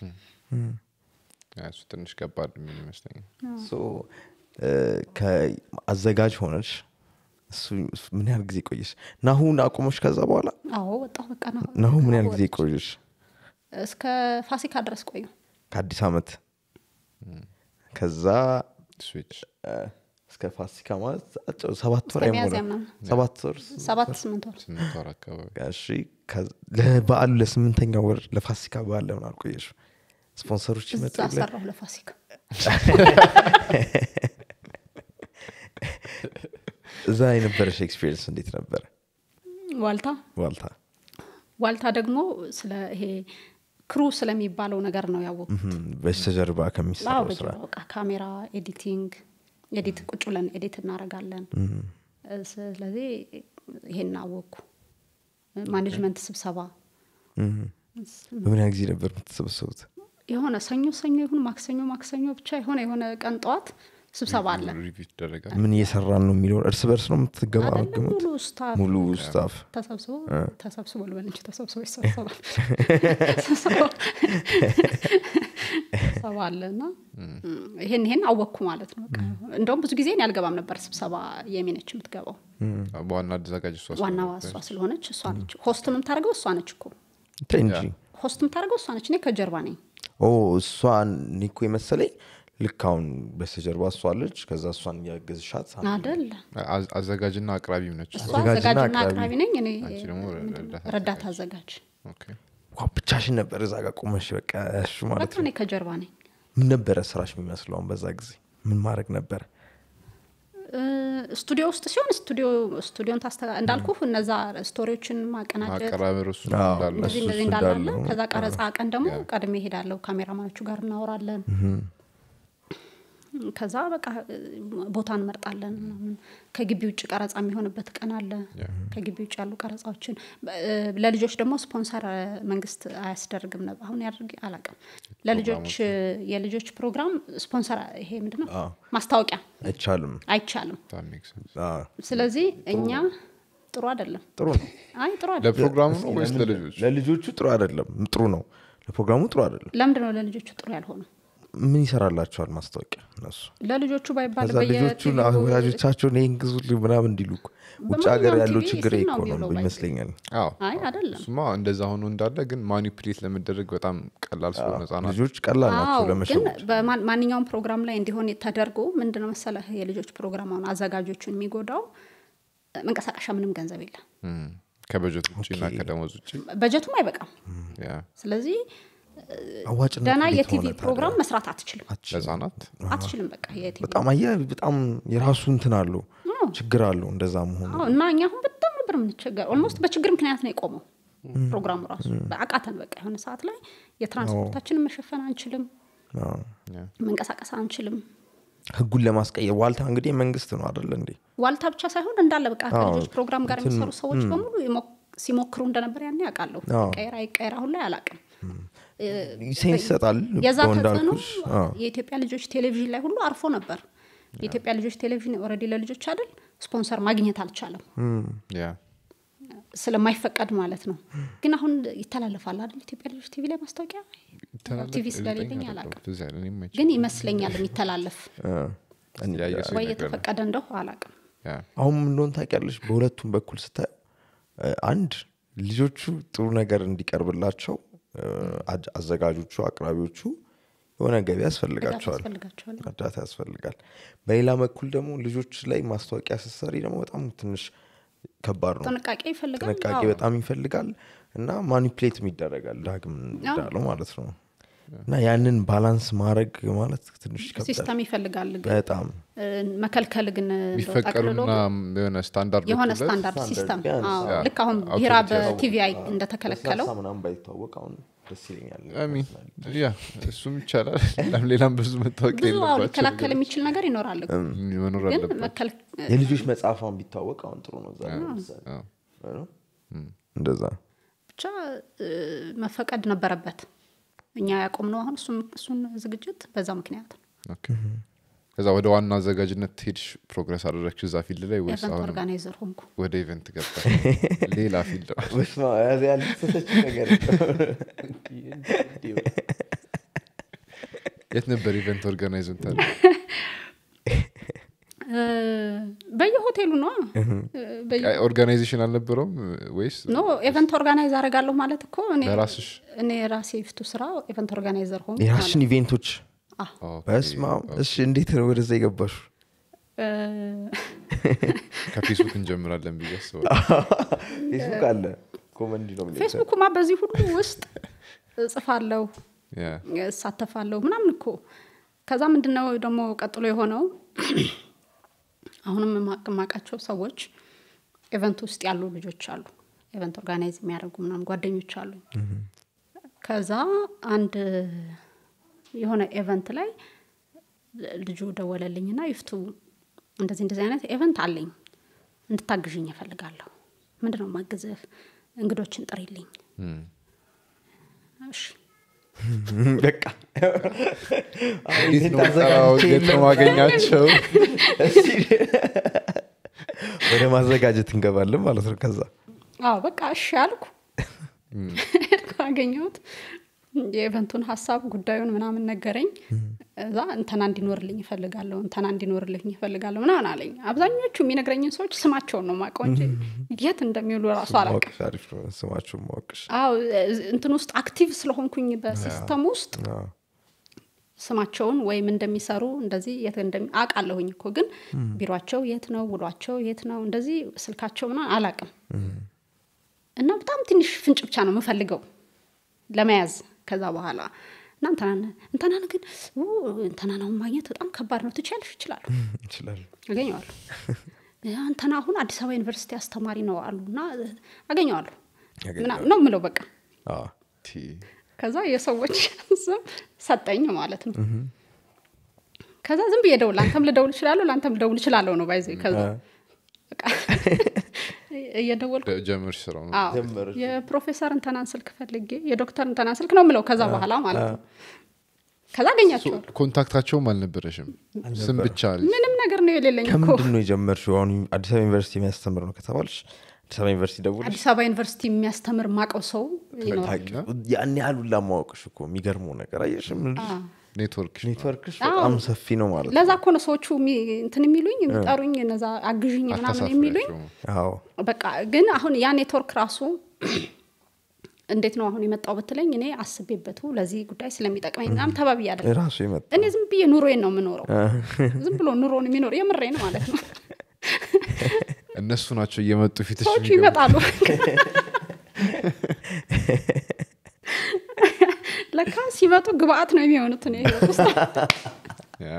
ያ፣ እሱ ትንሽ ከባድ የሚል ይመስለኛል ሶ እ፣ ከአዘጋጅ ሆነች እሱ እሱ ምን ያህል ጊዜ ቆየሽ ናሁን አቁሞች ከዛ በኋላ አዎ ወጣሁ በቃ ነው ናሁ ምን ያህል ጊዜ ቆየሽ እስከ ፋሲካ ድረስ ቆዩ ከአዲስ አመት ከዛ ስዊች እ፣ እስከ ፋሲካ ማለት አጭር- ሰባት ወር እስከ ሚያዝያ አይሞላም ምናምን ሰባት ወር ሰባት ስምንት ወር ስምንት ወር አካባቢ እሺ ከዛ- ለበዓሉ ለስምንተኛ ወር ለፋሲካ በዓል ለምን አልቆየሽ ስፖንሰሮች ይመጡ እዛ የለ? ሰራሁ ለፋሲካ እዛ የነበረሽ ኤክስፒሪየንስ እንዴት ነበረ ዋልታ ዋልታ ዋልታ ደግሞ ስለ ይሄ ክሩ ስለሚባለው ነገር ነው ያወቅኩት እም፣ በስተጀርባ አዎ ከሚሰራው ስራ በጀርባ በቃ ካሜራ ኤዲቲንግ ኤዲት ቁጭ ብለን ኤዲት እናደርጋለን ስለዚህ ይሄን አወቅኩ ማኔጅመንት ስብሰባ በምን ያህል ጊዜ ነበር የምትሰበሰቡት የሆነ ሰኞ ሰኞ ይሁን ማክሰኞ ማክሰኞ ብቻ የሆነ የሆነ ቀን ጠዋት ስብሰባ አለ ሪቪው ይደረጋል ምን እየሰራን ነው የሚለው እርስ በርስ ነው አይደለም የምትገማገሙት ሙሉ ስታፍ ሙሉ ስታፍ ተሰብስቦ ተሰብስቦ ልበል እንጂ ተሰብስቦ ይሰበሰባል ስብሰባ አለ እና ይሄን ይሄን አወቅኩ ማለት ነው በቃ እንደውም ብዙ ጊዜ እኔ አልገባም ነበር ስብሰባ የሚነች የምትገባው በዋና አዘጋጅ እሷ ዋና እሷ ስለሆነች እሷ ነች ሆስት የምታደርገው እሷ ነች እኮ ተይ እንጂ ሆስት የምታደርገው እሷ ነች እኔ ከጀርባ ነኝ ኦ እሷ ኒኮ የመሰለኝ ልክ አሁን በስተጀርባ እሷ አለች ከዛ እሷን እያገዝሻት አደል አዝ- አዘጋጅና አቅራቢም ነች እሷ አዘጋጅና አዘጋጅና አቅራቢ። አቅራቢ ነኝ እኔ አንቺ ደግሞ ረዳት ረዳት አዘጋጅ ኦኬ። ዋ ብቻሽን ነበር እዛ ጋር ቆመሽ በቃ እሱ ማለት በቃ ነው እኔ ከጀርባ ነኝ ምን ነበረ ስራሽ የሚመስለው አሁን በዛ ጊዜ ምን ማድረግ ነበረ እ፣ ስቱዲዮ ውስጥ ሲሆን ስቱዲዮ ስቱዲዮን ታስተጋ እንዳልኩ እነዛ ስቶሪዎችን ማቀናጀት ማቀራበር እሱ አዎ። እንዳለ እንደዚህ እሱ እንደዚህ እሱ እንዳላለ እንዳለ ከዛ ቀረጻ ቀን ደግሞ ቀድሜ ሄዳለሁ ካሜራማኖቹ ጋር እናወራለን ከዛ በቃ እ፣ ቦታ እንመርጣለን ምናምን ከግቢ ውጭ ቀረጻ የሚሆንበት ቀን አለ ከግቢ ውጭ ያሉ ቀረጻዎችን በ- እ፣ ለልጆች ደግሞ ስፖንሰር እ፣ መንግስት አያስደርግም ነበር አሁን ያድርግ አላውቅም ለልጆች እ፣ የልጆች ፕሮግራም ስፖንሰር ይሄ ምንድነው ማስታወቂያ አይቻልም አይቻልም That makes sense። አዎ፣ ስለዚህ እኛ ጥሩ አይደለም ጥሩ ነው አይ ጥሩ አይደለም ለፕሮግራሙ ነው ወይስ ለልጆች ለልጆቹ ጥሩ አይደለም ጥሩ ነው ለፕሮግራሙ ጥሩ አይደለም ለምንድን ነው ለልጆቹ ጥሩ ያልሆኑ ምን ይሰራላቸዋል ማስታወቂያ እነሱ ለልጆቹ ባይባል ከዛ ልጆቹን ወላጆቻቸውን ይህን ግዙልኝ ምናምን እንዲሉ እኮ ውጭ ሀገር በማንኛውም ያለው ቲቪ ችግር እሱን ይሄ ነው እኮ ነው የሚውለው ባይ- ይመስለኛል አዎ አይ አይደለም እሱማ እንደዛ ሆኖ እንዳለ ግን ማኒፕሌት ለመደረግ በጣም ቀላል ስለሆነ ህጻናት ልጆች ቀላል ናቸው አዎ ግን ለመሸወድ በማን- ማንኛውም ፕሮግራም ላይ እንዲሆን ተደርጎ ምንድነው መሰለህ የልጆች ፕሮግራም አሁን አዘጋጆቹን የሚጎዳው እ፣ መንቀሳቀሻ ምንም ገንዘብ የለም እም፣ ከበጀት ውጭ እና ኦኬ። ከደሞዝ ውጭ በጀቱም አይበቃም ያ ስለዚህ አዋጭነት ደህና እንዴት የቲቪ ሆነ ታዲያ? ፕሮግራም መስራት አትችልም ለህጻናት አትችልም በቃ የቲቪ በጣም አየህ በጣም የራሱ እንትን አለው ችግር አለው እንደዛ መሆኑ አዎ፣ እና እኛ አሁን በጣም ነበር የምንቸገር ኦልሞስት በችግር ምክንያት ነው የቆመው ፕሮግራሙ ራሱ አቃተን በቃ የሆነ ሰዓት ላይ የትራንስፖርታችንን መሸፈን አንችልም አዎ። መንቀሳቀስ አንችልም ህጉን ለማስቀየር ዋልታ እንግዲህ መንግስት ነው አደለ እንዴ ዋልታ ብቻ ሳይሆን እንዳለ በቃ ከልጆች ፕሮግራም ጋር የሚሰሩ ሰዎች በሙሉ ይሞ- ሲሞክሩ እንደነበር ያኔ ያውቃለሁ አዎ። ቀየር አይቀየር አሁን ላይ አላውቅም ሴንስ ይሰጣል የዛ እኮ ተጽዕኖ እንዳልኩሽ አዎ። የኢትዮጵያ ልጆች ቴሌቪዥን ላይ ሁሉ አርፎ ነበር የኢትዮጵያ ልጆች ቴሌቪዥን ኦልሬዲ ለልጆች አይደል ስፖንሰር ማግኘት አልቻለም ያ ስለማይፈቀድ ማለት ነው ግን አሁን ይተላለፋል አይደል ኢትዮጵያ ልጆች ቲቪ ላይ ማስታወቂያ ይተላለፍ- ቲቪ ስለሌለኝ እርግጠኛ አይደለሁም። አላውቅም ትዝ አይለኝ፣ እኔም አይቼ- ግን ይመስለኛል የሚተላለፍ አ፣ እኔ- ያየ ሰው ወይ ይነግረናል። የተፈቀደ እንደሁ አላውቅም ያ። አሁን ምን እንደሆነ ታውቂያለሽ በሁለቱም በኩል ስታየው እ፣ አንድ ልጆቹ ጥሩ ነገር እንዲቀርብላቸው እ፣ አጅ- አዘጋጆቹ አቅራቢዎቹ የሆነ ገቢ ያስፈልጋቸዋል ያስፈልጋቸዋል እርዳታ ያስፈልጋል በሌላ በኩል ደግሞ ልጆች ላይ ማስታወቂያ ስትሰሪ ደግሞ በጣም ትንሽ ከባድ ነው ጥንቃቄ ይፈልጋል ጥንቃቄ አዎ። በጣም ይፈልጋል እና ማኒፕሌትም ይደረጋል ዳግም እንዳለው ማለት ነው እና ያንን ባላንስ ማድረግ ማለት ትንሽ ይከብዳል ሲስተም ይፈልጋል ግን በጣም እ፣ መከልከል ግን እንደው ጠቅልሎ የሚፈቀዱና የሆነ ስታንዳርድ የሆነ ወጥቶለት ስታንዳርድ ስታንዳርድ ሲስተም ቢያንስ አዎ፣ ያ፣ ልክ አሁን አውቶሪቲ ቢራ ያለው በቲቪ አይ እንደተከለከለው ለስላሳ ምናምን ባይታወቅ አሁን ደስ ይለኛል አሚን ያ እሱም ይቻላል ሌላም ሌላም ብዙ መታወቅ ብዙ አዎ የለባቸው ሊከላከል የሚችል ነገር ይኖራል እኮ። መኖር ግን አለበት መከል የልጆች መጽሐፏን ቢታወቅ አሁን ጥሩ ነው እዛ ላይ ለምሳሌ። አዎ። አይደል? እንደዛ ብቻ እ፣ መፈቀድ ነበረበት እኛ ያቆምነው አሁን እሱን እሱን ዝግጅት በዛ ምክንያት ነው ኦኬ። ከዛ ወደ ዋና አዘጋጅነት ሄድሽ ፕሮግረስ አደረግሽ እዛ ፊልድ ላይ ወይስ ኤቨንት አሁን ኦርጋናይዘር ሆንኩ ወደ ኢቨንት ገባ ሌላ ፊልድ ነው በስመ አብ፣ ያዝ ያልተሰች ነገር የት ነበር ኢቨንት ኦርጋናይዝ ምታለ እ፣ በየሆቴሉ ነው ኦርጋናይዜሽን አልነበረውም ወይስ ኖ ኤቨንት ኦርጋናይዝ አደርጋለሁ ማለት እኮ እኔ ለራስሽ እኔ ራሴ የፊቱ ስራ ኤቨንት ኦርጋናይዘር ሆንኩ የራስሽን ኢቬንቶች አዎ። ኦኬ። በስመ አብ። እሺ እንዴት ነው ወደዛ የገባሹ እ፣ ከፌስቡክ እንጀምራለን ብዬ አስባለሁ ፌስቡክ አለ ኮመንዲ ነው የሚለው። ፌስቡክማ በዚህ ሁሉ ውስጥ እጽፋለሁ ያ እሳተፋለሁ ምናምን እኮ ከዛ ምንድን ነው ደግሞ ቀጥሎ የሆነው አሁንም የማ- የማውቃቸው ሰዎች ኤቨንት ውስጥ ያሉ ልጆች አሉ ኤቨንት ኦርጋናይዝ የሚያደርጉ ምናምን ጓደኞች አሉ ከዛ አንድ የሆነ ኤቨንት ላይ ልጁ ደወለልኝና ይፍቱ እንደዚህ እንደዚህ አይነት ኤቨንት አለኝ እንድታግዥኝ እፈልጋለሁ ምንድን ነው ማግዝህ እንግዶችን ጥሪልኝ እም። እሺ በቃ እንዴት ነው የምጠራው? እንዴት ነው ማገኛቸው ወደ ማዘጋጀት እንገባለን ማለት ነው ከዛ አዎ በቃ እሺ አልኩ ሄድኩ አገኘሁት የኢቨንቱን ሀሳብ ጉዳዩን ምናምን ነገረኝ እዛ እንተና እንዲኖርልኝ ይፈልጋለሁ እንተና እንዲኖርልኝ ይፈልጋለሁ ምናምን አለኝ አብዛኞቹ የሚነግረኝን ሰዎች ስማቸውን ነው ማውቀው እንጂ የት እንደሚውሉ ራሱ አላውቅም ማወቅሽ አሪፍ ነው ስማችሁን ማወቅሽ አዎ እንትን ውስጥ አክቲቭ ስለሆንኩኝ በሲስተም ውስጥ አዎ። ስማቸውን ወይም እንደሚሰሩ እንደዚህ የት እንደሚ አውቃለሁኝ እኮ ግን ቢሯቸው የት ነው ውሏቸው የት ነው እንደዚህ ስልካቸው ምናምን አላውቅም እና በጣም ትንሽ ፍንጭ ብቻ ነው የምፈልገው ለመያዝ ከዛ በኋላ እና እንትናን እንትናን ግን ኡ፣ እንትናን አሁን ማግኘት በጣም ከባድ ነው ትችያለሽ ይችላሉ እንችላለን አገኘዋለሁ እንትና አሁን አዲስ አበባ ዩኒቨርሲቲ አስተማሪ ነው አሉ እና አገኘዋለሁ ምናምን ነው ምለው በቃ አዎ። ቲ ከዛ የሰዎች ስም ሰጠኝ ማለት ነው ከዛ ዝም ብዬ ደውል ለአንተም ልደውል እችላለሁ ለአንተም ልደውል እችላለሁ ነው ባይዘ ከዛ በቃ እየደወልኩ ጀምርሽ ስራው ነው አዎ፣ ጀመረች። የፕሮፌሰር እንተናን ስልክ ፈልጌ የዶክተር እንተናን ስልክ ነው ምለው ከዛ በኋላ ማለት ነው ከዛ አገኛቸዋለሁ ኮንታክታቸውም አልነበረሽም ስም ብቻ አለሽ። ምንም ነገር ነው የሌለኝ እኮ ከምንድን ነው የጀመርሽው አሁን አዲስ አበባ ዩኒቨርሲቲ የሚያስተምር ነው ከተባልሽ አዲስ አበባ ዩኒቨርሲቲ ደውልሽ አዲስ አበባ ዩኒቨርሲቲ የሚያስተምር ማቀው ሰው ይኖራል ታውቂው። ያን ያህል ሁላ ማወቅሽ እኮ የሚገርመው ነገር አየሽም ኔትወርክ ኔትወርክሽ በጣም ሰፊ ነው ማለት ነው ለዛ እኮ ነው ሰዎቹ የሚ- እንትን የሚሉኝ የሚጠሩኝ እነዛ አግዥኝ ምናምን የሚሉኝ አታሳፍሪያቸውም አዎ በቃ ግን አሁን ያ ኔትወርክ ራሱ እንዴት ነው አሁን የመጣው ብትለኝ እኔ አስቤበቱ ለዚህ ጉዳይ ስለሚጠቅመኝ ምናምን ተባብዬ አይደለም ራሱ የመጣ እኔ ዝም ብዬ ኑሮዬን ነው የምኖረው ዝም ብሎ ኑሮን የሚኖር የምሬን ማለት ነው እነሱ ናቸው እየመጡ ፊትሽ ሰዎቹ የሚገቡ። ይመጣሉ ለካ ሲመጡ ግብአት ነው የሚሆኑት እኔ ህይወት ውስጥ ያ።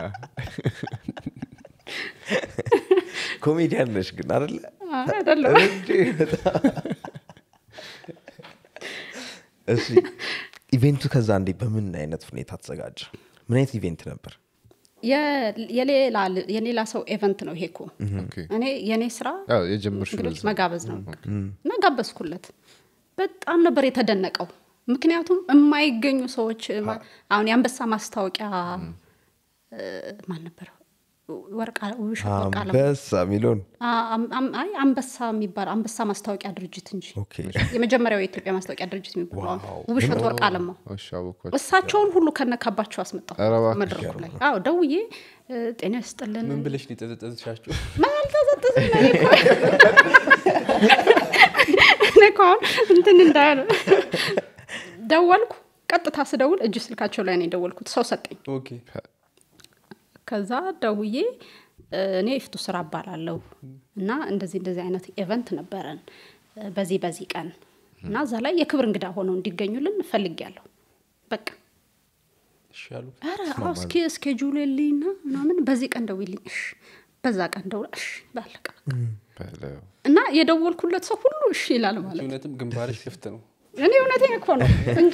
ኮሜዲያን ነሽ ግን አደለ አይ፣ አይደለም እንዴ፣ በጣም። እሺ ኢቬንቱ ከዛ እንዴ በምን አይነት ሁኔታ ተዘጋጀ ምን አይነት ኢቬንት ነበር የ- የሌላ የሌላ ሰው ኤቨንት ነው ይሄ እኮ ኦኬ። እኔ የእኔ ስራ ያው የጀመርሽው እንግዶች በዛ። መጋበዝ ነው እና ጋበዝኩለት በጣም ነበር የተደነቀው ምክንያቱም የማይገኙ ሰዎች ማ- አሁን የአንበሳ ማስታወቂያ እ፣ ማን ነበር ወርቃ ውብሸት ወርቅ አለም አንበሳ ሚሊዮን አ- አም- አም- አይ አንበሳ የሚባል አንበሳ ማስታወቂያ ድርጅት እንጂ ኦኬ የመጀመሪያው የኢትዮጵያ ማስታወቂያ ድርጅት የሚባለው ዋው። ውብሸት ወርቅ አለማው እሺ፣ አወኳቸው። እሳቸውን ሁሉ ከነካባቸው አስመጣሁ ኧረ እባክሽ። መድረኩ ላይ አዎ ደውዬ እ፣ ጤና ይስጥልን ምን ብለሽ ሊጠዘጠዝሻቸው አልተዘጠዝም እኔ እኮ እኔ እኮ አሁን እንትን እንዳያለ ደወልኩ ቀጥታ ስደውል እጅ ስልካቸው ላይ ነው የደወልኩት ሰው ሰጠኝ ኦኬ ከዛ ደውዬ እ፣ እኔ ይፍቱ ስራ እባላለሁ እና እንደዚህ እንደዚህ አይነት ኤቨንት ነበረን እ፣ በዚህ በዚህ ቀን እና እዛ ላይ የክብር እንግዳ ሆነው እንዲገኙልን እፈልጊያለሁ በቃ እሺ አሉ ኧረ አዎ እስኪ እስኬጁል የልኝና ምናምን በዚህ ቀን ደውይልኝ እሺ በዛ ቀን ደውላ እሺ ባለቀ በለው። እና የደወልኩለት ሰው ሁሉ እሺ ይላል ማለት ነው። እውነትም ግንባርሽ ክፍት ነው እኔ እውነቴን እኮ ነው እንጂ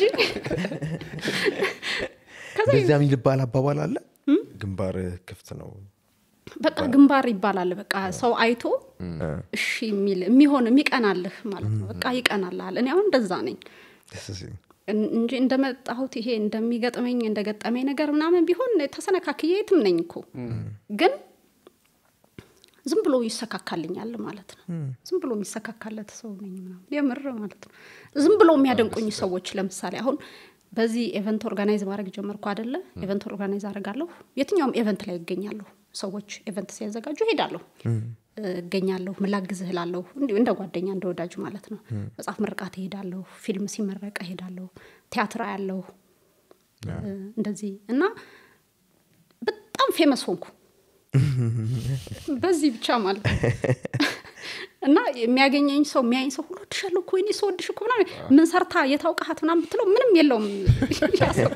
ከዛ እንደዚያ የሚልባል አባባል አለ ግንባር ክፍት ነው በቃ ግንባር ይባላል። በቃ ሰው አይቶ እሺ የሚል የሚሆን የሚቀናልህ ማለት ነው። በቃ ይቀናልሃል። እኔ አሁን እንደዛ ነኝ ደስ ሲል። እን- እንጂ እንደመጣሁት ይሄ እንደሚገጥመኝ እንደገጠመኝ ነገር ምናምን ቢሆን ተሰነካክዬ የትም ነኝ እኮ ግን ዝም ብሎ ይሰካካልኛል ማለት ነው። ዝም ብሎ የሚሰካካለት ሰው ነኝ ምናምን የምር ማለት ነው። ዝም ብሎ የሚያደንቁኝ ሰዎች ለምሳሌ አሁን በዚህ ኤቨንት ኦርጋናይዝ ማድረግ ጀመርኩ አደለ? ኤቨንት ኦርጋናይዝ አደርጋለሁ። የትኛውም ኤቨንት ላይ እገኛለሁ። ሰዎች ኤቨንት ሲያዘጋጁ ሄዳለሁ፣ እገኛለሁ፣ ምላግዝህ እላለሁ። እንዲሁ እንደ ጓደኛ እንደ ወዳጅ ማለት ነው። መጽሐፍ ምርቃት እሄዳለሁ፣ ፊልም ሲመረቅ እሄዳለሁ፣ ቲያትር አያለሁ እንደዚህ እና በጣም ፌመስ ሆንኩ በዚህ ብቻ ማለት ነው። እና የሚያገኘኝ ሰው የሚያየኝ ሰው ሁሉ ወድሻለሁ እኮ ወይኔ ሰው ወድሽ እኮ ምናምን ምን ሰርታ የታውቃሃት ምናምን ብትለው ምንም የለውም ያ ሰው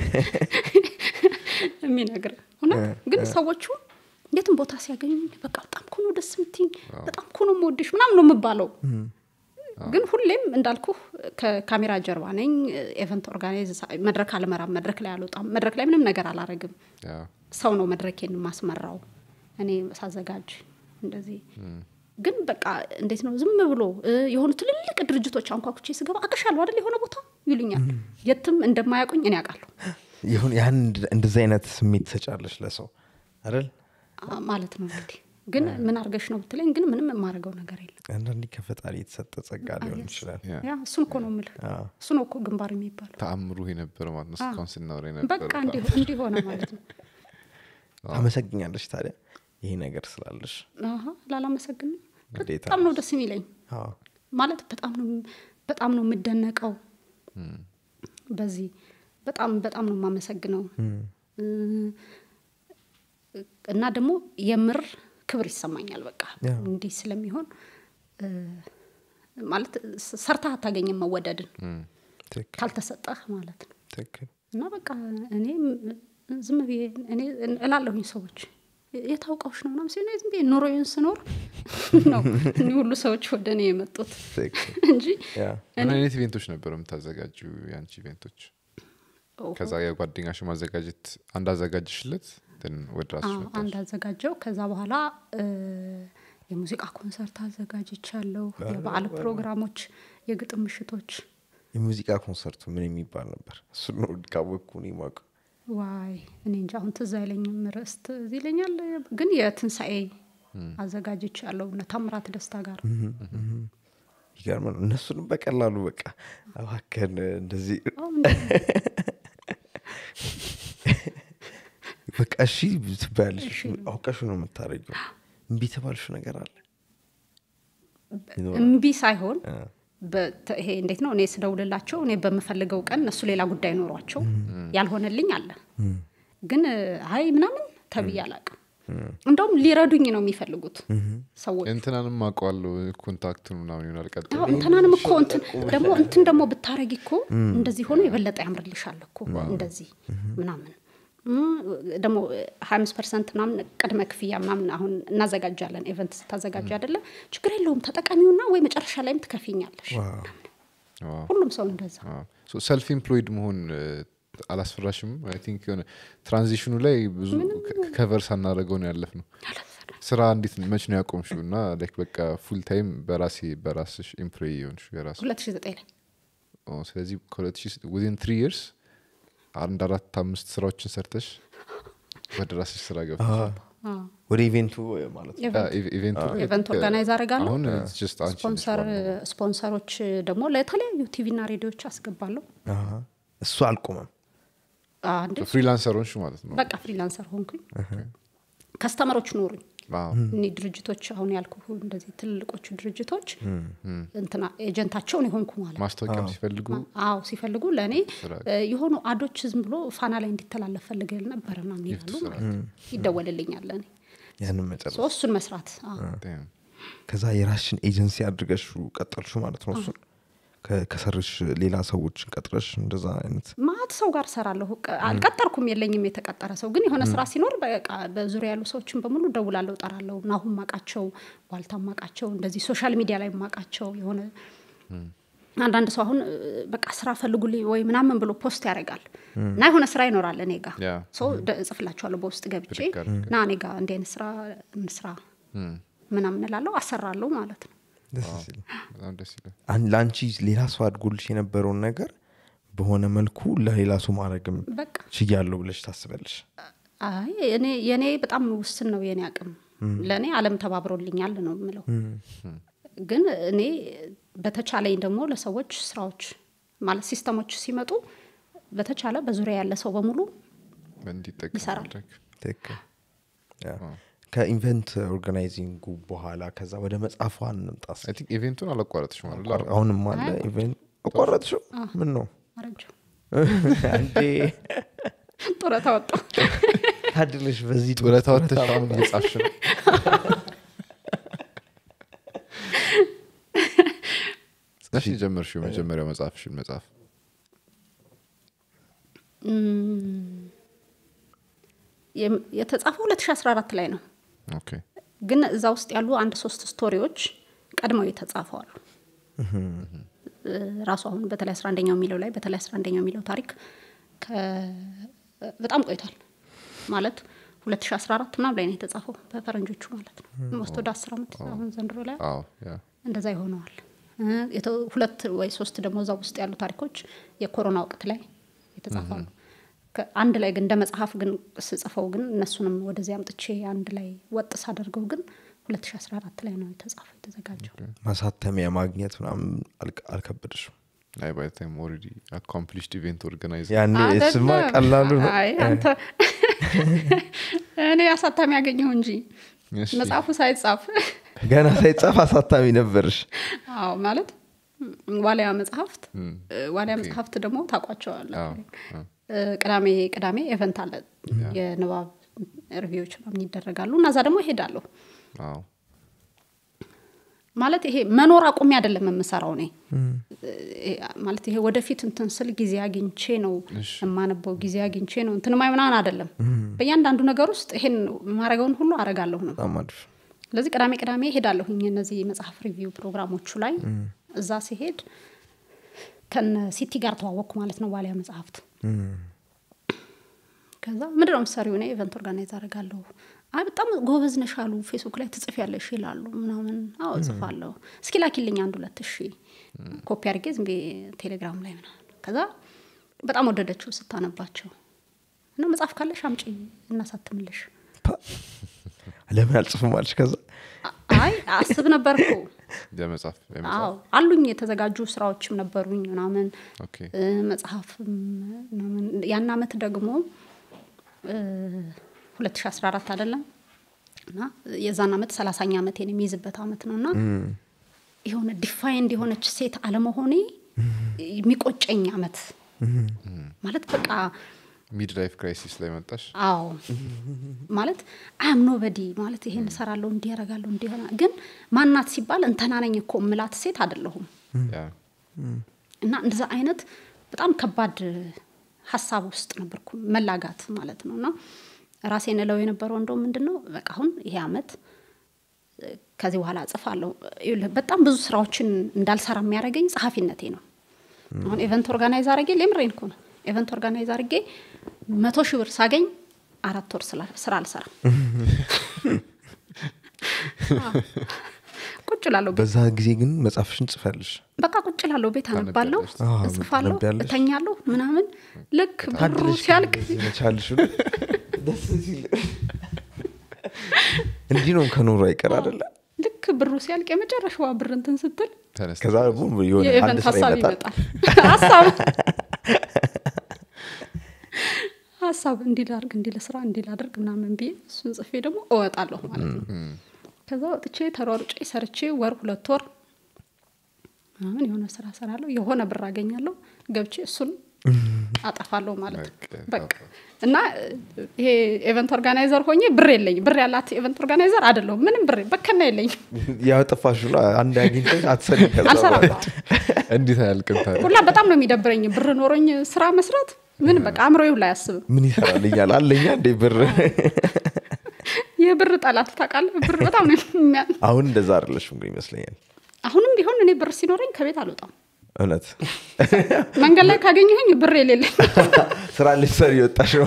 የሚነግር እውነት ግን ሰዎቹ የትም ቦታ ሲያገኙኝ በቃ በጣም እኮ ነው ደስ የምትይኝ በጣም እኮ ነው የምወድሽ ምናምን ነው የምባለው ግን ሁሌም እንዳልኩ ከካሜራ ጀርባ ነኝ ኤቨንት ኦርጋናይዝ መድረክ አልመራም መድረክ ላይ አልወጣም መድረክ ላይ ምንም ነገር አላረግም ያ። ሰው ነው መድረኬን ማስመራው እኔ ሳዘጋጅ እንደዚህ ግን በቃ እንዴት ነው ዝም ብሎ እ፣ የሆኑ ትልልቅ ድርጅቶች አንኳኩቼ ስገባ አቅሻለሁ አይደል የሆነ ቦታ ይሉኛል የትም እንደማያውቁኝ እኔ አውቃለሁ ይሁን ያን እንደዚህ አይነት ስሜት ትሰጫለሽ ለሰው አይደል አ፣ ማለት ነው እንግዲህ ግን ምን አርገሽ ነው ብትለኝ ግን ምንም የማደርገው ነገር የለም አንዳንዴ ከፈጣሪ የተሰጠ ጸጋ ሊሆን ይችላል ያ። ያ እሱን እኮ ነው የምልህ እሱ ነው እኮ ግንባር የሚባለው ተአምሩ የነበረ ማለት ነው እስካሁን ስናወራ በቃ የነበረ እንዲሁ እንዲሆነ ማለት ነው ታመሰግኛለሽ ታዲያ ይሄ ነገር ስላለሽ አሀ፣ ላላመሰግንም ግዴታ በጣም ነው ደስ የሚለኝ አዎ። ማለት በጣም ነው በጣም ነው የምደነቀው በዚህ በጣም በጣም ነው የማመሰግነው እ፣ እና ደግሞ የምር ክብር ይሰማኛል በቃ ያ። እንዲህ ስለሚሆን እ፣ ማለት ስ- ሰርተህ አታገኝም መወደድን ትክክል ካልተሰጠህ ማለት ነው ትክክል እና በቃ እኔ ም- ዝም ብዬ እኔ እላለሁኝ ሰዎች የታውቀውሽ ነው ምናምን ሲሆን ዝም ብዬ ኑሮዬን ስኖር ነው እኒህ ሁሉ ሰዎች ወደ እኔ የመጡት ትክክል እንጂ ያ ምን አይነት ኢቬንቶች ነበሩ የምታዘጋጁ የአንቺ ኢቬንቶች ኦሆ፣ ከዛ የጓደኛሽ ማዘጋጀት አንድ አዘጋጅሽለት then ወደ ራስሽ አዎ፣ መጣሽ? አንድ አዘጋጀው ከዛ በኋላ እ፣ የሙዚቃ ኮንሰርት አዘጋጅቻለሁ የበዓል ፕሮግራሞች የግጥም ምሽቶች የሙዚቃ ኮንሰርቱ ምን የሚባል ነበር እሱ ነው ካወቅኩ እኔ የማውቀው ዋይ እኔ እንጂ አሁን ትዝ አይለኝም ርዕስት እዚህ ይለኛል ግን የትንሣኤ አዘጋጅቻለሁ እነ ታምራት ደስታ ጋር ይገርም ነው እነሱንም በቀላሉ በቃ እባክህን እንደዚህ አዎ፣ እንደ- በቃ እሺ ትባያለሽ አውቀሹ ነው የምታደርጊው እምቢ የተባልሽው ነገር አለ ይኖራል? እምቢ ሳይሆን በተ- ይሄ እንዴት ነው እኔ ስደውልላቸው እኔ በምፈልገው ቀን እነሱ ሌላ ጉዳይ ኖሯቸው ያልሆነልኝ አለ ግን አይ ምናምን ተብዬ አላቅም እንደውም ሊረዱኝ ነው የሚፈልጉት ሰዎች እንትናንም አውቀዋለሁ ኮንታክቱን ምናምን ይሆናል ቀጥ አዎ እንትናንም እኮ እንትን ደግሞ እንትን ደግሞ ብታረጊ እኮ እንደዚህ ሆኖ የበለጠ ያምርልሻል እኮ እንደዚህ ምናምን እም፣ ደግሞ ሀያ አምስት ፐርሰንት ምናምን ቅድመ ክፍያ ምናምን አሁን እናዘጋጃለን ኤቨንት ስታዘጋጅ አይደለ ችግር የለውም ተጠቃሚውና ወይ መጨረሻ ላይም ትከፊኛለሽ ሁሉም ሰው እንደዛ ሰልፍ ኢምፕሎይድ መሆን እ፣ አላስፈራሽም አይ ቲንክ የሆነ ትራንዚሽኑ ላይ ብዙ ከቨር ሳናደረገው ነው ያለፍ ነው ስራ እንዴት መች ነው ያቆምሽው እና ላይክ በቃ ፉል ታይም በራሴ በራስሽ ኢምፕሎይ የሆንሽ የራስ ሁለት ሺ ዘጠኝ ላይ ስለዚህ ከሁለት ሺህ ዊዝን ትሪ ይርስ አንድ አራት አምስት ስራዎችን ሰርተሽ ወደ ራስሽ ስራ ገብተሽ አዎ። ወደ ኢቬንቱ ማለት ነው ኤቨንት አ- ኢቬንቱ ላይ ኢቨንት ልክ ኦርጋናይዝ አደርጋለሁ አሁን it's just አንቺ ነሽ ስፖንሰር ዋናው። ስፖንሰሮች ደግሞ ለተለያዩ ቲቪና ሬዲዮዎች አስገባለሁ አሃ። እሱ አልቆመም አንድ ፍሪላንሰር ሆንሽ ማለት ነው በቃ ፍሪላንሰር ሆንኩኝ ከስተመሮች ኖሩኝ አዎ። እኒ ድርጅቶች አሁን ያልኩ እንደዚህ ትልልቆቹ ድርጅቶች እንትና ኤጀንታቸውን የሆንኩ ማለት ነው። ማስታወቂያም ሲፈልጉ አዎ ሲፈልጉ ለእኔ እ፣ የሆኑ አዶች ዝም ብሎ ፋና ላይ እንዲተላለፍ ፈልገል ነበር ምናምን ይላሉ ማለት ነው። ይደወልልኛል ለእኔ ያንን መጨረስ ሶ እሱን መስራት አዎ። Damn. ከዛ የራስሽን ኤጀንሲ አድርገሽ ቀጠልሹ ማለት ነው እሱን ከ- ከሰርሽ ሌላ ሰዎችን ቀጥረሽ እንደዛ አይነት ማት ሰው ጋር ሰራለሁ ቀ- አልቀጠርኩም የለኝም የተቀጠረ ሰው ግን የሆነ ስራ ሲኖር በቃ በዙሪያ ያሉ ሰዎችን በሙሉ ደውላለሁ ጠራለሁ ናሁን ማቃቸው ዋልታ ማቃቸው እንደዚህ ሶሻል ሚዲያ ላይ ማቃቸው የሆነ አንዳንድ ሰው አሁን እ፣ በቃ ስራ ፈልጉልኝ ወይ ምናምን ብሎ ፖስት ያደርጋል እና የሆነ ስራ ይኖራል እኔ ጋ ያ። ሰው ደ- እጽፍላቸዋለሁ በውስጥ ገብቼ ብድግ አድርገህ። ና እኔ ጋ እንዲህ አይነት ስራ እንስራ ምናምን እላለሁ አሰራለሁ ማለት ነው ደስ ሲል በጣም ደስ ይላል አን- ለአንቺ ሌላ ሰው አድጎልሽ የነበረውን ነገር በሆነ መልኩ ለሌላ ሰው ማድረግም በቃ ችያለሁ ብለሽ ታስበልሽ አይ እኔ የኔ በጣም ውስን ነው የኔ አቅም ለእኔ አለም ተባብሮልኛል ነው የምለው ግን እኔ በተቻለኝ ደግሞ ለሰዎች ስራዎች ማለት ሲስተሞች ሲመጡ በተቻለ በዙሪያ ያለ ሰው በሙሉ እንዲጠቀም ይሰራል። ማድረግ ትክክል ያ። ከኢቨንት ኦርጋናይዚንጉ በኋላ ከዛ ወደ መጽሐፏ እንምጣ እስኪ። አይ ቲንክ ኢቬንቱን አላቋረጥሽ ማለት አቋር- አሁንም አለ ኢቨንት አቋረጥሽው ምን ነው አረጀው አንዴ ጡረታ ወጣሁ ታድልሽ በዚህ ጡረታ ወጥተሽ አሁን እየጻፍሽ ነው እሺ ጀመርሽው የመጀመሪያው መጽሐፍሽን መጽሐፍ የም- የተጻፈው 2014 ላይ ነው ኦኬ ግን እዛ ውስጥ ያሉ አንድ ሶስት ስቶሪዎች ቀድመው የተጻፈዋሉ ራሱ አሁን በተለይ አስራ አንደኛው የሚለው ላይ በተለይ አስራ አንደኛው የሚለው ታሪክ ከ- በጣም ቆይቷል ማለት 2014 ምናምን ላይ ነው የተጻፈው በፈረንጆቹ ማለት ነው ሞስት ወደ አስር ዓመት አሁን ዘንድሮ ላይ አዎ ያ እንደዛ ይሆነዋል እ፣ የተ- ሁለት ወይ ሶስት ደግሞ እዛ ውስጥ ያሉ ታሪኮች የኮሮና ወቅት ላይ የተጻፋሉ ከ- አንድ ላይ ግን እንደ መጽሐፍ ግን ስጽፈው ግን እነሱንም ወደዚህ አምጥቼ አንድ ላይ ወጥ ሳደርገው ግን 2014 ላይ ነው የተጻፈው የተዘጋጀው ማሳተሚያ ማግኘት ምናምን አልከ- አልከበደሽም አይ ባይ ታይም ኦልሬዲ አኮምፕሊሽድ ኢቬንት ኦርጋናይዝ ያኔ ስማ አይደለም። ቀላሉ ነው አይ አንተ እኔ አሳታሚ ያገኘው እንጂ እሺ። መጽሐፉ ሳይጻፍ ገና ሳይጻፍ አሳታሚ ነበርሽ አዎ ማለት ም፣ ዋሊያ መጽሐፍት ዋሊያ መጽሐፍት ደግሞ ታውቋቸዋለ አዎ፣ አዎ። ቅዳሜ ቅዳሜ ኤቨንት አለ የንባብ ሪቪዎች ምናምን ይደረጋሉ እና እዛ ደግሞ እሄዳለሁ አዎ ማለት ይሄ መኖር አቁሜ አይደለም የምሰራው እኔ እ፣ ማለት ይሄ ወደፊት እንትን ስል ጊዜ አግኝቼ ነው የማነበው ጊዜ አግኝቼ ነው እንትን ማይ ምናምን አይደለም በእያንዳንዱ ነገር ውስጥ ይሄን ማድረገውን ሁሉ አረጋለሁ ነው በጣም አሪፍ ስለዚህ ቅዳሜ ቅዳሜ ሄዳለሁኝ እነዚህ መጽሐፍ ሪቪው ፕሮግራሞቹ ላይ እዛ ሲሄድ ከነ ሲቲ ጋር ተዋወቅኩ ማለት ነው ዋሊያ መጽሐፍት ከዛ ምንድን ነው ምሳሪው እኔ ኢቨንት ኦርጋናይዝ አደርጋለሁ አይ በጣም ጎበዝ ነሽ አሉ ፌስቡክ ላይ ትጽፊያለሽ ይላሉ ምናምን አዎ እጽፋለሁ እስኪ ላኪልኝ አንድ ሁለት እሺ ኮፒ አድርጌ ዝም ብዬ ቴሌግራም ላይ ምናምን ከዛ በጣም ወደደችው ስታነባቸው እና መጽሐፍ ካለሽ አምጪ እናሳትምልሽ ፓ! ለምን አልጽፍም አለሽ ከዛ አይ አስብ ነበር እኮ የመጽሐፍ አዎ አሉኝ የተዘጋጁ ስራዎችም ነበሩኝ ምናምን ኦኬ እ፣ መጽሐፍም ምናምን ያን አመት ደግሞ እ፣ 2014 አይደለም እና የዛን አመት ሰላሳኛ አመቴን የሚይዝበት አመት ነው እና የሆነ ዲፋይንድ የሆነች ሴት አለመሆኔ የሚቆጨኝ አመት ማለት በቃ ሚድ ላይፍ ክራይሲስ ላይ መጣሽ አዎ ማለት አም ኖበዲ ማለት ይሄን እሰራለሁ እንዲህ ያደርጋለሁ እንዲህ ሆና ግን ማናት ሲባል እንተና ነኝ እኮ እምላት ሴት አይደለሁም ያ እና እንደዛ አይነት በጣም ከባድ ሀሳብ ውስጥ ነበርኩ መላጋት ማለት ነው እና ራሴን እለው የነበረው እንደው ምንድን ነው በቃ አሁን ይሄ አመት እ፣ ከዚህ በኋላ እጽፋለሁ ይኸውልህ፣ በጣም ብዙ ስራዎችን እንዳልሰራ የሚያደርገኝ ጸሐፊነቴ ነው አሁን ኤቨንት ኦርጋናይዝ አድርጌ ሌምሬን እኮ ነው ኤቨንት ኦርጋናይዝ አድርጌ መቶ ሺህ ብር ሳገኝ አራት ወር ስላ- ስራ አልሰራም አዎ። ቁጭ ላለሁ በዛ ጊዜ ግን መጽሐፍሽን ጽፈልሽ በቃ ቁጭ ላለሁ ቤት አነባለሁ አዎ፣ እጽፋለሁ ታነቢያለሽ። እተኛለሁ ምናምን ልክ ብሩ ታድለሽ ሲያልቅ መቻልሽ ደስ ሲል እንዲህ ነው ከኖሩ አይቀር አደለ ልክ ብሩ ሲያልቅ የመጨረሻዋ ብር እንትን ስትል ተነስተ ከዛ ደግሞ የሆነ አንድ የኢቨንት ስራ ሀሳብ ይመጣል ይመጣል ሀሳብ ሀሳብ እንዲህ ላድርግ እንዲህ ልስራ እንዲህ ላድርግ ምናምን ብዬ እሱን ጽፌ ደግሞ እወጣለሁ ማለት ነው ከዛ ወጥቼ ተሯሩጬ ሰርቼ ወር ሁለት ወር ምናምን የሆነ ስራ ሰራለሁ የሆነ ብር አገኛለሁ ገብቼ እሱን አጠፋለሁ ማለት ነው በቃ። በቃ እና ይሄ ኤቨንት ኦርጋናይዘር ሆኜ ብር የለኝ ብር ያላት ኤቨንት ኦርጋናይዘር አይደለሁም ምንም ብር በከና የለኝም ያጠፋሽ ነው አንድ አግኝተሽ አትሰሪ ከዛ አልሰራም በኋላ። እንዴት አያልቅም ታዲያ ሁላ በጣም ነው የሚደብረኝ ብር ኖሮኝ ስራ መስራት ምን በቃ አእምሮ ሁላ አያስብም ምን ይሰራልኛል አለኛ እንዴ ብር የብር ጠላት ታውቃለህ ብር በጣም ነው የሚያ አሁን እንደዛ አይደለሽም ግን ይመስለኛል አሁንም ቢሆን እኔ ብር ሲኖረኝ ከቤት አልወጣም እውነት መንገድ ላይ ካገኘሁኝ ብር የሌለኝ ስራ ልትሰሪ የወጣሽ ነው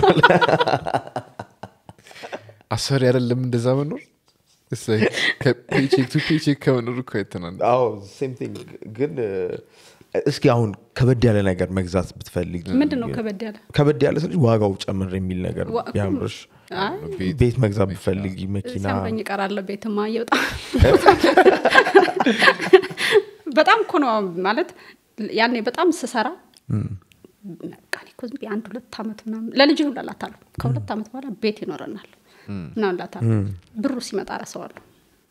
አሰሪ አይደለም እንደዛ መኖር ፔቼክ ቱ ፔቼክ ከመኖር እኮ አይተናል አዎ ሴም ቲንግ ግን እ፣ እስኪ አሁን ከበድ ያለ ነገር መግዛት ብትፈልግ ምንድን ነው ከበድ ያለ ከበድ ያለ ስልሽ ዋጋው ጨምር የሚል ነገር ዋ- ቢያምርሽ አይ ቤት መግዛት ብትፈልጊ መኪና ሲያምረኝ እቀራለሁ ቤትማ እየወጣ በጣም እኮ ነው ማለት ያኔ በጣም ስሰራ በቃ እኔ እኮ ዝም ብዬ አንድ ሁለት ዓመት ምናምን ለልጅ ሁላ እላታለሁ ከሁለት ዓመት በኋላ ቤት ይኖረናል ምናምን እላታለሁ ብሩ ሲመጣ ረሰዋለሁ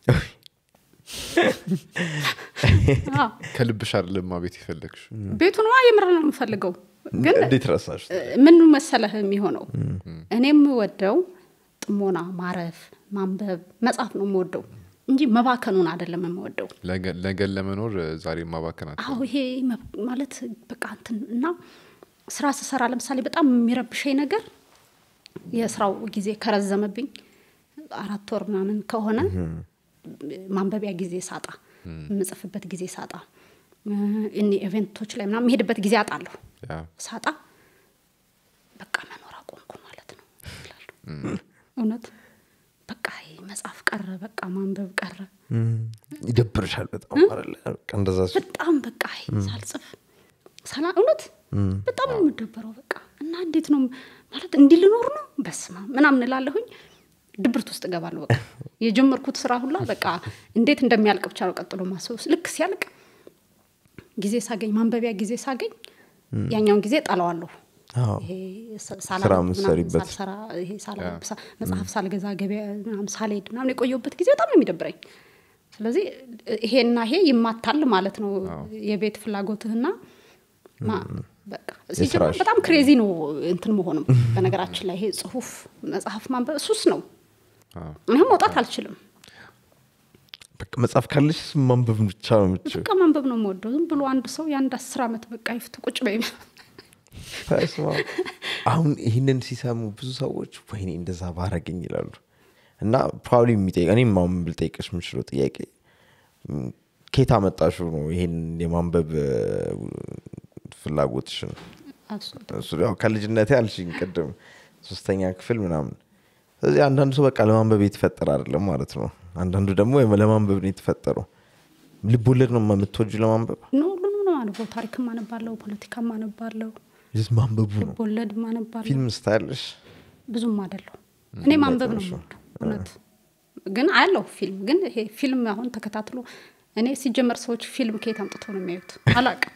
አዎ፣ ከልብሽ አይደለማ ቤት የፈለግሽ ቤቱን ዋ የምር ነው የምፈልገው ግን እንዴት ረሳሽ ምን መሰለህ የሚሆነው እኔ የምወደው ጥሞና ማረፍ ማንበብ መጽሐፍ ነው የምወደው እንጂ መባከኑን አይደለም የምወደው ነገን ለመኖር ዛሬ ማባከናት አዎ ይሄ መብ- ማለት በቃ እንትን እና ስራ ስሰራ ለምሳሌ በጣም የሚረብሸኝ ነገር የስራው ጊዜ ከረዘመብኝ አራት ወር ምናምን ከሆነ ማንበቢያ ጊዜ ሳጣ የምጽፍበት ጊዜ ሳጣ እኔ ኢቨንቶች ላይ ምናምን የሄድበት ጊዜ አጣለሁ ሳጣ በቃ መኖር አቆምኩ ማለት ነው ይላሉ እውነት በቃ ይሄ መጽሐፍ ቀረ በቃ ማንበብ ቀረ ይደብርሻል በጣም አይደለ? በቃ እንደዛ ሲሆን በጣም በቃ ይሄ ሳልጽፍ ሰላ እውነት በጣም ነው የምደበረው በቃ እና እንዴት ነው ማለት እንዲህ ልኖር ነው በስማ ምናምን እላለሁኝ ድብርት ውስጥ እገባለሁ በቃ የጀመርኩት ስራ ሁላ በቃ እንዴት እንደሚያልቅ ብቻ ነው ቀጥሎ ማስበው ልክ ሲያልቅ ጊዜ ሳገኝ ማንበቢያ ጊዜ ሳገኝ ያኛውን ጊዜ ጠለዋለሁ አዎ። ይሄ ሳ- ስራ ሳላነብ ምናምን የምትሰሪበት። ሳልሰራ ይሄ ሳላነብ ሳ- መጽሐፍ ሳልገዛ ገበያ ምናምን ሳልሄድ ምናምን የቆየሁበት ጊዜ በጣም ነው የሚደብረኝ ስለዚህ ይሄና ይሄ ይማታል ማለት ነው የቤት ፍላጎትህና ማ- በቃ ሲጀመር የስራሽ። በጣም ክሬዚ ነው እንትን መሆንም በነገራችን ላይ ይሄ ጽሁፍ መጽሐፍ ማንበብ ሱስ ነው ይህም መውጣት አልችልም በቃ መጽሐፍ ካለሽ ማንበብ ብቻ ነው የምትችይው። በቃ ማንበብ ነው የምወደው ዝም ብሎ አንድ ሰው የአንድ አስር ዓመት በቃ ይፍቱ ቁጭ በይ በስመ አብ። አሁን ይህንን ሲሰሙ ብዙ ሰዎች ወይኔ እንደዛ ባረገኝ ይላሉ እና ፕሮባብሊ የሚጠይቅ እኔም አሁን ልጠይቅሽ የምችለው ጥያቄ ም፣ ከየት አመጣሽው ነው ይሄን የማንበብ እ፣ ፍላጎትሽን እሱ ያው ከልጅነቴ አልሽኝ ቅድም ሶስተኛ ክፍል ምናምን ስለዚህ አንዳንዱ ሰው በቃ ለማንበብ የተፈጠረ አይደለም ማለት ነው አንዳንዱ ደግሞ ለማንበብ ነው የተፈጠረው ልብ ወለድ ነው የምትወጁ ለማንበብ ኖ ሁሉንም ነው አነበው ታሪክም አነባለሁ ፖለቲካም አነባለሁ ስ ማንበቡ ነው ልብ ወለድ አነባለሁ ፊልም ስታያለሽ ብዙም አይደለሁ እኔ ማንበብ ነው የምወደው እውነት ግን አያለሁ ፊልም ግን ይሄ ፊልም አሁን ተከታትሎ እኔ ሲጀመር ሰዎች ፊልም ከየት አምጥተው ነው የሚያዩት አላቅም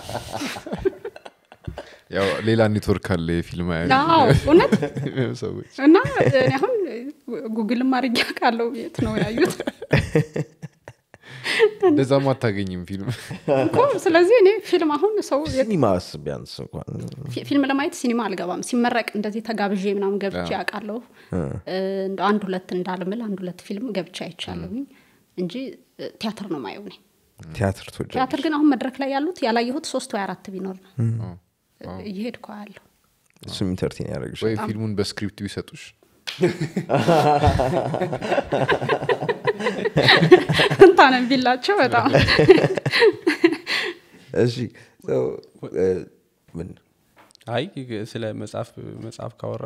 ያው ሌላ ኔትወርክ አለ የፊልም አዎ እውነት ሰዎች እና እኔ አሁን ጉግልም አድርጌ አውቃለሁ የት ነው ያዩት እንደዛም አታገኝም ፊልም እኮ ስለዚህ እኔ ፊልም አሁን ሰው ሲኒማስ ቢያንስ እንኳን ፊ- ፊልም ለማየት ሲኒማ አልገባም ሲመረቅ እንደዚህ ተጋብዤ ምናምን ገብቼ ያውቃለሁ እንደ አንድ ሁለት እንዳልምል አንድ ሁለት ፊልም ገብቼ አይቻለሁኝ እንጂ እ፣ ቲያትር ነው ማየው እኔ ቲያትር ትወጃለሽ? ቲያትር ግን አሁን መድረክ ላይ ያሉት ያላየሁት ሶስት ወይ አራት ቢኖር ነው እየሄድኩ ያለሁ እሱም ኢንተርቴን ያደርግሽ ወይ ፊልሙን በስክሪፕት ቢሰጡሽ እንታነን ቢላቸው በጣም እሺ so, እ፣ ምን አይ ስለ መጽሐፍ መጽሐፍ ካወራ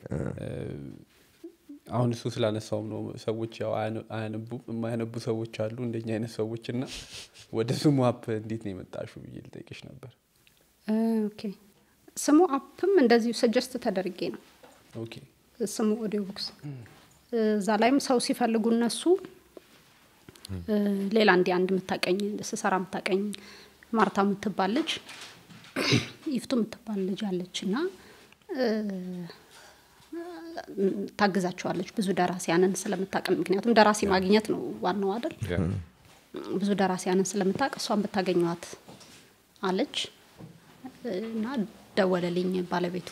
አሁን እሱ ስላነሳውም ነው ሰዎች ያው አያነ- አያነቡም የማያነቡ ሰዎች አሉ እንደኛ አይነት ሰዎች እና ወደ ስሙ አፕ እንዴት ነው የመጣሹ ብዬ ልጠይቅሽ ነበር እ፣ ኦኬ ስሙ አፕም እንደዚሁ ሰጀስት ተደርጌ ነው ኦኬ ስሙ ኦዲዮ ቡክስ እዛ ላይም ሰው ሲፈልጉ እነሱ እ፣ ሌላ እንዲ አንድ የምታቀኝ ስሰራ የምታቀኝ ማርታ የምትባል ልጅ ይፍቱ የምትባል ልጅ አለች እና እ፣ ታግዛቸዋለች ብዙ ደራሲያንን ስለምታቀም ምክንያቱም ደራሲ ማግኘት ነው ዋናው አይደል ብዙ ደራሲያንን ስለምታውቅ እሷን ብታገኘዋት አለች እና ደወለልኝ ባለቤቱ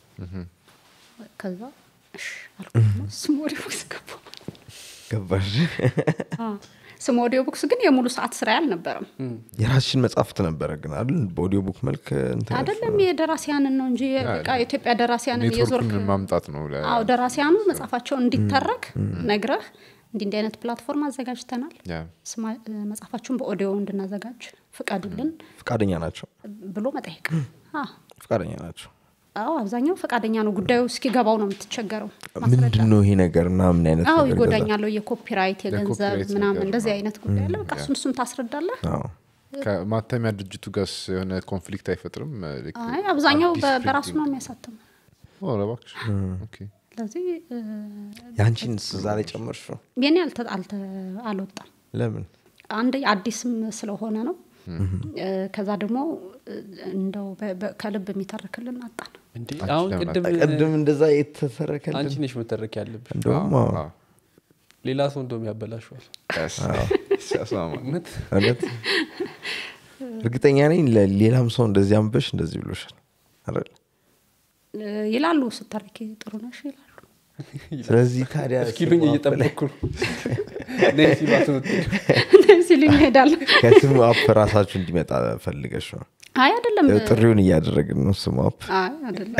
ከዛ እሺ አልኩና ስም ኦዲዮ ቡክስ ገባ ገባሽ ስም ኦዲዮ ቡክስ ግን የሙሉ ሰዓት ስራ አልነበረም የራስሽን መጽሐፍት ነበረ ግን አይደል በኦዲዮ ቡክ መልክ እንትን ያልሽው? አይደለም የደራሲያንን ነው እንጂ በቃ የኢትዮጵያ ደራሲያንን እየዞርክ ኔትወርኩን ማምጣት ነው ለ- አዎ ደራሲያኑ መጽሐፋቸውን እንዲተረክ ነግረህ እንዲህ እንዲህ አይነት ፕላትፎርም አዘጋጅተናል ያ። ስማ- መጽሐፋችሁን በኦዲዮ እንድናዘጋጅ ፍቀዱልን ፈቃደኛ ናቸው ብሎ መጠየቅ አዎ ፈቃደኛ ናቸው አዎ አብዛኛው ፈቃደኛ ነው ጉዳዩ እስኪገባው ነው የምትቸገረው ምንድን ነው ይሄ ነገር እና ምን አይነት አዎ ነገር ይጎዳኛለው የኮፒራይት የገንዘብ የኮፒራይት ምናምን ነገር እንደዚህ ነው። አይነት ጉዳይ አለ በቃ እሱን እሱን ታስረዳለህ ገዛ? አዎ። ከማተሚያ ድርጅቱ ጋር የሆነ ኮንፍሊክት አይፈጥርም ልክ አይ አብዛኛው አዲስ በ- በራሱ printing- ነው የሚያሳትመው ኦ፣ ኧረ እባክሽ ኦኬ። ስለዚህ እ፣ ያንቺን እዛ ላይ ጨመርሽ ነው የኔ አልተ- አልተ- አልወጣም ለምን አንድ አዲስም ስለሆነ ነው እ፣ ከዛ ደግሞ እ፣ እንደው በ- በ- ከልብ የሚተርክልን አጣን እንዴ አንቺ አሁን ለምን ቅድም ቅድም እንደዛ የተሰረከልን አንቺ ነሽ መተረክ ያለብሽ እንደውም አዎ፣ አዎ። ሌላ ሰው እንደውም ያበላሸዋል Yes. ሲያስማማ። እውነት እውነት እርግጠኛ ነኝ ለሌላም ሰው እንደዚህ አንበሽ እንደዚህ ብሎሻል አይደል እ፣ ይላሉ ስተርኪ ጥሩ ነሽ ይላሉ ስለዚህ ታዲያ እስኪሉኝ ስሙ አፕ ላይ- እየጠበቅኩ ነው ነይ ሲሏት ነው የምትሄጂው። ሲሉኝ እሄዳለሁ ከስሙ አፕ ራሳችሁ እንዲመጣ ፈልገሽ ነው አይ አይደለም ያው ጥሪውን እያደረግን ነው ስሙ አፕ አይ አይደለም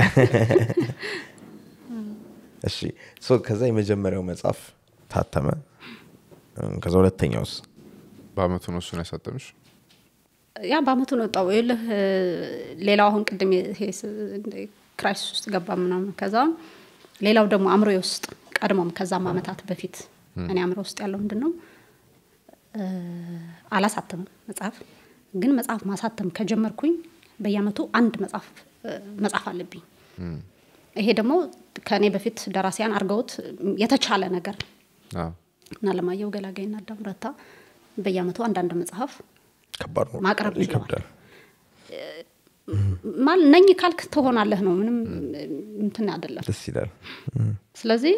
እሺ ሶ ከዛ የመጀመሪያው መጽሐፍ ታተመ እም፣ ከዛ ሁለተኛውስ በአመቱ ነው እሱን ያሳተምሽ ያ በአመቱ ነው ወጣው ይልህ ሌላው አሁን ቅድም ይሄ ስ- እንደ ክራይሲስ ውስጥ ገባ ምናምን ከዛ ሌላው ደግሞ አእምሮ ውስጥ ቀድሞም ከዛም አመታት በፊት እኔ አእምሮ ውስጥ ያለው ምንድን ነው እ፣ አላሳተምም መጽሐፍ ግን መጽሐፍ ማሳተም ከጀመርኩኝ በየአመቱ አንድ መጽሐፍ እ፣ መጽሐፍ አለብኝ ይሄ ደግሞ ከእኔ በፊት ደራሲያን አድርገውት የተቻለ ነገር አዎ። እና ለማየው ገላጋይና አዳም ረታ በየአመቱ አንዳንድ መጽሐፍ ከባድ ነው ማቅረብ ችለዋል። ይከብዳል ማል ነኝ ካልክ ትሆናለህ ነው ምንም እንትን አይደለም ደስ ይላል ስለዚህ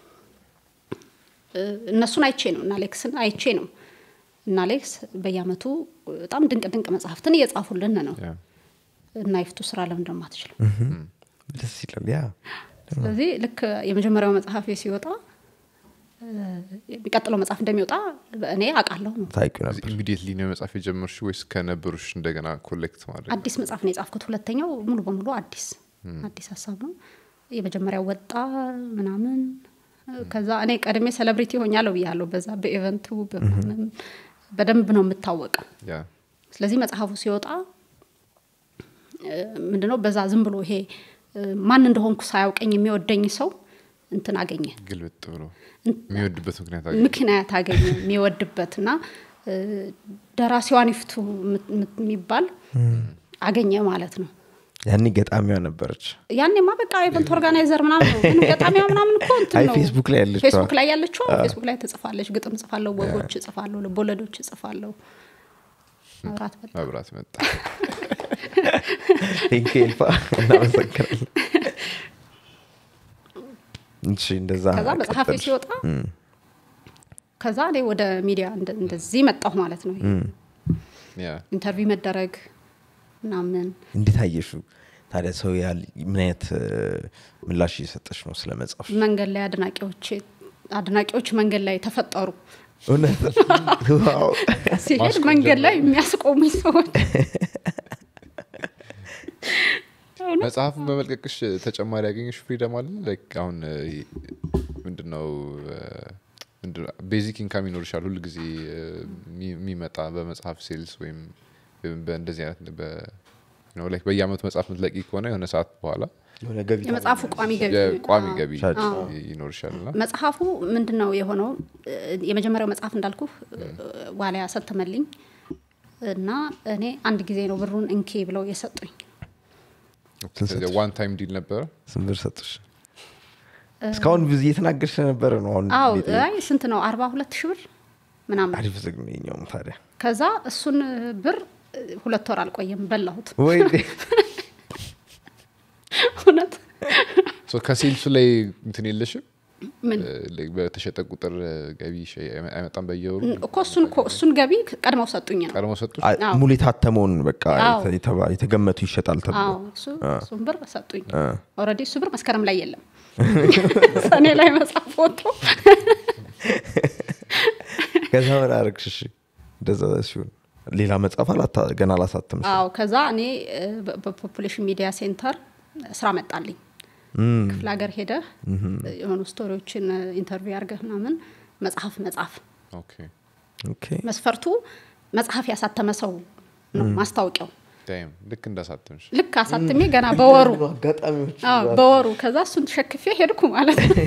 እ፣ እነሱን አይቼ ነው እና ሌክስን አይቼ ነው እና ሌክስ በየአመቱ በጣም ድንቅ ድንቅ መጽሐፍትን እየጻፉልን ነው ያ። እና ይፍቱ ስራ ለምን ደግሞ አትችልም ደስ ይላል ያ ስለዚህ ልክ የመጀመሪያው መጽሐፍ ሲወጣ እ፣ የሚቀጥለው መጽሐፍ እንደሚወጣ እኔ አውቃለሁ ነው ታውቂው ነበር ኢሚዲየትሊ ነው መጽሐፍ የጀመርሽ ወይስ ከነበሩሽ እንደገና ኮሌክት ማድረግ አዲስ መጽሐፍ ነው የጻፍኩት ሁለተኛው ሙሉ በሙሉ አዲስ አዲስ ሀሳብ ነው የመጀመሪያው ወጣ ምናምን ከዛ እኔ ቀድሜ ሴሌብሪቲ ሆኛለሁ ብያለሁ በዛ በኢቨንቱ በምናምን በደንብ ነው የምታወቀው ያ ስለዚህ መጽሐፉ ሲወጣ እ፣ ምንድነው በዛ ዝም ብሎ ይሄ እ፣ ማን እንደሆንኩ ሳያውቀኝ የሚወደኝ ሰው እንትን አገኘ ግልብጥ ብሎ የሚወድበት ምክንያት አገኘ ምክንያት አገኘ የሚወድበት እና እ፣ ደራሲዋን ይፍቱ የምት- የምት- የሚባል አገኘ ማለት ነው ያኔ ገጣሚዋ ነበረች ያኔማ በቃ ኢቨንት ኦርጋናይዘር ምናምን ነው ግን ገጣሚያ ምናምን እኮ እንትን አይ ነው ፌስቡክ ላይ ያለችዋ። ፌስቡክ ላይ ያለችው ፌስቡክ ላይ ትጽፋለች ግጥም ጽፋለሁ ወጎች ጽፋለሁ ልቦለዶች ጽፋለሁ መብራት በላ መብራት መጣ ቴንክ ኤልፋ እናመሰግናለን እሺ እንደዛ ከዛ መጽሐፌ ቀጠልሽ። ሲወጣ ከዛ እኔ ወደ ሚዲያ እንደ- እንደዚህ መጣሁ ማለት ነው ያ ኢንተርቪው መደረግ ምናምን እንዴት አየሹ ታዲያ ሰው ያህል ምን አይነት እ፣ ምላሽ እየሰጠች ነው ስለ መጽሐፍ መንገድ ላይ አድናቂዎች አድናቂዎች መንገድ ላይ ተፈጠሩ እውነት ዋው ሲሄድ መንገድ ላይ የሚያስቆሙኝ ሰዎች መጽሐፍን በመልቀቅሽ ተጨማሪ ያገኘሽ ፍሪደም አለ ላይክ አሁን እ፣ ምንድነው ቤዚክ ኢንካም ይኖርሻል ሁል ጊዜ የሚመጣ በመጽሐፍ ሴልስ ወይም ወይም በእንደዚህ አይነት በ- you know, like በየአመቱ መጽሐፍ ምትለቂ ከሆነ የሆነ ሰዓት በኋላ የሆነ ገቢ የመጽሐፉ ቋሚ ገቢ የቋሚ አዎ። ገቢ ሻጭ። ይኖርሻል እና መጽሐፉ ምንድን ነው የሆነው እ፣ የመጀመሪያው መጽሐፍ እንዳልኩ ዋሊያ ያሳተመልኝ እና እኔ አንድ ጊዜ ነው ብሩን እንኬ ብለው የሰጡኝ ዋን ታይም ዲል ነበረ ስንት ብር ሰጡሽ እስካሁን ብዙ እየተናገርሽ ነበረ ነው አሁን አዎ ቤት አይ ስንት ነው አርባ ሁለት ሺህ ብር ምናምን አሪፍ ዝግ ነው የኛውም ታዲያ ከዛ እሱን ብር እ፣ ሁለት ወር አልቆየም በላሁት ወይ እውነት ሶ ከሴልሱ ላይ እንትን የለሽም ምን እ፣ like በተሸጠ ቁጥር እ፣ ገቢ ሸ- አይመጣም በየወሩ እኮ እሱን እኮ እሱን ገቢ ቀድመው ሰጡኝ ነው ቀድሞ ሰጡ አ- አዎ። ሙሉ የታተመውን በቃ አዎ። የተ- የተባ- የተገመቱ ይሸጣል ተብሎ አዎ እሱ እሱን ብር ሰጡኝ ኦልሬዲ እሱ ብር መስከረም ላይ የለም ሰኔ ላይ መጽሐፍ ወጥቶ ከዛ ምን አረግሽ እሺ እንደዛ ሲሆን ሌላ መጽሐፍ አላታ- ገና አላሳተም አዎ ከዛ እኔ እ፣ በ- በፖፑሌሽን ሚዲያ ሴንተር ስራ መጣልኝ ክፍለ ሀገር ሄደህ የሆኑ ስቶሪዎችን ኢንተርቪው አድርገህ ምናምን መጽሐፍ መጽሐፍ ኦኬ ኦኬ መስፈርቱ መጽሐፍ ያሳተመ ሰው ነው ማስታወቂያው ዳይም ልክ እንዳሳተምሽ ልክ አሳትሜ ገና በወሩ አጋጣሚዎች አዎ፣ በወሩ ከዛ እሱን ተሸክፌ ሄድኩ ማለት ነው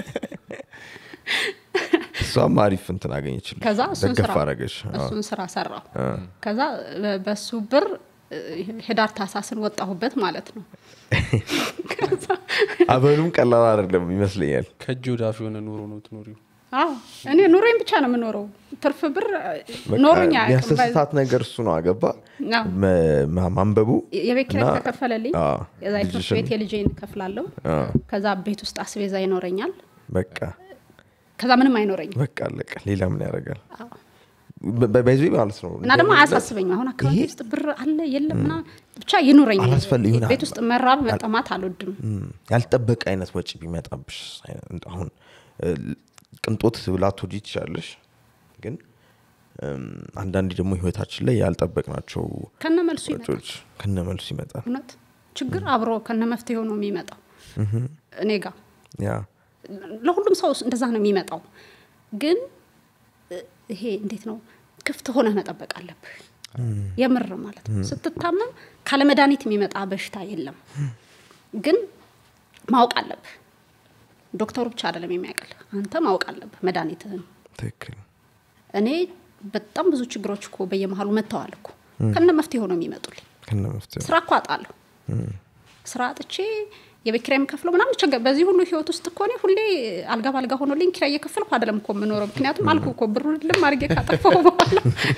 እሷም አሪፍ እንትን አገኘችል ከዛ እሱን ደገፍ ስራ አረገች አዎ። እሱን ስራ ሰራው ከዛ በ- በሱ ብር እ፣ ህዳር ታሳስን ወጣሁበት ማለት ነው ከዛ አበሉም ቀላል አይደለም ይመስለኛል ከእጅ ወደ አፍ የሆነ ኑሮ ነው ትኖሪው አዎ እኔ ኑሮዬን ብቻ ነው የምኖረው ትርፍ ብር በቃ ኖሮኛ አያውቅም። የሚያስደስታት ነገር እሱ ነው አገባ አዎ። መ- ማ- ማንበቡ የቤት ኪራይ እና- ተከፈለልኝ አዎ፣ የዛ የትምህርት ልጅሽን- ቤት የልጄን እከፍላለሁ ከዛ ቤት ውስጥ አስቤዛ ይኖረኛል በቃ ከዛ ምንም አይኖረኝም በቃ አለቀ ሌላ ምን ያደርጋል በይዞ ማለት ነው እና ደግሞ አያሳስበኝም አሁን አካባቢ ይሄ- ውስጥ ብር አለ የለም ምና ብቻ ይኑረኝ አላስፈል- ይሆናል። ቤት ውስጥ መራብ መጠማት አልወድም እም፣ ያልጠበቀ አይነት ወጪ ቢመጣብሽ አይነት- አሁን እ፣ ቅንጦት ላትወጂ ትችላለሽ ግን እም፣ አንዳንዴ ደግሞ ህይወታችን ላይ ያልጠበቅናቸው ከነ መልሱ ይመጣል ወጪዎች ከነ መልሱ ይመጣል እውነት ችግር አብሮ ከነ መፍትሄው ነው የሚመጣው እኔ ጋር ያ ለሁሉም ሰው እንደዛ ነው የሚመጣው ግን እ፣ ይሄ እንዴት ነው ክፍት ሆነህ መጠበቅ አለብህ የምር ማለት ነው ስትታመም ካለ መድኃኒት የሚመጣ በሽታ የለም ግን ማወቅ አለብህ ዶክተሩ ብቻ አይደለም የሚያውቅልህ አንተ ማወቅ አለብህ መድኃኒትህን ትክክል እኔ በጣም ብዙ ችግሮች እኮ በየመሀሉ መጥተዋል እኮ ከነ መፍትሄው ነው የሚመጡልኝ ከነ መፍትሄው ስራ እኮ አጣለሁ ስራ አጥቼ የቤት ኪራይ የምከፍለው ምናምን ቸገር በዚህ ሁሉ ህይወት ውስጥ እኮ እኔ ሁሌ አልጋ ባልጋ ሆኖልኝ ኪራይ እየከፈልኩ አይደለም እኮ የምኖረው ምክንያቱም አልኩ እኮ ብሩ ልም አድርጌ ካጠፋው በኋላ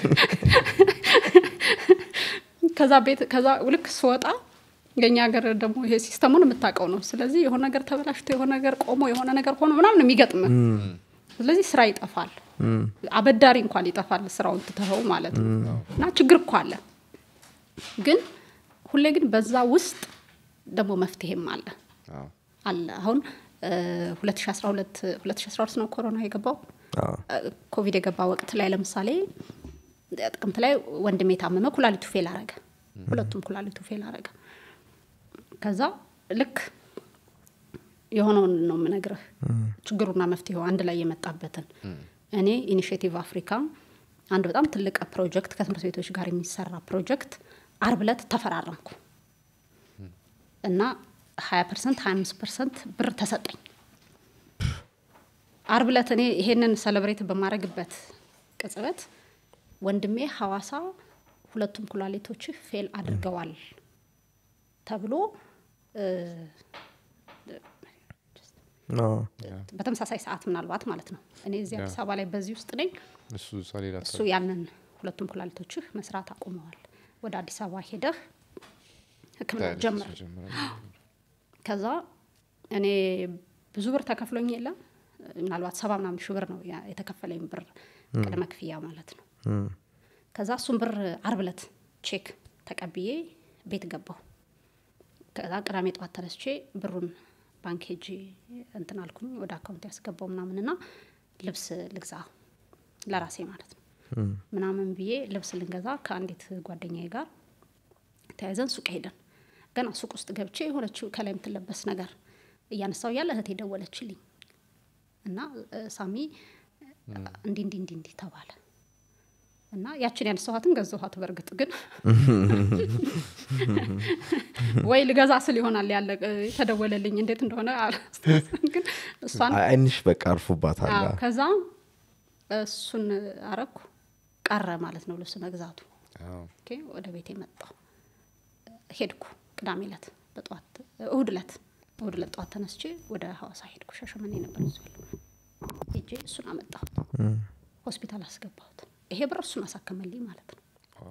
ከዛ ቤት ከዛ ልክ ስወጣ የኛ ሀገር ደግሞ ይሄ ሲስተሙን የምታውቀው ነው ስለዚህ የሆነ ነገር ተበላሽቶ የሆነ ነገር ቆሞ የሆነ ነገር ሆኖ ምናምን ነው የሚገጥም ስለዚህ ስራ ይጠፋል አበዳሪ እንኳን ይጠፋል ስራውን ትተኸው ማለት ነው እና ችግር እኮ አለ ግን ሁሌ ግን በዛ ውስጥ ደግሞ መፍትሄም አለ አዎ። አለ አሁን እ፣ 2012 2012 ነው ኮሮና የገባው አዎ። እ፣ ኮቪድ የገባ ወቅት ላይ ለምሳሌ ጥቅምት ላይ ወንድሜ የታመመ ኩላሊቱ ፌል አረገ ሁለቱም ኩላሊቱ ፌል አረገ ከዛ ልክ የሆነውን ነው የምነግርህ ችግሩና መፍትሄው አንድ ላይ የመጣበትን እኔ ኢኒሽቲቭ አፍሪካ አንድ በጣም ትልቅ ፕሮጀክት ከትምህርት ቤቶች ጋር የሚሰራ ፕሮጀክት አርብ ዕለት ተፈራረምኩ እና 20 ፐርሰንት 25 ፐርሰንት ብር ተሰጠኝ አርብ ዕለት እኔ ይሄንን ሰለብሬት በማድረግበት ቅጽበት ወንድሜ ሐዋሳ ሁለቱም ኩላሊቶችህ ፌል አድርገዋል ተብሎ እ፣ አዎ። በተመሳሳይ ሰዓት ምናልባት ማለት ነው እኔ እዚህ አዲስ አበባ ላይ በዚህ ውስጥ ነኝ እሱ እሷ ሌላ እሱ ያንን ሁለቱም ኩላሊቶችህ መስራት አቁመዋል ወደ አዲስ አበባ ሄደህ ህክምና ጀምር ጀምረ ከዛ እኔ ብዙ ብር ተከፍሎኝ የለም ምናልባት ሰባ ምናምን ሺህ ብር ነው ያ- የተከፈለኝ ብር ቅድመ ክፍያ ማለት ነው ከዛ እሱን ብር አርብ ዕለት ቼክ ተቀብዬ ቤት ገባሁ ከዛ ቅዳሜ ጠዋት ተነስቼ ብሩን ባንክ ሄጄ እንትን አልኩኝ ወደ አካውንት ያስገባው ምናምንና ልብስ ልግዛ ለራሴ ማለት ነው ምናምን ብዬ ልብስ ልንገዛ ከአንዲት ጓደኛዬ ጋር ተያይዘን ሱቅ ሄደን ገና ሱቅ ውስጥ ገብቼ የሆነችው ከላይ የምትለበስ ነገር እያነሳው እያለ እህቴ ደወለችልኝ እና እ፣ ሳሚ እንዲህ እንዲህ እንዲህ እንዲህ ተባለ እና ያችን ያነሳኋትን ገዛኋት በእርግጥ ግን ወይ ልገዛ ስል ይሆናል ያለ የተደወለልኝ እንዴት እንደሆነ አላስታውስም። ግን እሷን አይ- አይንሽ በቃ አርፎባታል አዎ፣ ከዛ እሱን አረኩ ቀረ ማለት ነው ልብስ መግዛቱ ኦኬ፣ ወደ ቤቴ መጣሁ ሄድኩ ቅዳሜ ዕለት በጠዋት እሁድ ዕለት እሁድ ዕለት ጠዋት ተነስቼ ወደ ሀዋሳ ሄድኩ ሻሸመኔ ነበር እሱ ያለው ሄጄ እሱን አመጣሁት ሆስፒታል አስገባሁት ይሄ ብር እሱን አሳከመልኝ ማለት ነው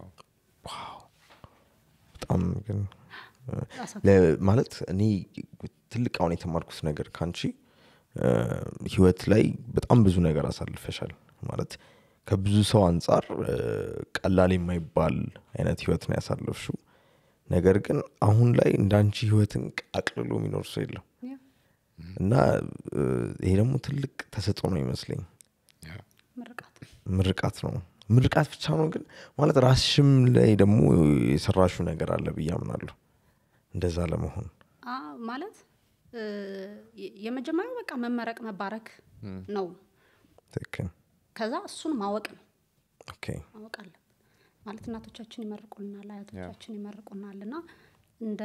በጣም ግን አሳከ- ለ- ማለት እኔ ትልቅ አሁን የተማርኩት ነገር ከአንቺ እ፣ ህይወት ላይ በጣም ብዙ ነገር አሳልፈሻል ማለት ከብዙ ሰው አንጻር እ፣ ቀላል የማይባል አይነት ህይወት ነው ያሳለፍሽው ነገር ግን አሁን ላይ እንዳንቺ ህይወትን አቅልሎ የሚኖር ሰው የለም ያ፣ እና እ፣ ይሄ ደግሞ ትልቅ ተሰጥኦ ነው ይመስለኝ ምርቃት ምርቃት ነው ምርቃት ብቻ ነው ግን ማለት ራስሽም ላይ ደግሞ የሰራሹ ነገር አለ ብዬ አምናለሁ እንደዛ ለመሆን አ ማለት እ፣ የ- የመጀመሪያው በቃ መመረቅ መባረክ ነው ትክክል ከዛ እሱን ማወቅ ነው ኦኬ ማወቅ አለብን ማለት እናቶቻችን ይመርቁልናል አያቶቻችን ይመርቁናል እና እንደ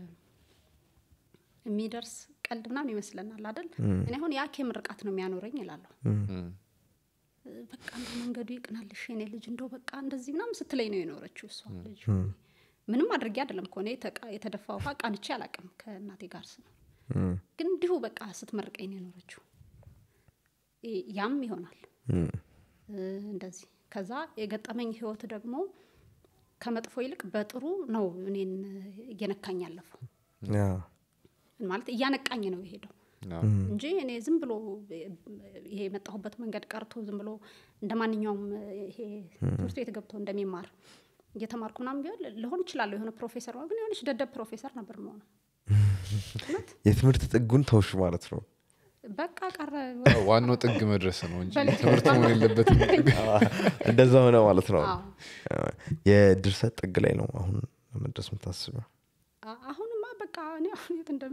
የሚደርስ ቀልድ ምናምን ይመስለናል አይደል እኔ አሁን የአኬ ምርቃት ነው የሚያኖረኝ ይላለሁ በቃ እንደ መንገዱ ይቅናልሽ የኔ ልጅ እንደው በቃ እንደዚህ ምናምን ስትለኝ ነው የኖረችው እሷ ልጅ ምንም አድርጌ አይደለም ከሆነ የተቃ- የተደፋ ውሃ ቃንቼ አላቅም ከእናቴ ጋር ስኖር ግን እንዲሁ በቃ ስትመርቀኝ ነው የኖረችው ይ- ያም ይሆናል እ፣ እንደዚህ ከዛ የገጠመኝ ህይወት ደግሞ ከመጥፎ ይልቅ በጥሩ ነው እኔን እየነካኝ ያለፈው ያ ማለት እያነቃኝ ነው የሄደው እንጂ እኔ ዝም ብሎ ይሄ የመጣሁበት መንገድ ቀርቶ ዝም ብሎ እንደ ማንኛውም ይሄ ትምህርት ቤት ገብቶ እንደሚማር እየተማርኩ ምናምን ቢሆን ልሆን እችላለሁ የሆነ ፕሮፌሰር ሆነ ግን የሆነች ደደብ ፕሮፌሰር ነበር መሆኑ እውነት የትምህርት ጥጉን ተውሽ ማለት ነው በቃ ቀረ ዋናው ጥግ መድረስ ነው እንጂ በልክ ትምህርት መሆን የለበትም እንደዛ ሆነ ማለት ነው አዎ። የድርሰት ጥግ ላይ ነው አሁን ለመድረስ የምታስበው አ- አሁንማ በቃ እኔ አሁን የት እንደም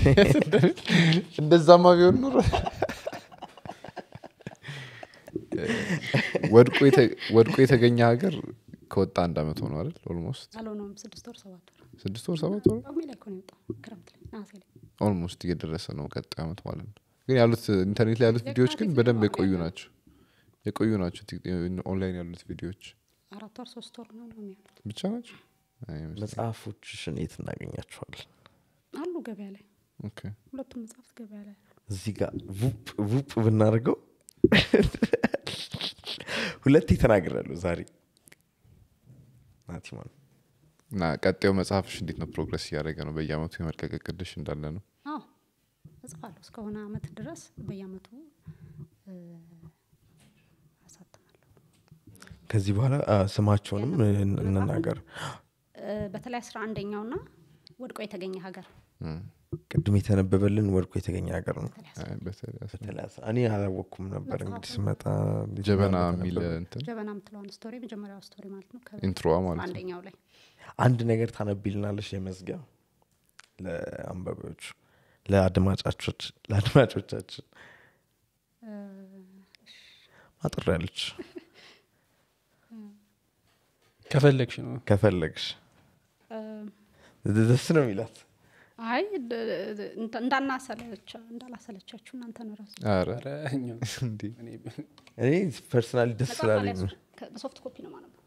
እንደዛማ ቢሆን ኑሮ ወድቆ የተ- ወድቆ የተገኘ ሀገር ከወጣ አንድ አመት ሆኖ አይደል ኦልሞስት አልሆነውም ስድስት ወር ሰባት ወር ስድስት ወር ሰባት ወር ጳጉሜ ላይ እኮ ነው የወጣው ክረምት ላይ ነሐሴ ላይ ኦልሞስት እየደረሰ ነው ቀጣዩ አመት ማለት ነው ግን ያሉት ኢንተርኔት ላይ ያሉት ቪዲዮዎች ግን የካቲት በደንብ ነው የቆዩ ያለው። ናቸው የቆዩ ናቸው ቲክ- ኦንላይን ያሉት ቪዲዮዎች አራት ወር ሶስት ወር ነው ነው የሚሆኑት ብቻ ናቸው አይመስለኝም። መጽሐፎችሽን የት እናገኛቸዋለን አሉ ገበያ ላይ ኦኬ። ሁለቱም መጽሐፍት ገበያ ላይ አሉ እዚህ ጋር ቡፕ ቡፕ ብናደርገው ሁለቴ ተናግራለሁ ዛሬ ናቲማን እና ቀጣዩ መጽሐፍሽ እንዴት ነው ፕሮግረስ እያደረገ ነው በየአመቱ የመልቀቅ እቅድሽ እንዳለ ነው አዎ እጽፋለሁ እስከሆነ አመት ድረስ በየአመቱ እ፣ አሳትማለሁ ከዚህ በኋላ አ፣ ስማቸውንም እን- እንናገር እ፣ በተለይ አስራ አንደኛው ና ወድቆ የተገኘ ሀገር ቅድም የተነበበልን ወድቆ የተገኘ ሀገር ነው በተለይ አስራ- አይ፣ በተለይ አስራ- በተለይ አስ- እኔ አላወቅኩም ነበር እንግዲህ ስመጣ ጀበና ተነበበ። የሚል እንትን ጀበና የምትለዋን ስቶሪ መጀመሪያው ስቶሪ ማለት ነው ከ- ኢንትሮዋ ማለት ነው አንደኛው ላይ አንድ ነገር ታነቢልናለሽ የመዝጊያ ለአንባቢዎች ለአድማጫቾች ለአድማጮቻችን እ፣ አጥር ያለች ከፈለግሽ ነው ከፈለግሽ እ፣ ደስ ነው የሚላት አይ ድ- ድ- እንተ- እንዳናሰለቻ እንዳላሰለቻችሁ እናንተ ነው ራሱ ኧረ ኧረ እኛው እንዲህ እኔ እኔ ፐርሰናሊ ደስ መጽሐፍ ስላለኝ ነው። አልያዝኩም። ከ- በሶፍት ኮፒ ነው ማነበው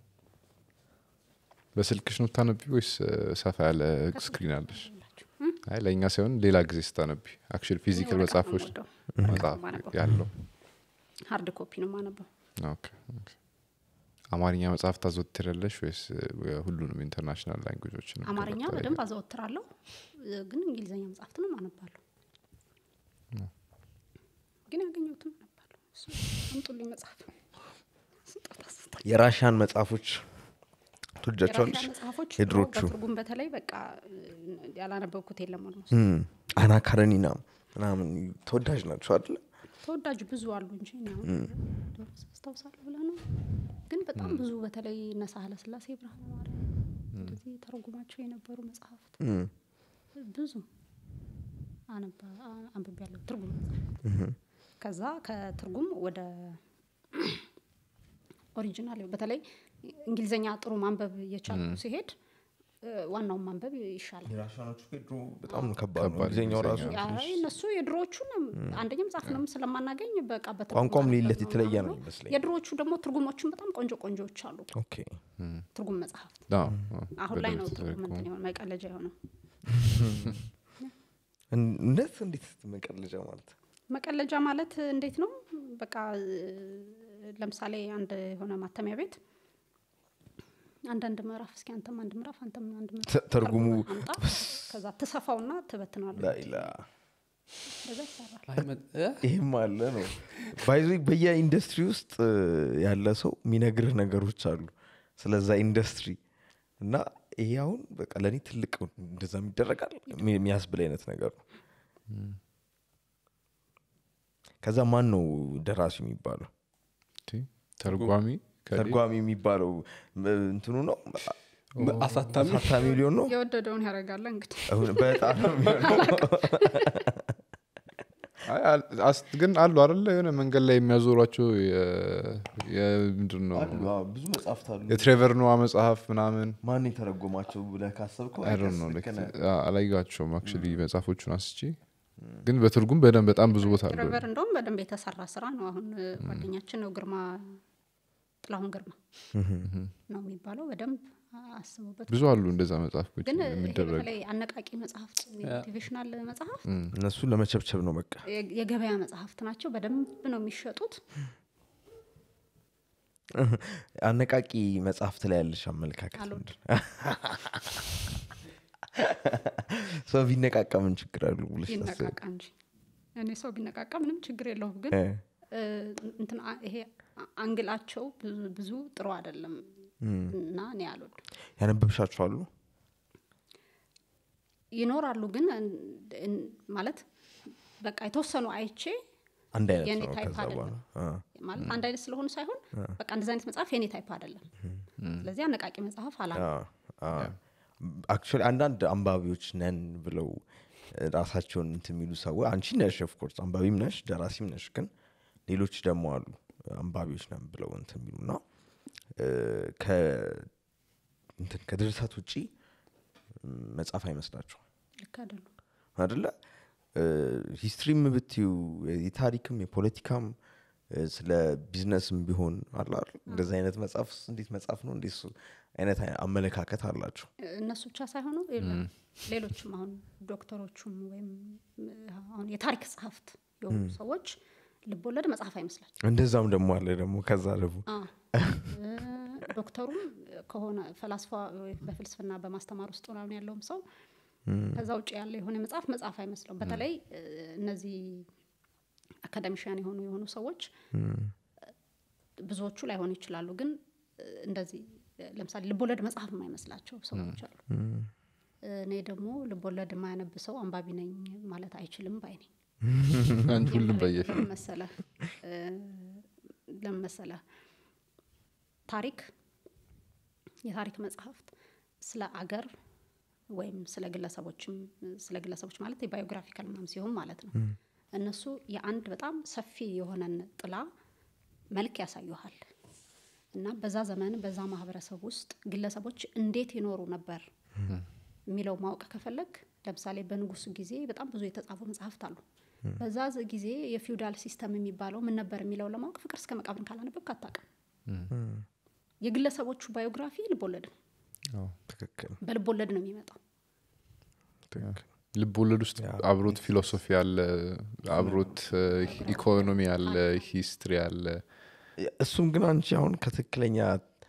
በስልክሽ ነው ታነቢ ወይስ እ፣ ሰፋ ያለ ስክሪን አለሽ ሁላችሁ አይ ለእኛ ሳይሆን ሌላ ጊዜ ስታነቢ አክቹዋሊ ፊዚካል ወረቀት ነው መጽሐፎች የምወደው። መጽሐፍ ማነበው። ያለው ሀርድ ኮፒ ነው ማነበው ኦኬ፣ ኦኬ። አማርኛ መጽሐፍ ታዘወትሪያለሽ ወይስ እ፣ ሁሉንም ኢንተርናሽናል ላንጉጆች አማርኛ በደንብ አዘወትራለሁ እ፣ ግን እንግሊዝኛ መጽሐፍትንም አነባለሁ ግን ያገኘሁትን አነባለሁ እሱ አምጡልኝ መጽሐፍ ስጦታ ስጦታ የራሽያን መጽሐፎች ትወጃቸዋለሽ የራሽያ መጽሐፎች የድሮቹ በትርጉም በተለይ በቃ እ፣ ያላነበብኩት የለም ኦልሞስት እም፣ አና ካረኒና ምናምን ተወዳጅ ናቸው አይደለ ተወዳጅ ብዙ አሉ እንጂ እኔ አሁን አስታውሳለሁ ብለህ ነው ግን በጣም ብዙ በተለይ እነ ሳህለ ስላሴ ብርሃነ ማርያም እንደዚህ ተረጉማቸው የነበሩ መጽሐፍት እም፣ ብዙ አነባ- አ- አንብቤያለሁ ትርጉም መጽሐፍት ከዛ ከትርጉም ወደ ኦሪጂናል በተለይ እንግሊዝኛ ጥሩ ማንበብ እየቻልኩ ሲሄድ እ፣ ዋናውን ማንበብ ይሻላል የራሽያኖቹ ድሮ በጣም ከባድ ነው ከባድ ጊዜኛው ራሱ እንግሊዝኛ። አይ እነሱ የድሮዎቹን አንደኛ መጽሐፍንም ስለማናገኝ በቃ በትርጉም ቋንቋም ማንበብ ሌለት ነው የተለየ ነው ምናምን ነው። ይመስለኝ የድሮዎቹ ደግሞ ትርጉሞቹን በጣም ቆንጆ ቆንጆዎች አሉ ኦኬ ትርጉም መጽሐፍት አዎ፣ አዎ፣ አሁን ላይ ነው በደንብ ትርጉም ተደርጎ። እንትን የሆነ መቀለጃ የሆነው እንዴት እንዴት መቀለጃ ማለት መቀለጃ ማለት እንዴት ነው በቃ እ፣ ለምሳሌ አንድ የሆነ ማተሚያ ቤት አንዳንድ ምዕራፍ እስኪ አንተም አንድ ምዕራፍ አንተም አንድ ምዕራፍ ተ- ትርጉሙ አምጣ ከዛ ትሰፋውና ትበትናለህ ላይላ በዛ ይሰራል አይ መ- እ? ይህም አለ ነው ባይዞ በየኢንዱስትሪ ውስጥ እ፣ ያለ ሰው የሚነግርህ ነገሮች አሉ ስለዛ ኢንዱስትሪ እና ይሄ አሁን በቃ ለእኔ ትልቅ እንደዛም ይደረጋል የሚ- የሚያስብል አይነት ነገር ነው ከዛ ማን ነው ደራሲ የሚባለው ቲ፣ ተርጓሚ ከሌ- ተርጓሚ የሚባለው ም- እንትኑ ነው አሳታሚ አሳታሚ ሊሆን ነው የወደደውን ያደርጋለ እንግዲህ አሁን በጣም ነው የሚሆነው። አይ፣ አል- አስ- ግን አሉ አደለ የሆነ መንገድ ላይ የሚያዞሯቸው የ- የምንድን ነው አሉ፣ አዎ፣ ብዙ መጽሐፍት አሉ የትሬቨር ኖዋ መጽሐፍ ምናምን ማን የተረጎማቸው ብለህ ካሰብከው አይ ዶንት ኖ ልክ ነህ። አላየኋቸውም አክቹዋሊ መጽሐፎቹን አስቼ ግን በትርጉም በደንብ በጣም ብዙ ቦታ አለ ትሬቨር እንደውም በደንብ የተሰራ ስራ ነው አሁን እ፣ ጓደኛችን ነው ግርማ ጥላሁን ግርማ ነው የሚባለው በደንብ አስቡበት ብዙ አሉ እንደዛ መጽሐፎች ግን ይሄ የሚደረግ በተለይ አነቃቂ መጽሐፍት ሞቲቬሽናል መጽሐፍ እነሱን ለመቸብቸብ ነው በቃ የ- የገበያ መጽሐፍት ናቸው በደንብ ነው የሚሸጡት አነቃቂ መጽሐፍት ላይ ያለሽ አመለካከት አልወድም። ምንድን ነው? ሰው ቢነቃቃ ምን ችግር አሉ ብለሽ ታስቢ? ይነቃቃ እንጂ እኔ ሰው ቢነቃቃ ምንም ችግር የለውም ግን እ፣ እ፣ እንትን አ- ይሄ አ- አንግላቸው ብዙ- ብዙ ጥሩ አይደለም እና እኔ አልወድም ያነበብሻቸው አሉ ይኖራሉ ግን እን- እን- ማለት በቃ የተወሰኑ አይቼ አንድ አይነት የኔ ነው ታይፕ ከዛ በኋላ አይደለም አ፣ ማለት አንድ አይነት ስለሆኑ ሳይሆን በቃ እንደዚህ አይነት መጽሐፍ የኔ ታይፕ አይደለም ስለዚህ አነቃቂ መጽሐፍ አላ አክቹዋሊ አንዳንድ አንባቢዎች ነን ብለው ራሳቸውን እንትን የሚሉ ሰዎች አንቺ ነሽ ኦፍኮርስ አንባቢም ነሽ ደራሲም ነሽ ግን ሌሎች ደግሞ አሉ አንባቢዎች ነን ብለው እንትን የሚሉ እና እ፣ ከ- እንትን ከድርሰት ውጪ ም፣ መጽሐፍ አይመስላቸው ልክ አይደሉም አደለ ሂስትሪም ብትዩ የታሪክም የፖለቲካም እ፣ ስለ ቢዝነስም ቢሆን አለ አይደል? እንደዚህ አይነት መጽሐፍ እንዴት መጽሐፍ ነው እንዴት እሱ አይነት አመለካከት አላቸው እነሱ ብቻ ሳይሆኑ የለም ሌሎችም አሁን ዶክተሮቹም ወይም እ፣ አሁን የታሪክ ጸሐፍት የሆኑ ሰዎች ልቦለድ መጽሐፍ አይመስላቸው እንደዛም ደግሞ አለ ደግሞ ከዛ ደግሞ አ፣ እ፣ ዶክተሩም ከሆነ ፈላስፋ ወይ በፍልስፍና በማስተማር ውስጥ ምናምን ያለውም ሰው ከዛ ውጭ ያለ የሆነ መጽሐፍ መጽሐፍ አይመስለውም በተለይ እ፣ እነዚህ አካዳሚሽያን የሆኑ የሆኑ ሰዎች ብዙዎቹ ላይሆኑ ይችላሉ ግን እ፣ እንደዚህ እ፣ ለምሳሌ ልቦለድ መጽሐፍ የማይመስላቸው ሰዎች አሉ እኔ ደግሞ ልቦለድ የማያነብ ሰው አንባቢ ነኝ ማለት አይችልም ባይ ነኝ አንቺ ሁሉም በየፊ ለምን መሰለህ እ፣ ለምን መሰለህ ታሪክ የታሪክ መጽሐፍት ስለ አገር ወይም ስለ ግለሰቦችም ስለ ግለሰቦች ማለት የባዮግራፊካል ምናምን ሲሆን ማለት ነው እነሱ የአንድ በጣም ሰፊ የሆነን ጥላ መልክ ያሳዩሃል እና በዛ ዘመን በዛ ማህበረሰብ ውስጥ ግለሰቦች እንዴት ይኖሩ ነበር የሚለው ማወቅ ከፈለግ ለምሳሌ በንጉሱ ጊዜ በጣም ብዙ የተጻፉ መጽሐፍት አሉ በዛ ዝ- ጊዜ የፊውዳል ሲስተም የሚባለው ምን ነበር የሚለው ለማወቅ ፍቅር እስከ መቃብርን ካላነበብክ አታውቅም የግለሰቦቹ ባዮግራፊ ልቦለድ ነው አዎ፣ ትክክል በልቦለድ ነው የሚመጣው ትክክል ልብ ወለድ ውስጥ አብሮት ፊሎሶፊ አለ አብሮት እ፣ ኢኮኖሚ አለ ሂስትሪ አለ እሱም ግን አንቺ አሁን ከትክክለኛ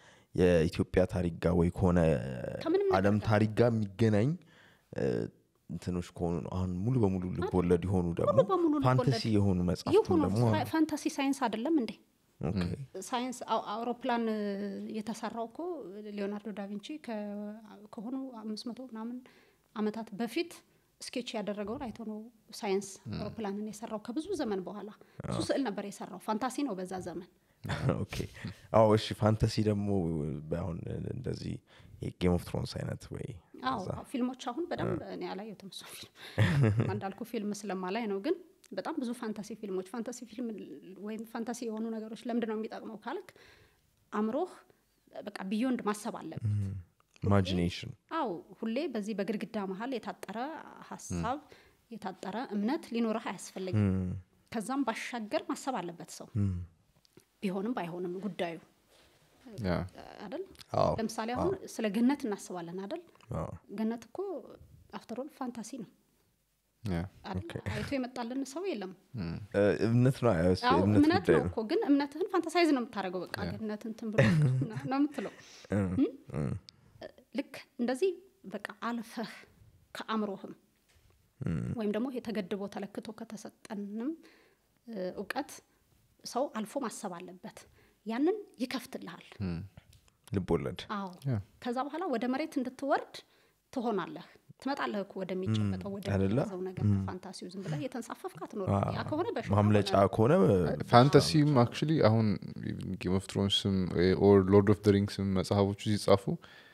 የኢትዮጵያ ታሪክ ጋር ወይ ከሆነ ከምንም ነገር አለም ጋር። ታሪክ ጋር የሚገናኝ እ፣ እንትኖች ከሆኑ ነው አሁን ሙሉ በሙሉ ልብ ወለድ የሆኑ ደግሞ ሙሉ በሙሉ ልብ ፋንታሲ ወለድ የሆኑ መጽሐፍትም ይሁኑ ደግሞ አሉ። ፋንታሲ ሳይንስ አይደለም እንዴ ኦኬ። ሳይንስ አው- አውሮፕላን እ፣ የተሰራው እኮ ሊዮናርዶ ዳቪንቺ ከ- ከሆኑ አምስት መቶ ምናምን አመታት በፊት ስኬች ያደረገውን አይቶ ነው ሳይንስ አውሮፕላንን የሰራው ከብዙ ዘመን በኋላ እሱ ስዕል ነበር የሰራው ፋንታሲ ነው በዛ ዘመን ኦኬ አዎ እሺ ፋንታሲ ደግሞ አሁን እንደዚህ የጌም ኦፍ ትሮንስ አይነት ወይ አዎ ፊልሞች አሁን በደንብ እኔ አላየሁትም እሱ ፊልም እንዳልኩ ፊልም ስለማላይ ነው ግን በጣም ብዙ ፋንታሲ ፊልሞች ፋንታሲ ፊልም ወይም ፋንታሲ የሆኑ ነገሮች ለምንድን ነው የሚጠቅመው ካልክ አእምሮህ በቃ ቢዮንድ ማሰብ አለበት ኢማጂኔሽን አው ሁሌ በዚህ በግድግዳ መሀል የታጠረ ሀሳብ የታጠረ እምነት ሊኖረህ አያስፈልግም ከዛም ባሻገር ማሰብ አለበት ሰው ቢሆንም ባይሆንም ጉዳዩ ያ አይደል አዎ ለምሳሌ አሁን ስለ ገነት እናስባለን አይደል አዎ ገነት እኮ አፍተሮል ፋንታሲ ነው ያ አይደል? አይቶ የመጣልን ሰው የለም እ፣ እምነት ነው አዎ፣ እሱ አዎ የእምነት እምነት ጉዳይ ነው ነው እኮ ግን እምነትህን ፋንታሳይዝ ነው የምታደርገው በቃ ገነት እንትን ብሎ ነው የምትለው እም? ልክ እንደዚህ በቃ አልፈህ ከአእምሮህም ወይም ደግሞ የተገድቦ ተለክቶ ከተሰጠንም እ፣ እውቀት ሰው አልፎ ማሰብ አለበት ያንን ይከፍትልሃል ልብ ወለድ አዎ ያ። ከዛ በኋላ ወደ መሬት እንድትወርድ ትሆናለህ ትመጣለህ እኮ ወደሚጨበጠው አይደለ? ወደሚያዘው ነገር ከፋንታሲው ዝም ብለህ የተንሳፈፍክ አትኖርም ያ ከሆነ በሽታ ማምለጫ ሆነ። ከሆነ ፋንታሲም አክቹሊ አሁን ጌም ኦፍ ትሮንስም ኦር ሎርድ ኦፍ ሪንግስም መጽሐፎቹ ሲጻፉ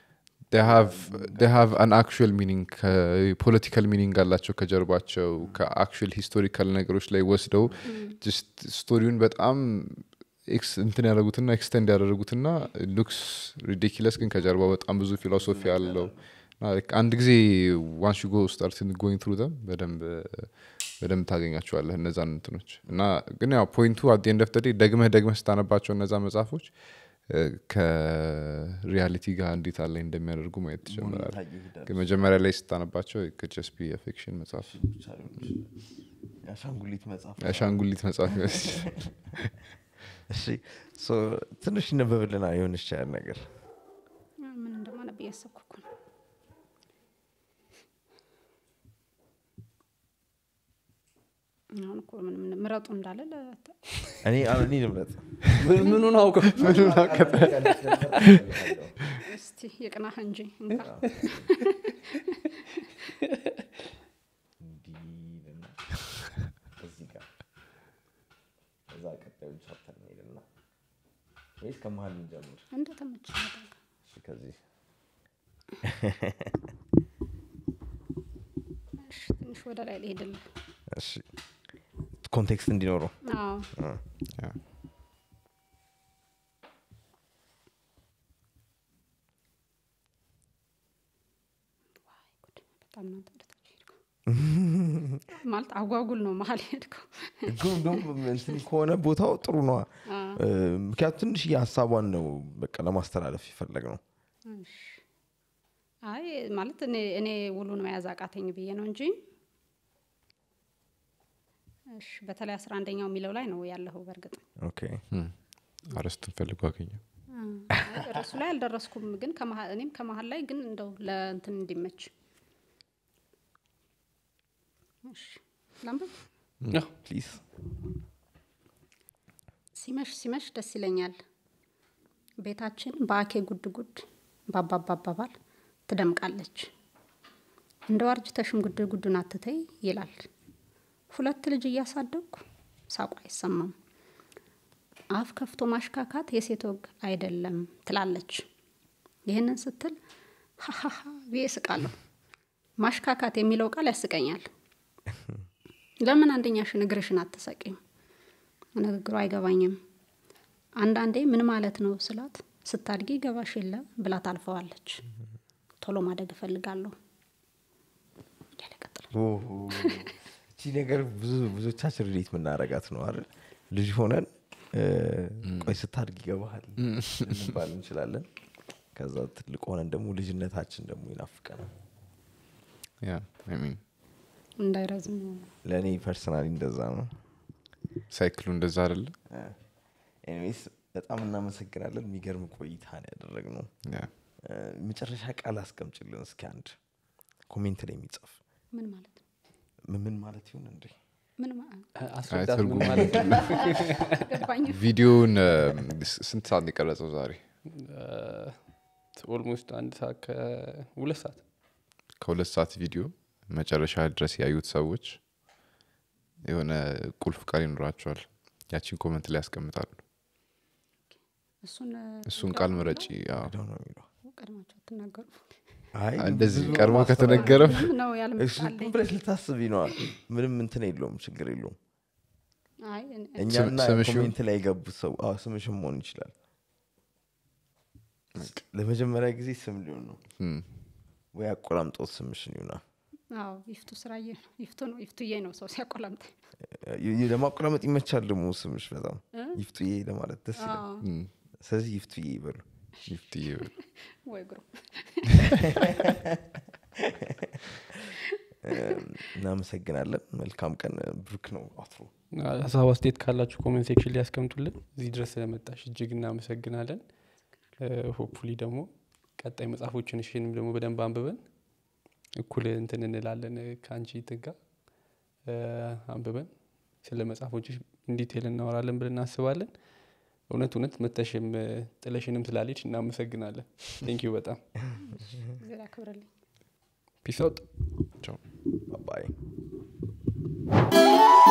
ሃቭ አን አክቹዋል ሚኒንግ ፖለቲካል ሚኒንግ አላቸው ከጀርባቸው ከአክቹዋል ሂስቶሪካል ነገሮች ላይ ወስደው ጅስት ስቶሪውን በጣም ኤክስ- እንትን ያደረጉትና ኤክስተንድ ያደረጉትና ሉክስ ሪዲኪለስ ግን ከጀርባው በጣም ብዙ ፊሎሶፊ አለው እና like አንድ ጊዜ ዋንስ ዩ ጎ ስታርት ጎይንግ ትሩ ደም በደንብ በደንብ ታገኛቸዋለህ እነዛን እንትኖች እና ግን ያው ፖይንቱ አት ኤንድ ኦፍ ዴይ ደግመህ ደግመህ ስታነባቸው እነዛ መጽሐፎች እ፣ ከሪያሊቲ ጋር እንዴት አለ እንደሚያደርጉ ማየት ትጀምራለህ ታየ ይሄዳል። ግን መጀመሪያ ላይ ስታነባቸው ከጀስት ቢ የፊክሽን መጽሐፍ ብቻ ሊሆን ይችላል። የአሻንጉሊት መጽሐፍ የአሻንጉሊት መጽሐፍ ይመስል እሺ ሶ ትንሽ ይነበብልና የሆን ይቻላል ነገር ምን እንደማነብ እያሰብኩ እኮ ነው አሁን እኮ ምን ምን ምረጡ እንዳለ ለ- እኔ እኔ ልምረጥ ምን- ምኑን አውቀው እስቲ የቅናህ እንጂ እንካ እንዲህ ይልና እዚህ ጋር እዛ ቀጣዩ ቻፕተር እንሄድና ወይስ ከመሀል እንጀምር? እንደተመቸ እሺ ከዚህ ትንሽ ወደ ላይ ሊሄድልህ እሺ ኮንቴክስት እንዲኖረው አዎ ያ። ዋይ ጉድ፣ በጣም ነው አንተ ወደታች ሄድከው ማለት አጓጉል ነው መሀል ሄድከው ግን ደግሞ እንትን ከሆነ ቦታው ጥሩ ነዋ እ፣ ምክንያቱም ትንሽ ሀሳቧን ነው በቃ ለማስተላለፍ የፈለግ ነው እሺ። አይ ማለት እኔ እኔ ውሉን መያዝ አቃተኝ ብዬ ነው እንጂ እሺ በተለይ አስራ አንደኛው የሚለው ላይ ነው ያለኸው በእርግጥ ኦኬ እም፣ አርዕስቱን ፈልጎ አገኘው አይ፣ ርዕሱ ላይ አልደረስኩም ግን ከመሀል- እኔም ከመሀል ላይ ግን እንደው ለእንትን እንዲመች እሺ ላንብብ ያው ፕሊዝ ሲመሽ ሲመሽ ደስ ይለኛል ቤታችን በአኬ ጉድ ጉድ ባባባ አባባል ትደምቃለች እንደ ዋርጅተሽም ጉድ ጉዱን አትተይ ይላል ሁለት ልጅ እያሳደግኩ ሳቋ አይሰማም አፍ ከፍቶ ማሽካካት የሴት ወግ አይደለም ትላለች ይህንን ስትል ሀሀሀ ብዬ እስቃለሁ ማሽካካት የሚለው ቃል ያስቀኛል ለምን አንደኛሽን እግርሽን አትሰቂም ንግግሩ አይገባኝም አንዳንዴ ምን ማለት ነው ስላት ስታድጊ ገባሽ የለ ብላ ታልፈዋለች ቶሎ ማደግ እፈልጋለሁ እያለ ይቀጥላል። እቺ ነገር ብዙ ብዙዎቻችን ሪሌት የምናረጋት ነው አይደል ልጅ ሆነን እ፣ ቆይ ስታድግ ይገባሃል ልንባል እንችላለን ከዛ ትልቅ ሆነን ደግሞ ልጅነታችን ደግሞ ይናፍቀናል ያ አይ ሚን እንዳይረዝም ለእኔ ፐርሰናሊ እንደዛ ነው ሳይክሉ እንደዛ አይደለ ኤኒዌይስ በጣም እናመሰግናለን የሚገርም ቆይታ ነው ያደረግነው ያ እ፣ መጨረሻ ቃል አስቀምጭልን እስኪ አንድ ኮሜንት ላይ የሚጽፍ ምን ማለት ነው ምን- ምን ማለት ይሁን እንዴ ምን ማ- አስረዳት ምን ትርጉሙ ማለት ነው ገባኝ ቪዲዮውን እ፣ ስ- ስንት ሰዓት ነው የቀረጸው ዛሬ ኦልሞስት አንድ ሰዓት ከሁለት ሰዓት ከሁለት ሰዓት ቪዲዮ መጨረሻ ድረስ ያዩት ሰዎች የሆነ ቁልፍ ቃል ይኖራቸዋል ያቺን ኮመንት ላይ ያስቀምጣሉ እሱን እሱን ቃል ምረጪ አዎ። ሄደው ነው የሚለው ቀድማቸው አትናገሩ አይ እንደዚህ ብዙ ቀድሞ ማስተዋል- ከተነገረም ነው እሱ ያልመጣለኝ ብለሽ ልታስብ ይነዋል ምንም እንትን የለውም ችግር የለውም አይ እኔ- እኛና ስምሽ ይሁን? ኮሜንት ላይ የገቡት ሰው አዎ ስምሽም መሆን ይችላል ለመጀመሪያ ጊዜ ስም ሊሆን ነው እም፣ ወይ አቆላምጦት ስምሽን ይሁና አዎ ይፍቱ ስራዬ ነው ይፍቱ ነው ይፍቱዬ ነው ሰው ሲያቆላምጠ ይ- ለማቆላመጥ ይመቻል ደግሞ ስምሽ በጣም ይፍቱዬ ለማለት ደስ ይላል እም፣ ስለዚህ ይፍቱዬ ይበሉ ይፍትዬ በሉ። ወይ ግሩ እናመሰግናለን መልካም ቀን ብሩክ ነው አትሮ ሀሳብ አስተያየት ካላችሁ ኮሜንት ሴክሽን ላይ ያስቀምጡልን እዚህ ድረስ ስለመጣሽ እጅግ እናመሰግናለን ሆፕፉሊ ደግሞ ቀጣይ መጽሐፎችን እሽንም ደግሞ በደንብ አንብበን እኩል እንትን እንላለን ከአንቺ ትጋ አንብበን ስለ መጽሐፎች ኢንዲቴል እናወራለን ብለን እናስባለን እውነት እውነት መተሽም ጥለሽንም ስላለች እናመሰግናለን ቴንኪዩ በጣም ጊዜ ያክብርልኝ ፒስ አውጥ ቻው ባይ